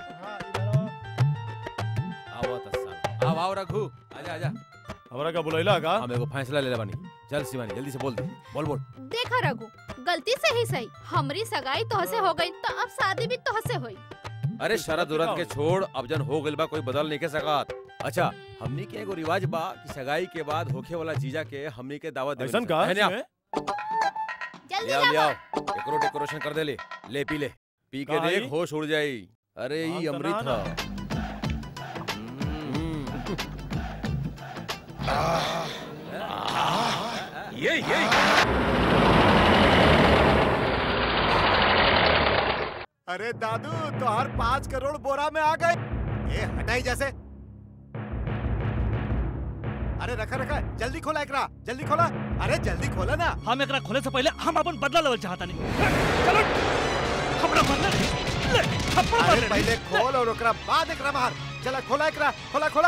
आओ तस्सा आओ आओ रघु आजा आजा हमरा का बुलाइला का हम एगो फैसला ले ले बानी चल शिवानी जल्दी से बोल दे बोल बोल देखा रघु गलती से ही सही हमारी सगाई तोहसे हो गई तो अब शादी भी तोहसे होई अरे शरद उरद के छोड़ अब जन हो गइल बा कोई बदल नहीं के सकत अच्छा हमनी के एगो रिवाज बा कि सगाई के बाद होखे वाला जीजा के हमनी के दावत देवे ऐसन का है ना? जल्दी ले आओ ले लावा। आओ एकरो डेकोरेशन कर दे ले ले पी ले पी के का देख आई? होश उड़ जाई अरे हाँ, ई तो अमृत ना, ह ये ये अरे दादू तो हर पाँच करोड़ बोरा में आ गए ए हटाई जैसे अरे रखा रखा जल्दी खोला एकरा जल्दी खोला अरे जल्दी खोला ना हम एकरा खोले से पहले हम अपन बदला लेवल चाहता नहीं चलो हमरा बदला ले थप्पड़ मार अरे ले पहले खोल और ओकरा बाद एकरा मार चला खोला एकरा खोला खोला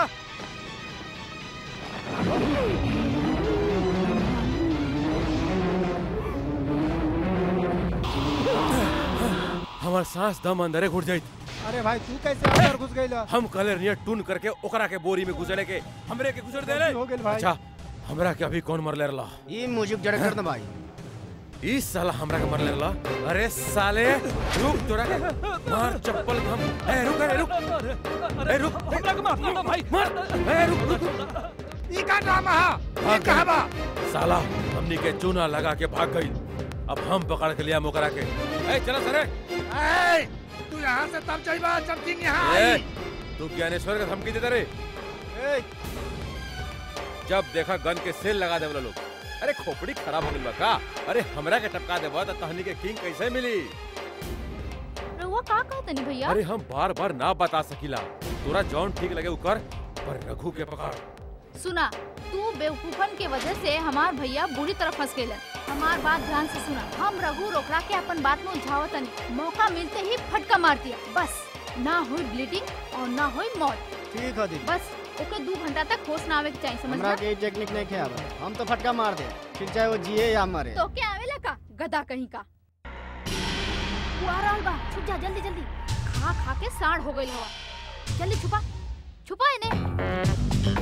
हमार सांस दम अंदरे घुट जाई अरे भाई तू कैसे अंदर घुस गई हम कल नियर टून करके ओकरा के बोरी में गुजरे के हमरे के गुजर दे रे हो गेल भाई। अच्छा हमरा के अभी कौन मरले रला ई म्यूजिक डायरेक्टर न भाई ई साला हमरा के मरले रला अरे साले रुक तोरा के मार चप्पल हम ए रुक ए रुक ए रुक हमरा के माफ कर दो भाई मार ए रुक रुक ई का ड्रामा है भाग कहां बा साला हमनी के चूना लगा के भाग गई अब हम पकड़ के लिया मोकरा के ए चला सरे ए तू यहाँ से तब जाइबा जब दिन यहाँ ए आई तू ज्ञानेश्वर का धमकी देता रे ए जब देखा गन के सेल लगा दे लोग अरे खोपड़ी खराब हो गई बा का अरे हमरा के टपका देबा त तहनी के किंग कैसे मिली रउआ का कहत नहीं भैया अरे हम बार बार ना बता सकीला तोरा जौन ठीक लगे उ कर पर रघु के पकड़ सुना तू बेवकूफन के वजह से हमार भैया बुरी तरह फंस गए हमार बात ध्यान से सुना हम रघु रोकड़ा के अपन बात में उलझावत नहीं मौका मिलते ही फटका मार दिया बस ना हुई ब्लीडिंग और ना हुई मौत ठीक है दीदी बस ओके दो घंटा तक होश ना आवे के चाहिए समझ हमरा के ई टेक्निक नहीं खे आवे हम तो फटका मार दे फिर चाहे वो जिए या मरे तो क्या आवेला का गधा कहीं का वो आ रहल बा छुप जा जल्दी जल्दी खा खा के साढ़ हो गई हवा जल्दी छुपा छुपा इन्हें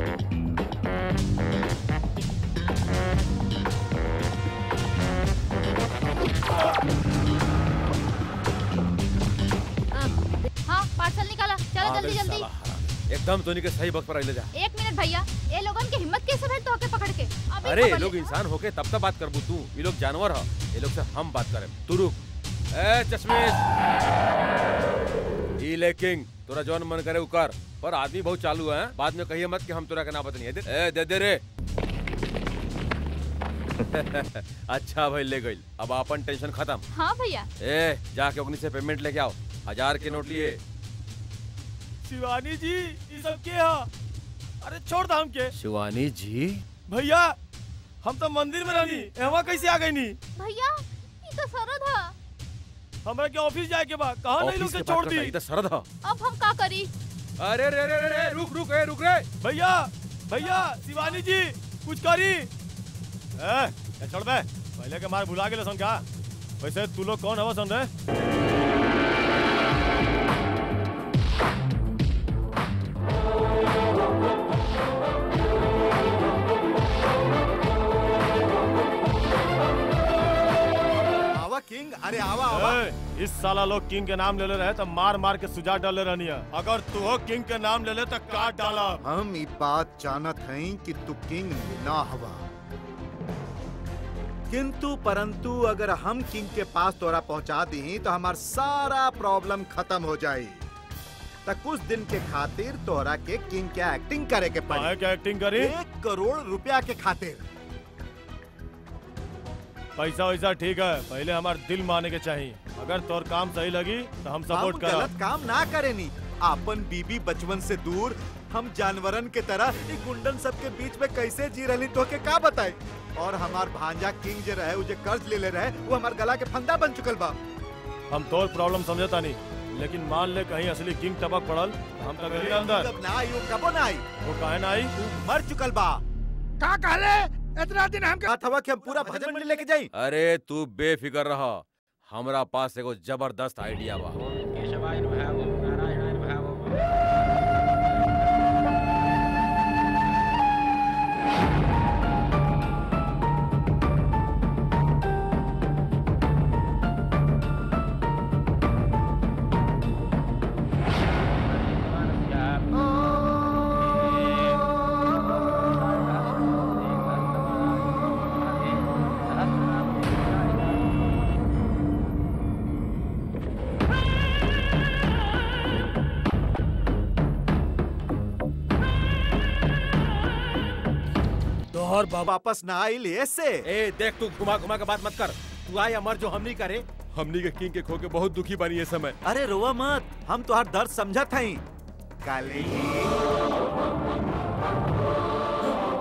हाँ पार्सल निकाला चलो आ जल्दी गई जल्दी साला हराम। एकदम तोनी के सही वक्त पर आइले जा एक मिनट भैया ये लोगन के हिम्मत कैसे भेल तो के पकड़ के अभी अरे ये खबर लोग ले। इंसान होके तब तक बात करबू तू ये लोग जानवर ह ये लोग से हम बात करें तू रुक ए चश्मिश ई ले किंग तोरा जौन मन करे उ कर पर आदमी बहुत चालू है बाद में कहिए मत कि हम तोरा के ना बतनी दे ए दे दे रे अच्छा भाई ले गई अब अपन टेंशन खत्म हाँ भैया ए जाके ओकनी से पेमेंट लेके आओ हजार के नोट लिए शिवानी जी ये सब के हा अरे छोड़ दा हमके शिवानी जी भैया हम तो मंदिर में रहनी एहवा कैसे आ गई नी भैया ये तो सरद है हमरा के ऑफिस जाए के बा कहा नहीं लोग ऑफिस से के छोड़ बात दी करता, ई तो सरद ह अब हम का करी अरे रे रे रे रे रुक रुक ए रुक रे भैया भैया शिवानी जी कुछ करी ए ए, छोड़ बे पहले के मार भुला गेले सन का वैसे तू लोग कौन हवा सन रे आवा किंग अरे आवा आवा ए, इस साला लोग किंग के नाम ले ले रहे तो मार मार के सुजा डाले रहनी है अगर तू हो किंग के नाम ले ले तो काट डाला हम ई बात जानत हई कि तू किंग ना हवा किंतु परंतु अगर हम किंग के पास तोरा पहुंचा दी तो हमार सारा प्रॉब्लम खत्म हो जाई त कुछ दिन के खातिर तोरा के किंग के एक्टिंग करे के पड़ी काहे के एक्टिंग करी एक करोड़ रुपया के खातिर पैसा वैसा ठीक है पहले हमार दिल माने के चाहिए अगर तोर काम सही लगी तो हम हम सपोर्ट करा गलत काम ना करेनी आपन बीबी बचपन से दूर हम जानवरन के तरह ई गुंडन सब के बीच में कैसे जी रही तो के का बताई और हमार भांजा किंग जे रहे उ जे कर्ज ले ले रहे वो हमार गला के फंदा बन चुकल बा हम तोर प्रॉब्लम समझता नहीं लेकिन मान ले कहीं असली किंग टपक पड़ल तो हम तो गली अंदर जब ना आई वो कबो ना आई वो काहे ना आई मर चुकल बा का कहले इतना दिन हम बात हवा कि हम पूरा भजन मंडली लेके जाई अरे तू बेफिक्र रह हमरा पास एगो जबरदस्त आइडिया बा तोहर वापस ना आई ले से ए देख तू घुमा घुमा के बात मत कर तू आया मर जो हमनी करे हमनी के किंग के खो के बहुत दुखी बनी ये समय अरे रोवा मत हम तोहार दर्द समझत हई काली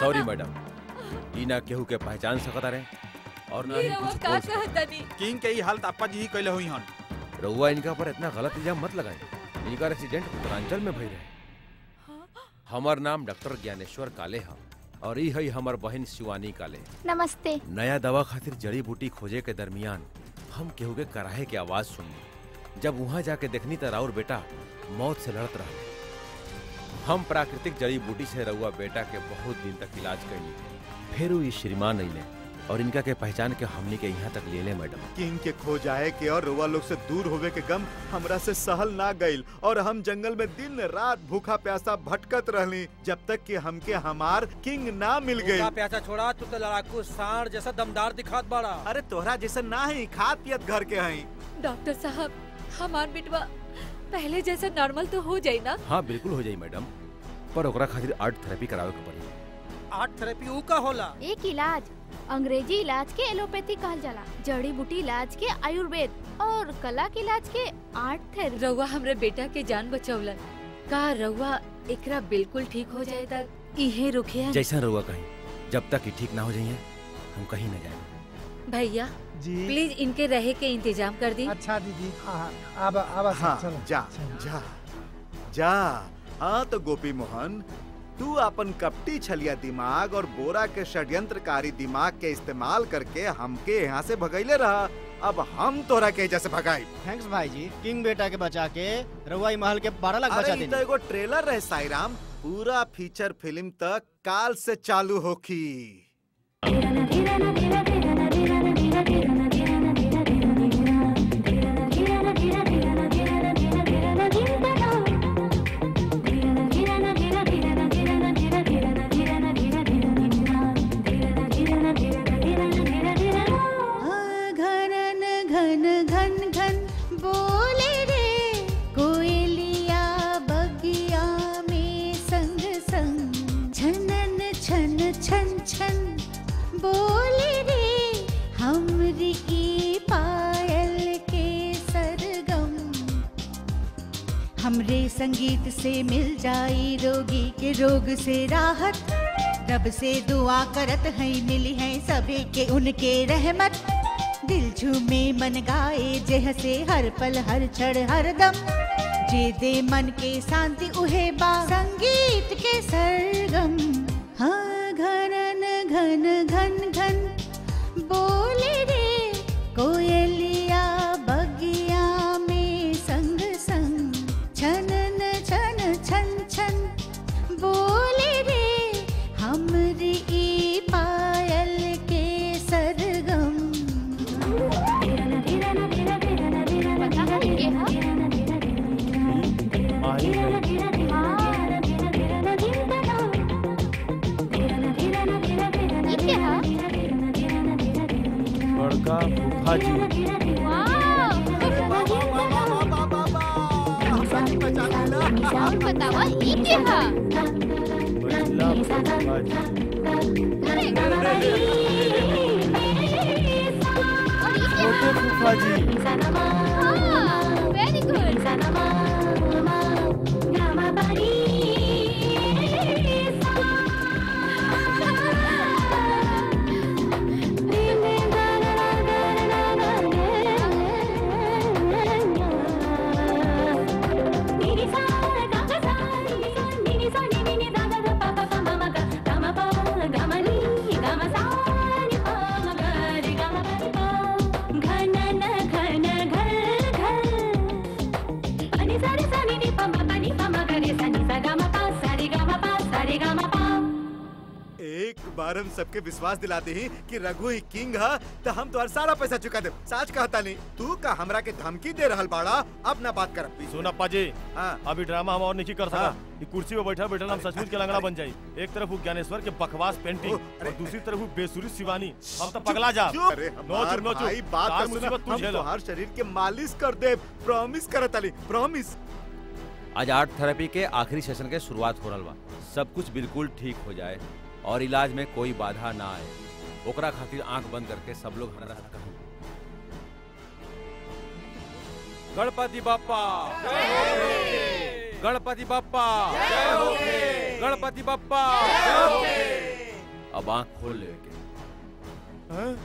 सॉरी मैडम ई ना केहू के पहचान सकता रहे और ना ही रउआ कुछ का बोल सकता कहतनी किंग के ई हाल त अप्पा जी ही कइले हुई हन रउआ इनका पर इतना गलत इल्जाम मत लगाए इनका एक्सीडेंट उत्तरांचल में भई रहे हमार नाम डॉक्टर ज्ञानेश्वर काले है और ई है हमार बहन शिवानी काले नमस्ते नया दवा खातिर जड़ी बूटी खोजे के दरमियान हम केहू के कराहे के आवाज सुनी जब वहां जाके देखनी त राउर बेटा मौत से लड़त रहा हम प्राकृतिक जड़ी बूटी से रउआ बेटा के बहुत दिन तक इलाज कैली फिर वो ये श्रीमान अइले और इनका के पहचान के हमनी के यहाँ तक ले ले मैडम किंग के खो जाए के और रुआ लोग से दूर होवे के गम हमरा से सहल ना गईल और हम जंगल में दिन रात भूखा प्यासा भटकत रहली जब तक कि हमके हमार किंग ना मिल गई भूखा प्यासा छोड़ा तू तो लड़ाकू सांड जैसा दमदार दिखात बड़ा अरे तोहरा जैसा ना है खात पियत घर के हई डॉक्टर साहब हमार बिटवा पहले जैसा नॉर्मल तो हो जाई ना हाँ बिल्कुल हो जाई मैडम पर ओकरा खातिर आर्ट थेरेपी करावे के पड़ी आर्ट थेरेपी ऊ का होला एक इलाज अंग्रेजी इलाज के एलोपैथी कहल जाला जड़ी बूटी इलाज के आयुर्वेद और कला के इलाज के आर्ट थेरेपी रउआ हमरे बेटा के जान बचौलन का रउआ एकरा बिल्कुल ठीक हो जाए तक इहे रुकिया जैसा रहुआ कहीं जब तक ये ठीक ना हो जाइए हम कहीं ना जाए भैया जी प्लीज इनके रहे के इंतजाम कर दी अच्छा दीदी हाँ, अब अब हाँ चलो जा जा जा हाँ तो गोपी मोहन तू अपन कपटी छलिया दिमाग और बोरा के षड्यंत्रकारी दिमाग के इस्तेमाल करके हमके यहाँ से भगैले रहा अब हम तोरा के जैसे भगाई थैंक्स भाई जी किंग बेटा के बचा के रउआई महल के बारह लाख बचा अरे ई तो देनी एगो ट्रेलर रहे साईराम पूरा फीचर फिल्म तक काल से चालू होखी घनन घन घन घन बोले रे कोयलिया बगिया में संग संग छनन छन छन छन बोले रे हमरी ई पायल के सरगम हमरे संगीत से मिल जाई रोगी के रोग से राहत रब से दुआ करत है मिली है सभी के उनके रहमत दिल झूमे मन गाए जेह से हर पल हर क्षण हर दम जे दे मन के शांति उहे बा संगीत के सरगम हाँ घनन घन घन घन बोले रे कोयलिया बगिया में संग संग छनन छन छन छन बोले रे हमरी ई पायल के सरगम बड़का फूफा जी और बतावा ई के हा बचला फूफा जी छोटे फूफा जी वेरी गुड एक बार हम सबके विश्वास दिलाते ही कि रघु ही किंग है तो हम तुम्हारा सारा पैसा चुका दे साच कहता नहीं तू का हमरा के धमकी दे रहल बाड़ा अब ना बात कर सुन अप्पा जी हाँ अभी ड्रामा हम और नहीं कर हाँ। सका ये कुर्सी पे बैठा बैठा हम सचमुच के लंगड़ा बन जाई एक तरफ वो ज्ञानेश्वर के बकवास पेंटिंग और दूसरी तरफ वो बेसुरी शिवानी हम तो पगला जा चुप। अरे नो हमार चुप नो भाई चुप बात का कर सुना मुसीबत तू हम झेलो तुम्हार शरीर के मालिश कर दे प्रॉमिस करत अली प्रॉमिस आज आर्ट थेरेपी के आखिरी सेशन के शुरुआत हो रहल बा सब कुछ बिल्कुल ठीक हो जाए और इलाज में कोई बाधा ना आए ओकरा खातिर आंख बंद करके सब लोग हमरा साथ कहूं गणपति बाप्पा गणपति बाप्पा गणपति बाप्पा अब आंख खोल ले के हैं?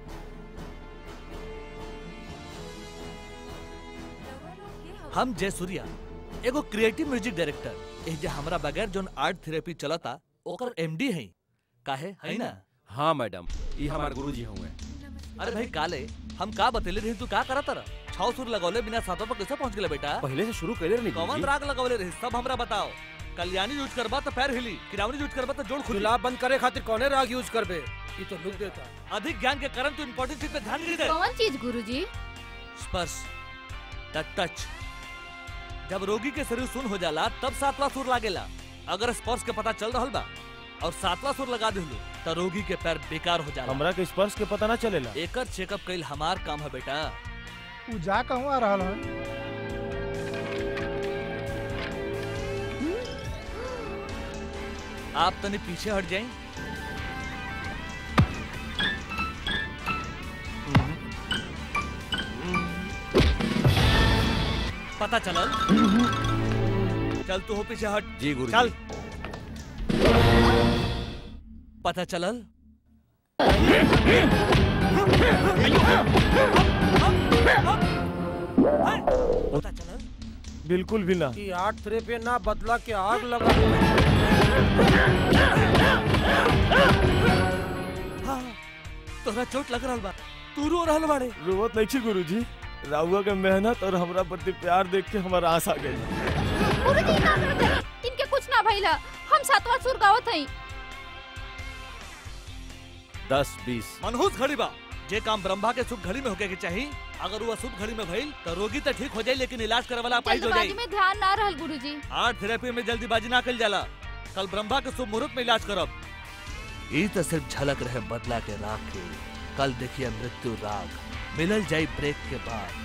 हम जय सूर्या एगो क्रिएटिव म्यूजिक डायरेक्टर एह जे हमरा बगैर जोन आर्ट थेरेपी चलता ओकर एमडी है काहे है ना हाँ मैडम ये हमारे गुरुजी हुए अरे भाई काले हम का बतेले रही तू का करत रह छौ सुर लगौले बिना सातों पर कैसे पहुंच गेले बेटा पहले से शुरू कर रही कौन राग लगौले रही सब हमरा बताओ कल्याणी यूज करबा तो पैर हिली किरावनी यूज करबा तो जोड़ खुली जुलाब बंद करे खातिर कौने राग यूज करबे ये तो लुक देता अधिक ज्ञान के कारण तू इम्पोर्टेंट चीज पे ध्यान नहीं दे कौन चीज गुरुजी स्पर्श टच टच जब रोगी के शरीर सुन हो जाला तब सातवां सुर लागेला अगर स्पर्श के पता चल रहल बा और सातवां सुर लगा दिलू तो रोगी के पैर बेकार हो जाला हमरा के स्पर्श के पता ना चलेला एकर चेकअप कइल हमार काम है बेटा उ जा कहूँ आ रहल है आप तनी पीछे हट जाएं पता चलल चल तू हो पीछे हट जी गुरु चल पता चलल पता चलल बिल्कुल भी ना कि आर्ट थेरेपी ना बदला के आग लगा हाँ, तोरा चोट लग रहल बा तू रो रहल बाड़े रोवत नहीं छी गुरुजी राहुआ के मेहनत और हमरा प्रति प्यार देख के हमारा आस आ गई गुरुजी का करत हई? इनके कुछ ना भइला हम सातवां सुर गावत हई दस बीस मनहूस घड़ी बा जे काम ब्रह्मा के शुभ घड़ी में होके के चाहिए अगर वो अशुभ घड़ी में भइल तो रोगी तो ठीक हो जाई लेकिन इलाज करे वाला अपाहिज हो जल्दबाजी जाई में ध्यान ना रहल गुरुजी आर्ट थेरेपी में जल्दीबाजी ना कल जाला कल ब्रह्मा के शुभ मुहूर्त में इलाज करब ई तो सिर्फ झलक रहे बदला के राग के कल देखिए मृत्यु राग मिलल जाई ब्रेक के बाद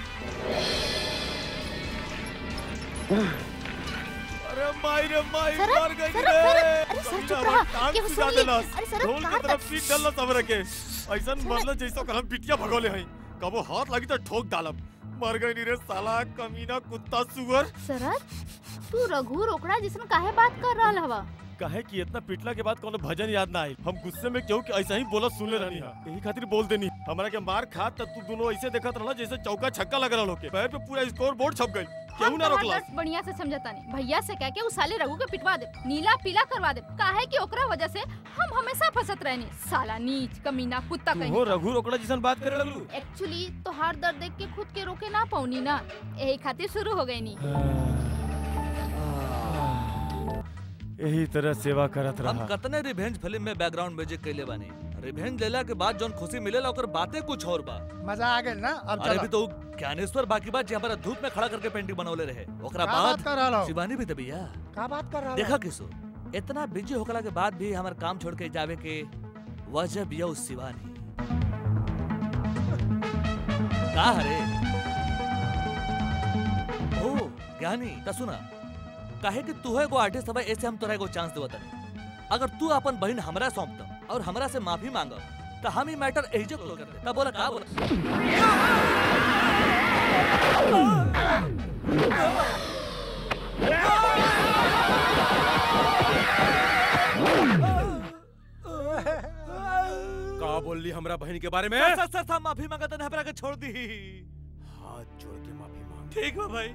अरे माई रे माई सरक, मर गई सरक, रे सरक, अरे सर, चुप कमीना रहा, हमर टांग केहू सुजा सुन ली। देलस। अरे सरक, ढोल कहाँ के तरफ तक? पीट डलस हमरे के ऐसन मरल जैसो कलम पिटिया भगोले हई कबो हाथ लगी तो ठोक डालब मर गई नी रे साला कमीना कुत्ता सुअर शरद तू रघु रोकड़ा जिसन काहे बात कर रहल हवा काहे कि इतना पिटला के बाद कोनो भजन याद ना आई हम गुस्से में क्यों कि ऐसा ही बोलत सुन ले रहनी हा यही खातिर बोल देनी हमरा के मार खा त तू दोनों ऐसे देखत रहला जैसे चौका छक्का लग रहल होके पैर पे पूरा स्कोर बोर्ड छप गई केहू हम ना तोहार रोकला दर्द बढ़िया से समझता नहीं भैया से कह के उस साले रघु के पिटवा दे नीला पीला करवा दे काहे कि ओकरा वजह से हम हमेशा फंसत रहनी साला नीच कमीना कुत्ता तू कहीं हो रघु रोकड़ा जैसन बात करे लगलू एक्चुअली तोहार दर्द देख के खुद के रोके ना पौनी ना यही खातिर शुरू हो गई नी यही तरह सेवा करत हम रहा कतने रिवेंज फिल्म में बैकग्राउंड म्यूजिक कैले बानी रिवेंज लेला के बाद जोन खुशी मिलेला ओकर बातें कुछ और बा मजा आ गई ना अब अरे चलो भी तो ज्ञानेश्वर बाकी बात जे हमारा धूप में खड़ा करके पेंटिंग बनौले रहे ओकरा का बात कर रहल बाद हो? शिवानी भी तबिया का बात कर रहा देखा किसो इतना बिजी होकला के बाद भी हमार काम छोड़ के जावे के वजह बिया उस शिवानी का हरे ओ ज्ञानी त सुना काहे कि तू है एगो आर्टिस्ट हवे ऐसे हम तोरा एगो चांस देवत अगर तू अपन बहन हमरा सौंप द और हमरा से माफी मांग तो हम ही मैटर एहिजे क्लोज कर दे तब बोला का बोला का बोल ली हमरा बहन के बारे में सर सर सर, सर माफी मांगा तो हमरा के छोड़ दी हाथ जोड़ के माफी मांग ठीक बा भाई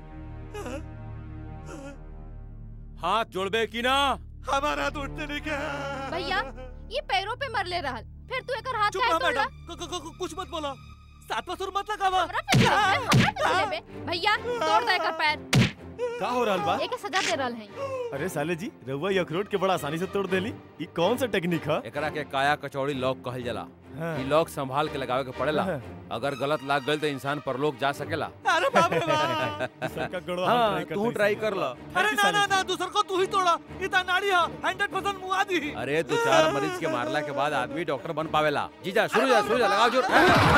हाथ जोड़बे की ना हमारा हाथ उठते नहीं क्या भैया ये पैरों पे मर ले रहा फिर तू एक हाथ चुप काहे रहा तोड़ला? मैडम कु- कु- कु- कुछ मत बोला सातवां सुर मत लगावा हमरा पे चढ़ गए, हमरा पे चढ़ गए। भैया तोड़ दे एकर पैर का हो रहल बा एके सजा दे रहल है अरे साले जी रउआ ये अखरोट के बड़ा आसानी से तोड़ देली ई कौन सा टेक्निक है एकरा के काया कचौड़ी लॉक कहल जाला हाँ। ई लॉक संभाल के लगावे के पड़ेला हाँ। अगर गलत लाग गइल तो इंसान परलोक जा सकेला अरे बाप रे बाप सबका गड़वा हाँ, हम try तू करते ट्राई हैं। कर ला अरे ना ना ना दूसर को तू ही तोड़ा इतना नाड़ी है 100% मुआ दी अरे दो चार मरीज के मारला के बाद आदमी डॉक्टर बन पावेला जीजा शुरू जा शुरू जा लगाओ जोर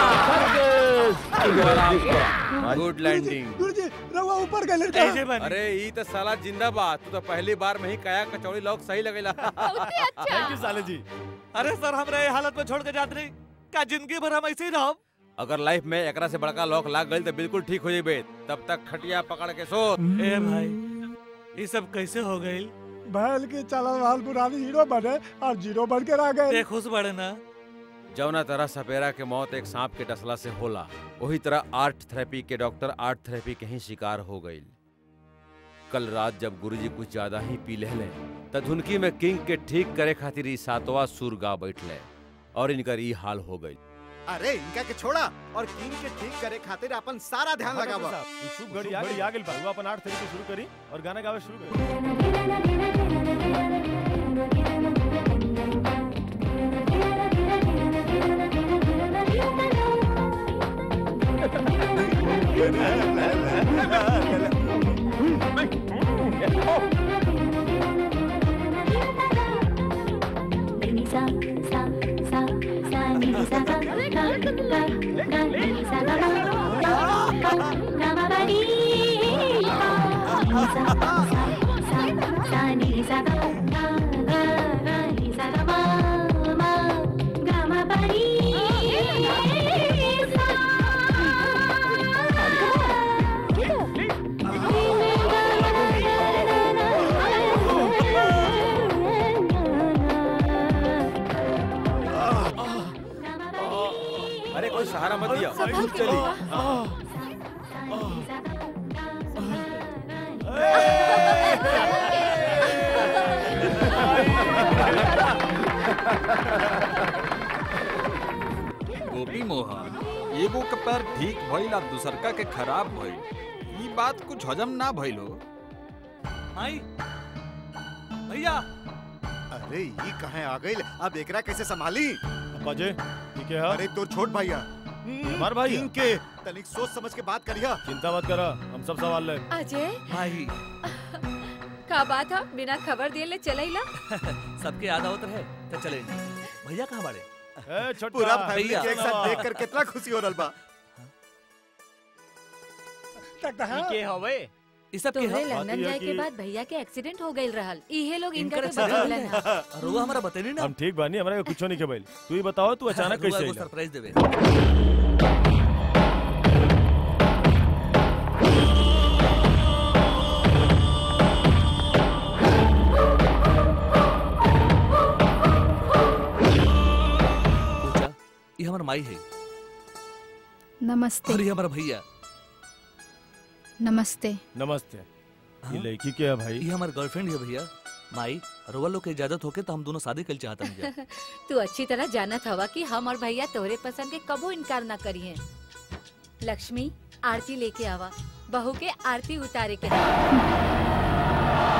गुड लैंडिंग गुरुजी रवा ऊपर गए लड़का ऐसे बनी अरे ई तो साला जिंदा बा तू तो पहली बार में ही काया कचौड़ी लॉक सही लगेला थैंक यू साले जी अरे सर हमरा ये हालत में छोड़ के जात रही का जिंदगी भर हम ऐसे ही रहब अगर लाइफ में एकरा से बड़का लॉक लाग गइल तो बिल्कुल ठीक हो जेबे तब तक खटिया पकड़ के सो ए भाई ये सब कैसे हो गई बैल की चलल वाल पुरानी हीरो बने और जीरो बन के रह गए खुश बड़े ना जौना तरह सपेरा के मौत एक सांप के डसला से होला वही तरह आर्ट थेरेपी के डॉक्टर आर्ट थेरेपी के ही शिकार हो गई कल रात जब गुरुजी कुछ ज्यादा ही पी लेले त धुनकी में किंग के ठीक करे खातिर ई सातवा सुर गा बैठले और इनकर ई हाल हो गई अरे इनका के छोड़ा और किंग के ठीक करे खातिर अपन सारा ध्यान लगावा शुभ घड़ी आ गई आ गई बा अपन आर्ट थेरेपी शुरू करी और गाना गावे शुरू करी अरे कोई सहारा मत दिया संभल के चली गोपी मोहन एगो के पैर ठीक भइल आ दूसरका के खराब भइल ई बात कुछ हजम ना भइल हो आई भैया अरे ये कहाँ आ गई अब एकरा कैसे संभाली बाजे ठीक है अरे तोर छोट भैया हमार भाई किंग के तनिक सोच समझ के बात करिया चिंता मत करा हम सब सवाल ले अजय भाई का बात है बिना खबर दिए ले चलैला सबके याद आवत रहे तो चले भैया कहाँ बाड़े ए छोटा पूरा फैमिली भैया। के एक साथ देख कर कितना खुशी हो रहा बा के हवे ई सब के तोहरे ह? लंदन जाए के बाद भैया के एक्सीडेंट हो गइल रहल इहे लोग इनका इनकर के बतौलन accident? हा रुआ हमरा बतेनी ना हम ठीक बानी हमरा के कुछो नहीं के भइल तू ही बताओ तू अचानक रुआ कैसे एगो आइला सरप्राइज देवे पूजा ये हमार माई है नमस्ते और ये हमारा भैया नमस्ते नमस्ते ये लड़की के है भाई ये हमार गर्लफ्रेंड है भैया माई रुआ लोग के इजाजत होके तो हम दोनों शादी कर चाहता हैं तू अच्छी तरह जानत हवा कि हम और भैया तोहरे पसंद के कबो इनकार ना करिए लक्ष्मी आरती लेके आवा बहू के आरती उतारे के हा।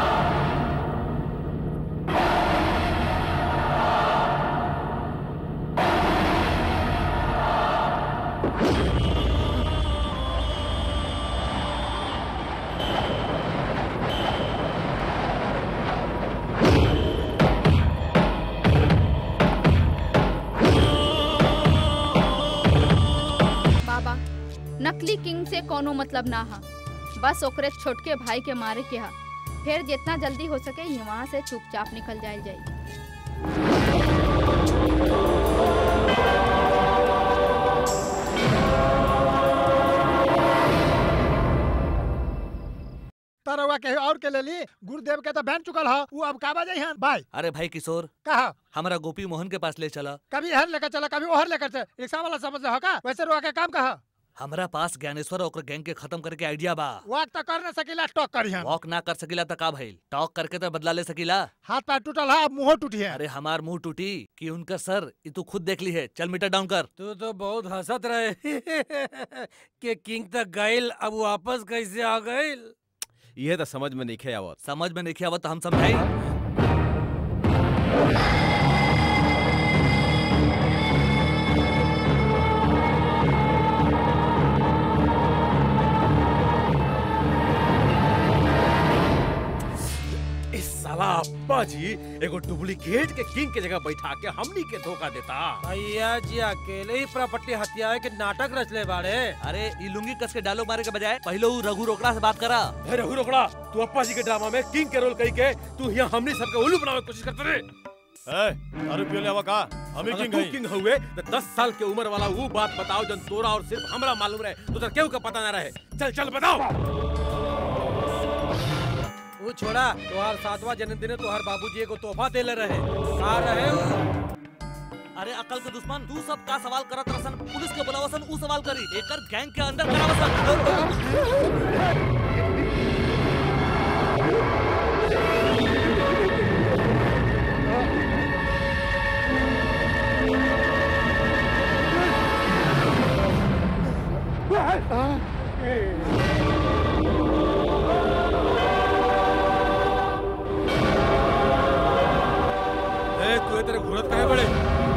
बाबा नकली किंग से कोनो मतलब ना हा बस ओकरे छोटके भाई के मारे के हा फिर जितना जल्दी हो सके यहाँ से चुपचाप निकल जाए जाए तरवा के और के ले ली गुरुदेव के तो बहन चुकल ह वो अब का बजाई हन भाई अरे भाई किशोर कहा हमारा गोपी मोहन के पास ले चला कभी हर लेकर चला कभी ओहर लेकर चला रिक्शा वाला समझ रहा का वैसे रुआ के काम कहा हमारा पास ज्ञानेश्वर और गैंग के खत्म करके आइडिया बा वॉक तो कर न सकीला टॉक करी हन वॉक ना कर सकीला तो का भइल टॉक करके तो बदला ले सकीला हाथ पैर टूटल है अब मुंह टूटी है अरे हमार मुंह टूटी कि उनका सर ये तू खुद देख ली है चल मीटर डाउन कर तू तो बहुत हंसत रहे कि किंग तक गइल अब वापस कैसे आ गइल ये तो समझ में नहीं आवत समझ में नहीं आवत तो हम समझाई इस साला अब्बा जी एगो डुप्लीकेट के किंग के जगह बैठा के हमनी के धोखा देता भैया जी अकेले ही प्रॉपर्टी हत्याए के नाटक रचले बाड़े अरे ई लुंगी कस के डालो मारे के बजाय पहले उ रघु रोकड़ा से बात करा अरे रघु रोकड़ा तू अप्पा जी के ड्रामा में किंग के रोल कही के तू यहाँ हमनी सबके उल्लू बनावे की कोशिश करते रे ए दारू पियो ले का हम ही अगर किंग तू हई किंग हुए तो दस साल के उम्र वाला वो बात बताओ जन तोरा और सिर्फ हमरा मालूम रहे तो केहू का पता ना रहे चल चल बताओ वो छोड़ा तोहार सातवां जन्मदिन तोहार बाबूजी एगो तोहफा देले रहे का रहे उ? अरे अकल के दुश्मन तू सब का सवाल करत रसन पुलिस के बुलावसन उ सवाल करी एकर गैंग के अंदर करावसन ए तू ये तेरे घुरत काहे बड़े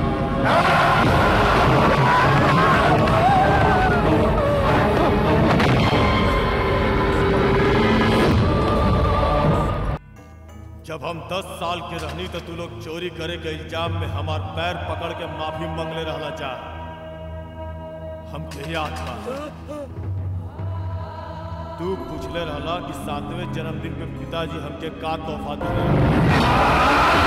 जब हम 10 साल के रहनी तो तू लोग चोरी करे के इल्जाम में हमार पैर पकड़ के माफी मांगले रहला जा हम के याद बा तू पूछले रहला कि सातवें जन्मदिन पे पिताजी हमके का तोहफा दिले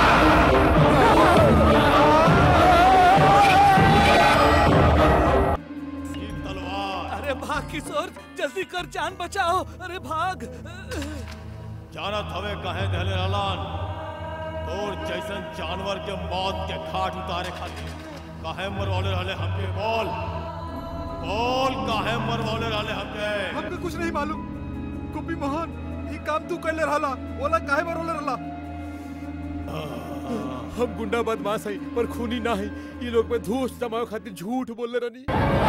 अरे भाग किशोर जल्दी कर जान बचाओ अरे भाग जानत हवे कहे दहले रहलन तोर जैसन जानवर के मौत के घाट उतारे खातिर काहे मरवाले रहले हमके बोल बोल काहे मरवाले रहले हमके हमके कुछ नहीं मालूम गोपी मोहन ये काम तू कैले रहला ओला काहे मरोले रहला हम गुंडा बदमाश हई पर खूनी ना हई ये लोग में धूस जमावे खातिर झूठ बोलले रहनी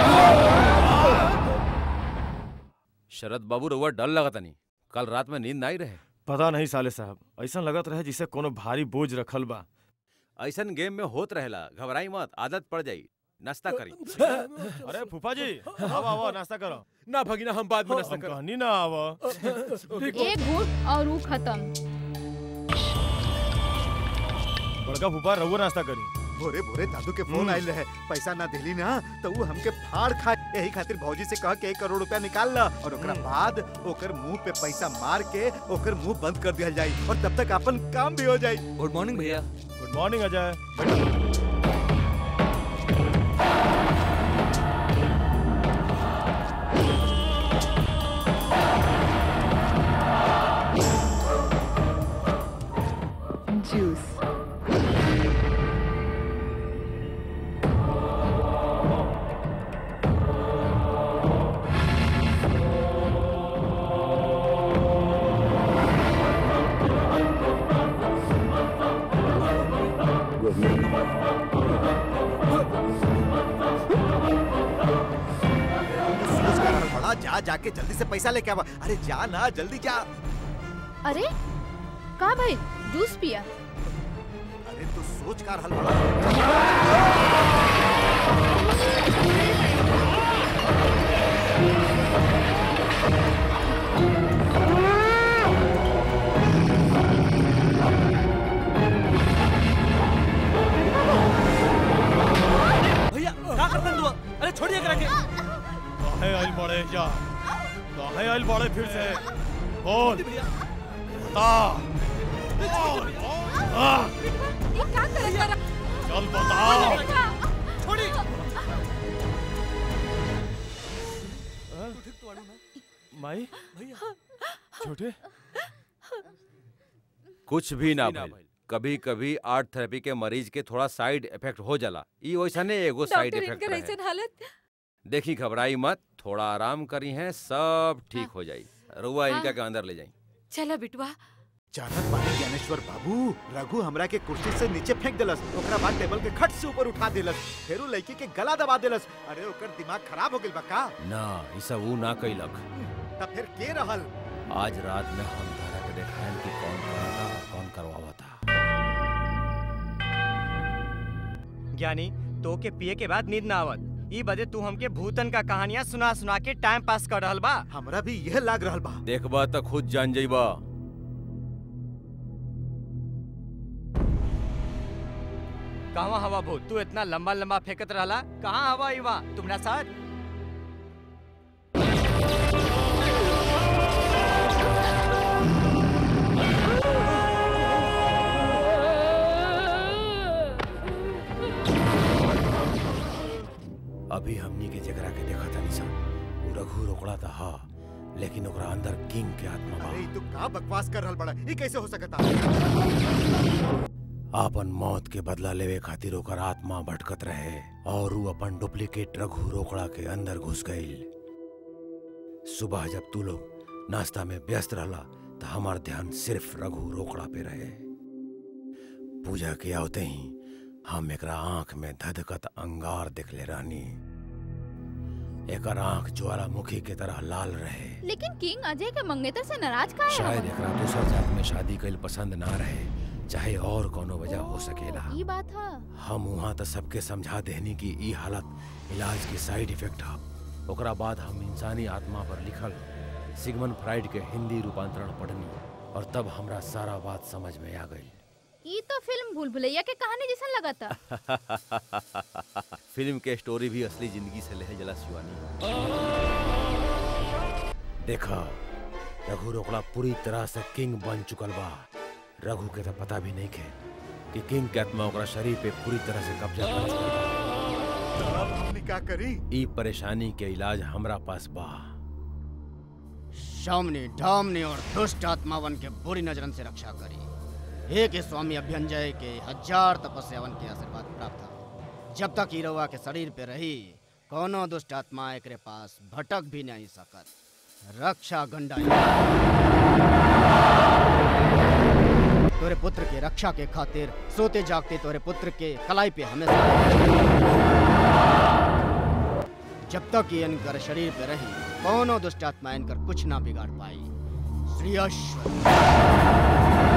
शरद बाबू रउआ डर लगता नहीं कल रात में नींद नहीं रहे पता नहीं साले साहब ऐसा लगत रहे जिसे कोनो भारी बोझ रखल बा ऐसन गेम में होत रहेला घबराई मत आदत पड़ जाई नाश्ता करी अरे फूफा जी आओ आओ नाश्ता करो ना भगिना हम बाद में नाश्ता हम करो कहनी ना आवो एक घूट और वो खत्म बड़का फूफा रहुआ नाश्ता करी भोरे भोरे दादू के फोन आयल रहे पैसा ना दिली ना तो वो हमके फाड़ खा यही खातिर भौजी से कह के एक करोड़ रुपया निकाल ला और ओकरा बाद ओकर मुंह पे पैसा मार के ओकर मुंह बंद कर दिया जाई और तब तक अपन काम भी हो जाई गुड मॉर्निंग भैया गुड मॉर्निंग अजय Juice. सोच कर बड़ा जा जाके जल्दी से पैसा लेके आवा अरे जा ना जल्दी जा अरे का भाई जूस पिया अरे तू सोच कर हल बड़ा भैया क्या करते हैं तू अरे छोड़िए करा के काहे आइल बड़े जा काहे आइल बड़े फिर से बोल बता बोल हाँ, चल बताओ छोड़ी माई छोटे कुछ भी ना भइल कभी कभी आर्ट थेरेपी के मरीज के थोड़ा साइड इफेक्ट हो जाला ई वैसने एगो साइड डॉक्टर इफेक्ट इनकर रहे ऐसन हालत देखी घबराई मत थोड़ा आराम करी हैं सब ठीक हो जाई रुआ इनका के अंदर ले जाई चला बिटवा जानत बानी ज्ञानेश्वर बाबू रघु हमरा के कुर्सी से नीचे फेंक देलस ओकरा बाद टेबल के खट से ऊपर उठा देलस फेरू लड़की के गला दबा देलस अरे ओकर दिमाग खराब हो गेल बा का ना ई सब ऊ ना कैलक तब फिर के रहल आज रात में हम तारा के देखाएं कि कौन कराता और कौन करवावता ज्ञानी तो के पिए के बाद नींद ना आवत ई बदे तू हमके भूतन का कहानियां सुना सुना के टाइम पास कर रहल बा हमरा भी यह लाग रहल बा देखबा त खुद जान जइबा कहाँ हवा भूत तू इतना लंबा लंबा फेंकत रहला कहाँ हवा इवा तुम्हारा साथ अभी हमनी के जगरा के देखा था निशा ऊ रघु रोकड़ा था हा लेकिन ओकरा अंदर किंग के आत्मा बा अरे ई तू का बकवास कर रहल बड़ा ई कैसे हो सकता आपन मौत के बदला लेवे खातिर ओकर आत्मा भटकत रहे और ऊ अपन डुप्लीकेट रघु रोकड़ा के अंदर घुस गईल सुबह जब तू लोग नाश्ता में व्यस्त रहला तो हमार ध्यान सिर्फ रघु रोकड़ा पे रहे पूजा के आवते ही हम एकरा आंख में धधकत अंगार देखले रहनी एकर आंख ज्वालामुखी के तरह लाल रहे लेकिन किंग अजय के मंगेतर से नाराज का है शायद एकरा दूसर जात में शादी कईल पसंद ना रहे चाहे और कोनो वजह हो सकेला ये बात है हम वहाँ तो सबके समझा देनी कि ई हालत इलाज के साइड इफेक्ट है ओकरा बाद हम इंसानी आत्मा पर लिखल सिगमन फ्राइड के हिंदी रूपांतरण पढ़नी और तब हमरा सारा बात समझ में आ गई ये तो फिल्म भूल भुलैया के कहानी जैसा लगा था फिल्म के स्टोरी भी असली जिंदगी से ले जला शिवानी देखा रघु रोकड़ा पूरी तरह से किंग बन चुकल बा रघु के तो पता भी नहीं खे कि किंग के आत्मा ओकरा शरीर पे पूरी तरह से कब्जा कर चुकल बा अब हमनी का करी ई परेशानी के इलाज हमरा पास बा शामनी डामनी और दुष्ट आत्मावन के बुरी नजरन से रक्षा करी हे के स्वामी अभ्यंजय के हजार तपस्यावन के आशीर्वाद प्राप्त था जब तक ई रउआ के शरीर पे रही कोनो दुष्ट आत्मा एकरे पास भटक भी नहीं सकत रक्षा गंडा तोरे पुत्र के रक्षा के खातिर सोते जागते तोरे पुत्र के कलाई पे हमेशा जब तक ये इनकर शरीर पे रही कोनो दुष्ट आत्मा इनकर कुछ ना बिगाड़ पाई श्री अश्व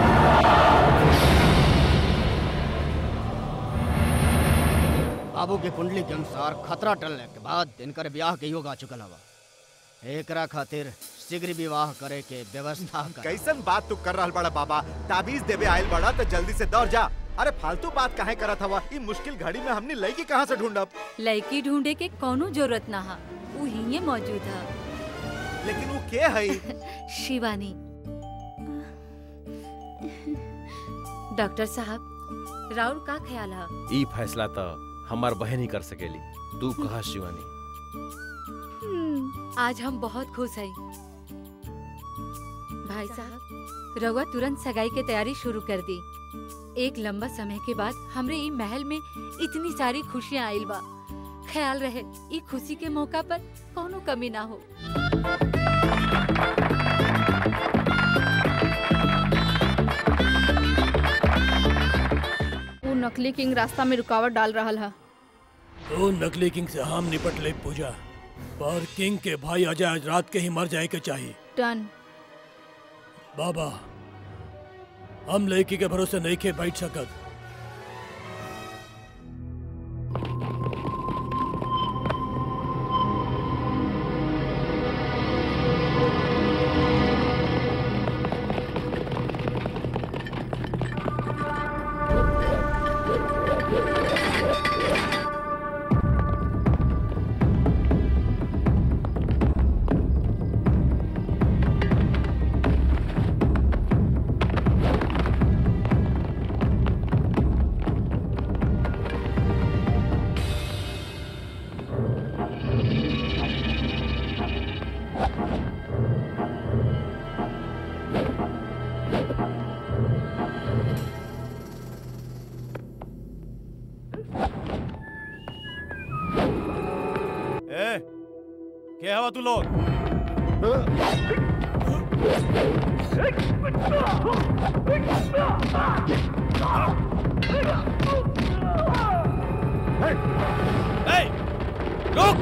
बाबू के कुंडली के अनुसार खतरा टलने के बाद इनकर ब्याह के योग आ चुकल हवा एकरा खातिर शीघ्र विवाह करे के व्यवस्था कर कैसन बात तू कर रहल बड़ा बाबा ताबीज देवे आयल बड़ा तो जल्दी से दौड़ जा अरे फालतू बात काहे करत हवा ई मुश्किल घड़ी में हमने लड़की कहाँ से ढूंढब लड़की ढूंढे के कोनो जरूरत ना हा वो ही मौजूद है लेकिन वो के है शिवानी डॉक्टर साहब राउर का ख्याल है ई फैसला तो हमार बहन ही कर सकेली तू कहा शिवानी आज हम बहुत खुश हैं भाई साहब रउआ तुरंत सगाई के तैयारी शुरू कर दी एक लंबा समय के बाद हमरे ई महल में इतनी सारी खुशियाँ आइल बा ख्याल रहे ई खुशी के मौका पर कोनो कमी ना हो वो नकली किंग रास्ता में रुकावट डाल रहा है तो नकली किंग से हम निपट ले पूजा पर किंग के भाई अजय आज रात के ही मर जाए के चाहिए डन बाबा हम लड़की के भरोसे नहीं के बैठ सकत ए क्या हवा तू लोग ए, रुक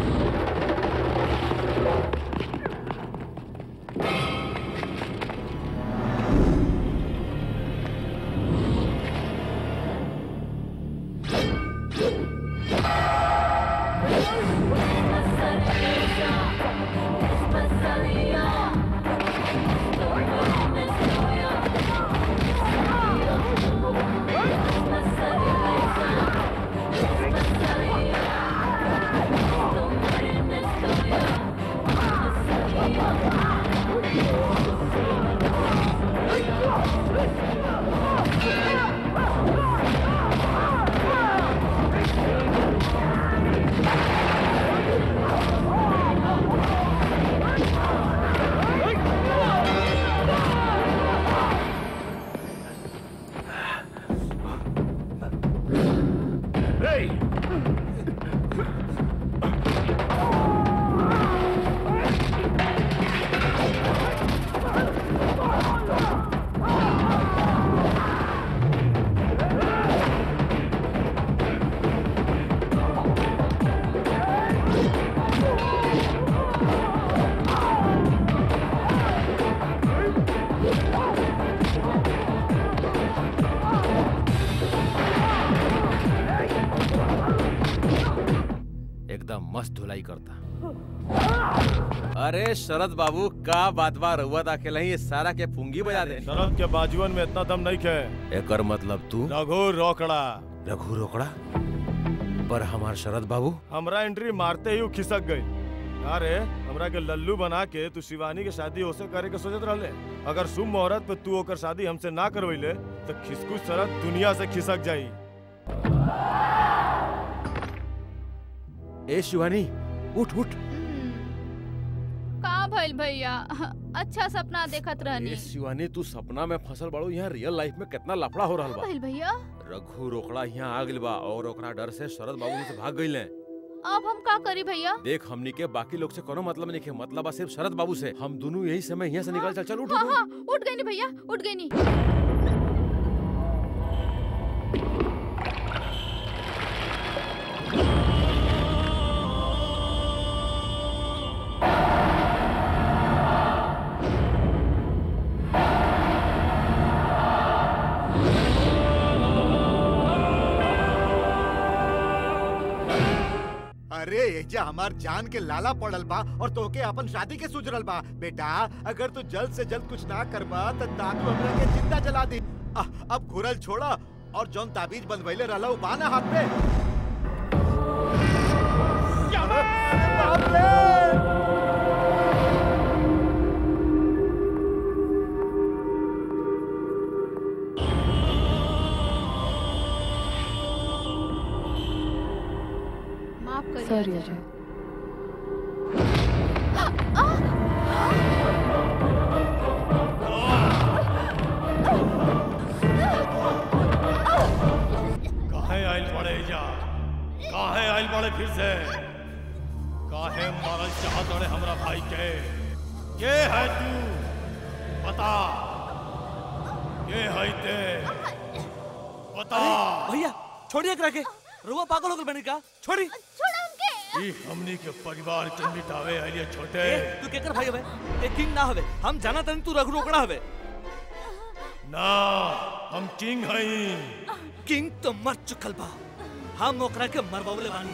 Masalia. बस धुलाई करता अरे शरद बाबू का बात बा रउआ दा के ये सारा के पुंगी बजा दे शरद के बाजुअन में इतना दम नहीं खे एकर मतलब तू रघु रोकड़ा रघु रोकड़ा पर हमार शरद बाबू हमरा एंट्री मारते ही उ खिसक गई अरे हमरा के लल्लू बना के तू शिवानी के शादी ओसे करे के सोचत रहले अगर शुभ मुहूर्त पे तू ओकर शादी हमसे ना करवैले तो खिसकू शरद दुनिया से खिसक जाई ए शिवानी उठ उठ का भइल भैया अच्छा सपना देखत रहनी ए शिवानी तू सपना में फंसल बड़ो यहाँ रियल लाइफ में कितना लफड़ा हो रहल का बा भइल भैया रघु रोकड़ा यहाँ आ गइल बा और ओकरा डर से शरद बाबू से भाग गइल अब हम का करी भैया देख हमनी के बाकी लोग से कोनो मतलब नहीं के मतलब बा सिर्फ शरद बाबू से हम दोनों यही समय यहाँ से निकल चल चल उठ हाँ उठ, हाँ उठ गई नी भैया उठ गई नी अरे एजा हमार जान के लाला पड़ल बा और तोके अपन शादी के सुजरल बा बेटा अगर तू जल्द से जल्द कुछ ना करबा त दादू हमरा के जिंदा जला दी आ, अब घुरल छोड़ा और जौन ताबीज बनवैले रहला उ बाना हाथ पे अरे बाप रे! माफ करिए सॉरी अजय। अजय काहे आइल पड़े जा काहे आइल पड़े फिर से काहे मारल चाहत अड़े हमरा भाई के के है तू बता के है ते बता भैया छोड़िए एकरा के रुआ पागल हो गल बनी का छोड़ी ई हमनी के परिवार के मिटावे आइले छोटे ए, तू केकर भाई हवे ए किंग ना हवे हम जाना तनी तू रघु रोकड़ा हवे ना हम किंग हई किंग तो मर चुकल बा हम ओकरा के मरवावले बानी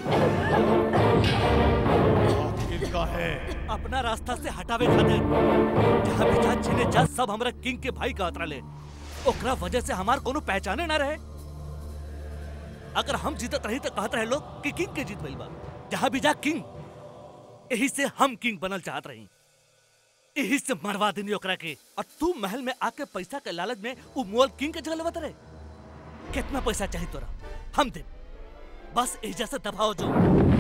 आखिर काहे अपना रास्ता से हटावे खातिर जहाँ भी जा जिने जा सब हमरा किंग के भाई कहत रहले ओकरा वजह से हमार कोनो पहचाने ना रहे अगर हम जीतत रही तो कहत रहे लोग कि किंग के जीत भइल बा जहाँ भी जा किंग यही से हम किंग बनल चाहत रही यही से मरवा देनी ओकरा के और तू महल में आके पैसा के लालच में उ मोल किंग के जगह लेवत रहे कितना पैसा चाहिए तोरा हम दे बस एजा से दबाओ जो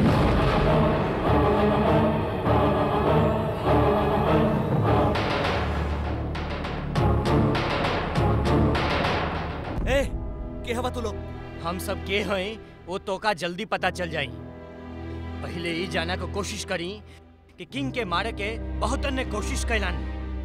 ए के हवा तू लोग हम सब के हैं वो तो का जल्दी पता चल जाई पहले ही जाना को कोशिश करी कि किंग के मारे के बहुत ने कोशिश कैलन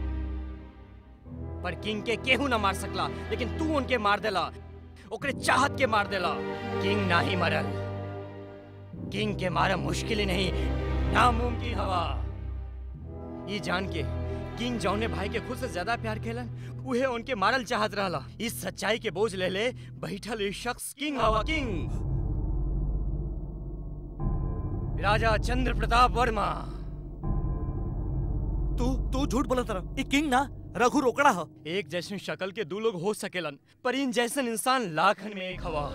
पर किंग के केहू ना मार सकला लेकिन तू उनके मार देला ओकरे चाहत के मार देला किंग ना ही मरल किंग के मारा मुश्किल ही नहीं नामुमकिन हवा ये जान के किंग जौने भाई के खुद से ज्यादा प्यार खेलन उहे उनके मारल चाहत रहला इस सच्चाई के बोझ ले ले बैठल इस शख्स किंग हवा किंग राजा चंद्र प्रताप वर्मा तू तू झूठ बोलत रहा ये किंग ना रघु रोकड़ा ह एक जैसन शक्ल के दो लोग हो सकेलन पर इन जैसन इंसान लाखन में एक हवा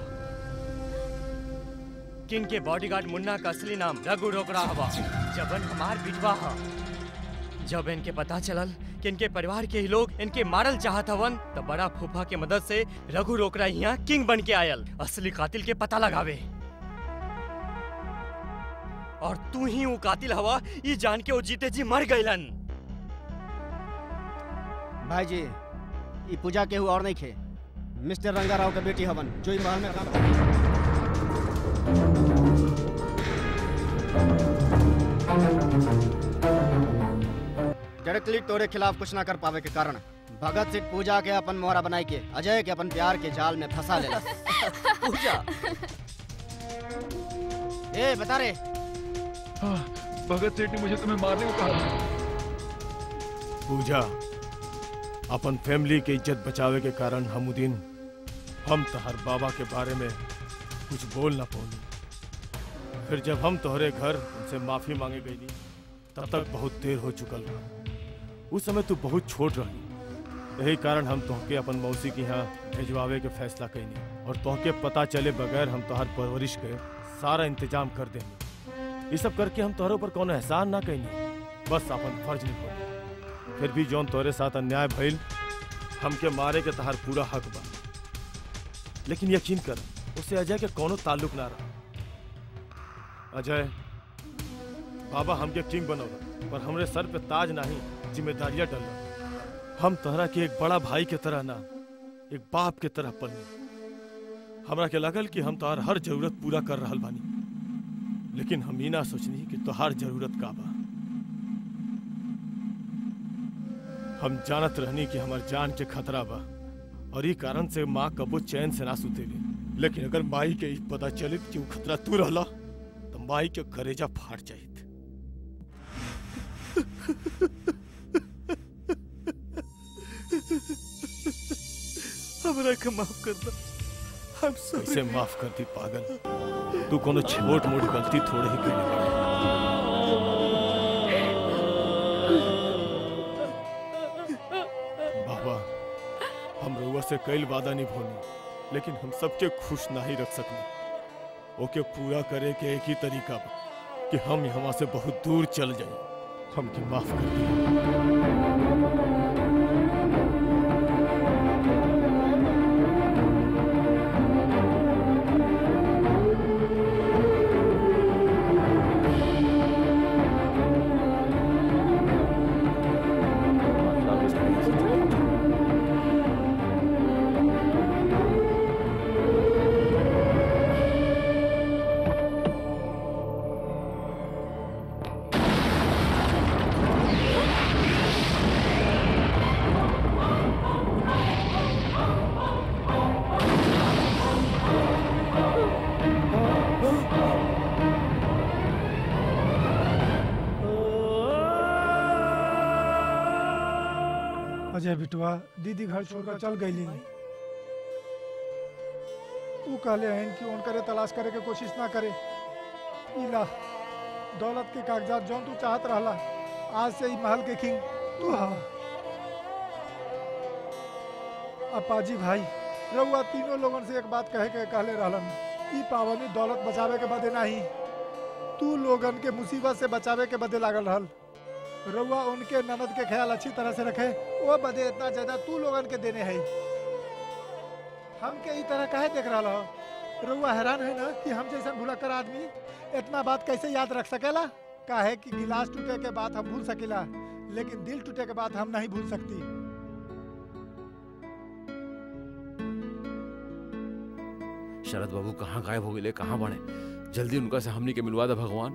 किंग के बॉडीगार्ड मुन्ना का असली नाम रघु रोकड़ा हवा जबन हमार बिटवा हा जब इनके पता चलल कि इनके परिवार के ही लोग इनके मारल चाहत हवन तो बड़ा फूफा के मदद से रघु रोकड़ा यहाँ किंग बन के आयल असली कातिल के पता लगावे और तू ही वो कातिल हवा ये जान के वो जीते जी मर गईलन भाई जी ई पूजा केहू और नहीं खे मिस्टर रंगा राव के बेटी हवन जो ई महल में काम डायरेक्टली तोरे खिलाफ कुछ ना कर पावे के कारण भगत सिंह पूजा के अपन मोहरा बनाई के अजय के अपन प्यार के जाल में फंसा लेला पूजा ए बता रे भगत सेठ ने मुझे तुम्हें मारने को कहा पूजा अपन फैमिली के इज्जत बचावे के कारण हमुदीन हम तहर बाबा के बारे में कुछ बोल ना पौनी फिर जब हम तोहरे घर उनसे माफी मांगे गई तब तक बहुत देर हो चुकल रहा उस समय तू बहुत छोट रही यही कारण हम तोहके अपन मौसी के यहाँ भेजवावे के फैसला कैनी और तोहके पता चले बगैर हम तोहर परवरिश के सारा इंतजाम कर देंगे ये सब करके हम तोहरे ऊपर कोनो एहसान ना कैनी बस अपन फर्ज निभाई फिर भी जौन तोहरे साथ अन्याय भइल हमके मारे के तहार पूरा हक बा लेकिन यकीन कर उसे अजय के कोनो ताल्लुक ना रहा अजय बाबा हमके किंग बनौला पर हमरे सर पे ताज नहीं जिम्मेदारियां डल हम तोहरा के एक बड़ा भाई के तरह ना एक बाप के तरह पलनी हमरा के लगल कि हम तोहार हर जरूरत पूरा कर रहल बानी लेकिन हम ई ना सोचनी कि तोहार जरूरत का बा हम जानत रहनी कि हमार जान के खतरा बा और ई कारण से माँ कबो चैन से ना सुतेली लेकिन अगर माई के ई पता चले कि वो खतरा तू रहला तो माई के करेजा फाट जाइत हमरा के माफ कर दो हम सब कैसे माफ कर दी पागल तू कोनो छोट मोट गलती थोड़े ही कर बाबा हम रउआ से कई वादा नहीं भोनी लेकिन हम सबके खुश ना ही रख सकनी ओके पूरा करे के एक ही तरीका बा कि हम यहाँ से बहुत दूर चल जाए हमके माफ कर अजय बिटवा दीदी घर छोड़कर चल गई तू कहले हन कि उनकरे तलाश करे के कोशिश ना करे इला दौलत के कागजात जौन तू चाहत रहला आज से ही महल के किंग तू हा अपाजी भाई रउआ तीनों लोगन से एक बात कहे के कहले रहलन ई पावनी दौलत बचावे के बदे नहीं तू लोगन के मुसीबत से बचावे के बदे लागल रहल रउआ उनके ननद के ख्याल अच्छी तरह से रखे वो बदे इतना ज्यादा तू लोगन के देने है हमके ई तरह काहे देख रहा हो रउआ हैरान है ना कि हम जैसा भुलक्कर आदमी इतना बात कैसे याद रख सकेला काहे कि गिलास टूटे के बाद हम भूल सकेला लेकिन दिल टूटे के बाद हम नहीं भूल सकती शरद बाबू कहाँ गायब हो गए कहाँ बने जल्दी उनका से हमनी के मिलवा दे भगवान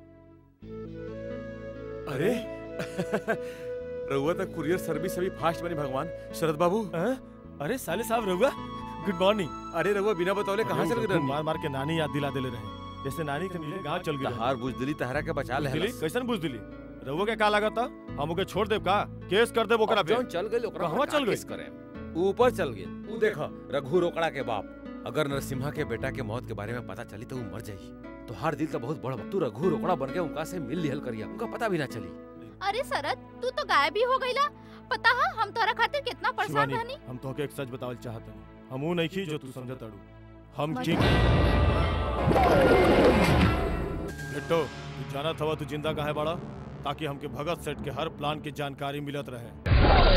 अरे रहुआ तक कुरियर सर्विस अभी फास्ट बनी भगवान शरद बाबू अरे साले साहब रहुआ गुड मॉर्निंग अरे रहुआ बिना बतौले कहाँ चल गए मार मार के नानी याद दिला देले रहे जैसे नानी के मिले गांव चल गए हार बुझदिली तहरा के बचा ले दिली कैसन बुझ दिली रहुआ के का लागत हम ओके छोड़ देब का केस कर देब ओकरा पे जौन चल गए ओकरा कहवा चल गए करे ऊपर चल गए तू देखा रघु रोकड़ा के बाप अगर नरसिम्हा के बेटा के मौत के बारे में पता चली तो वो मर जाई तो हर दिल तो बहुत बड़ा बा। तू रघु रोकड़ा बन के उनका से मिल लिहल करिया उनका पता भी ना चली अरे शरद तू तो गायब ही हो गईला पता है हम तोरा खातिर कितना परेशान शिवानी रहनी हम तोके एक सच बतावल चाहत हनी हमू नहीं की जो तू समझत अड़ू हम मत- की बेटो तू जाना था तू जिंदा काहे बड़ा ताकि हमके भगत सेठ के हर प्लान की जानकारी मिलत रहे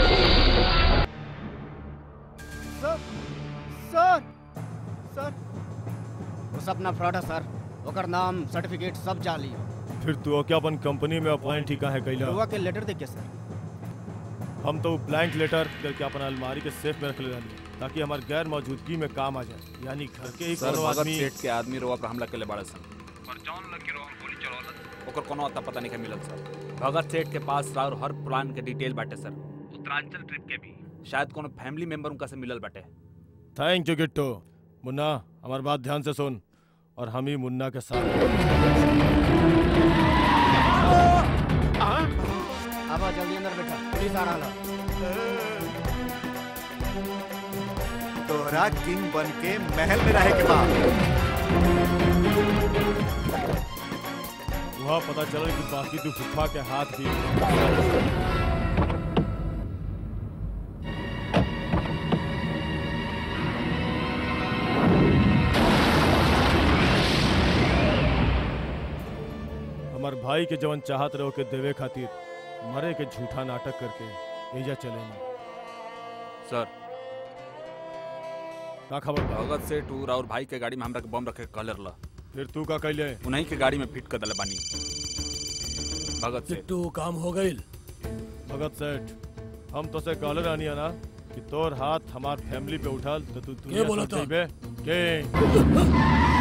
सर सर सर वो सब ना फ्रॉड है सर ओकर नाम सर्टिफिकेट सब जाली है फिर तू ओके अपन कंपनी में अपॉइंट ही काहे कैला रउआ के लेटर देख के सर हम तो ब्लैंक लेटर करके अपन अलमारी के सेफ में रख ले रहनी ताकि हमार गैर मौजूदगी में काम आ जाए यानी घर के ही सर कोनो भगत आदमी सेठ के आदमी रोवा पर हमला केले बाड़े सन पर जौन लग के रोवा गोली चलावत ओकर कोनो अता पता नहीं मिलल सर भगत सेठ के पास और हर प्लान के डिटेल बाटे सर उत्तरांचल ट्रिप के भी शायद कोनो फैमिली मेंबर उनका से मिलल बाटे थैंक यू गिट्टू मुन्ना हमारी बात ध्यान से सुन और हम ही मुन्ना के साथ अब आ जल्दी अंदर बैठा पुलिस आ रहा तोहरा किंग बन के महल में रहे के बाद वहाँ पता चला कि बाकी तू फुफा के हाथ भी हमार भाई के जवन चाहत रहो के देवे खातिर मरे के झूठा नाटक करके एजा चले ना सर का खबर बा? भगत से टूर और भाई के गाड़ी में हमरा के बम रखे कलर ला फिर तू का कैले उन्हीं के गाड़ी में फिट कर दले बानी भगत से तू काम हो गई भगत सेठ हम तो से कहले रहनी है ना कि तोर हाथ हमार फैमिली पे उठल तो तू दुनिया बोला समझ था? जइबे के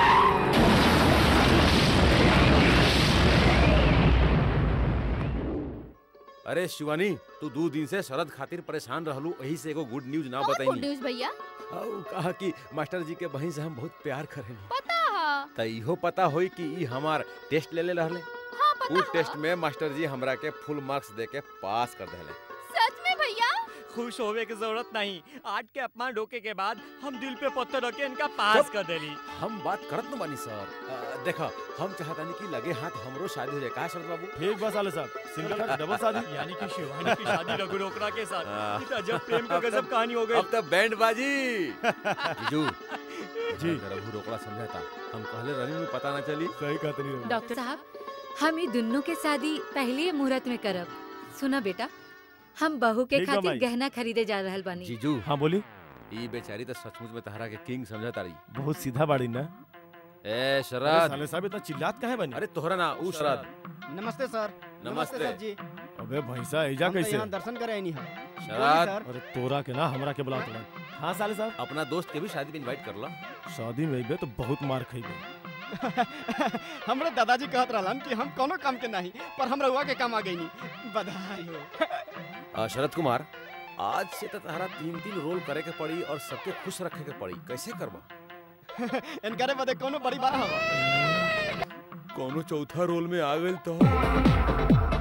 अरे शिवानी तू दो दिन से शरद खातिर परेशान रहलू वही से एगो गुड न्यूज ना गुड बताई न्यूज भैया और कहा कि मास्टर जी के बहन से हम बहुत प्यार करेनी पता है त इहो पता होई कि ई हमार टेस्ट ले ले रहले हाँ पता उ है टेस्ट में मास्टर जी हमरा के फुल मार्क्स दे के पास कर देले सच में भैया खुश होवे की जरूरत नहीं आज के अपमान ढोके के बाद हम दिल पे पत्थर रख के इनका पास कर देली हम बात करत न बानी सर अ, देखा हम चाहतानी कि लगे हाथ हमरो शादी हो जाए का शरद बाबू ठीक बा साले साहब सिंगल का डबल शादी यानी कि शिवानी की शादी रघु रोकड़ा के साथ हाँ। ये तो अजब प्रेम का गजब कहानी हो गई अब तो बैंड बाजी जीजू जी रघु रोकड़ा समझाता हम कहले रहनी में पता ना चली सही कहते नहीं डॉक्टर साहब हम ई दुन्नों के शादी पहले मुहूर्त में करब सुना बेटा हम बहू के ठीक बा खातिर माई। गहना खरीदे जा रहल बानी जीजू हाँ बोली ई बेचारी तो सचमुच में तहरा के किंग समझता रही बहुत सीधा बाड़ी ना ए अरे शरद साले साहब इतना चिल्लात काहे बनी अरे तोहरा ना ऊ शरद नमस्ते सर नमस्ते। सर जी अबे भैंसा एजा हम तो कैसे यहाँ दर्शन करे नहीं है शरद अरे तोरा के ना हमरा के बुला तोरा हाँ साले साहब अपना दोस्त के भी शादी में इनवाइट कर ला शादी में अइबे तो बहुत मार खइबे हमरे दादाजी कहत रहलन कि हम कोनो काम के नहीं पर हम रहुआ के काम आ गई नहीं बधाई हो अ, शरद कुमार आज से तो तहरा तीन तीन रोल करे के पड़ी और सबके खुश रखे के पड़ी कैसे करबा इनकरे बदे कोनो बड़ी बात हवा कोनो चौथा रोल में आ गइल तो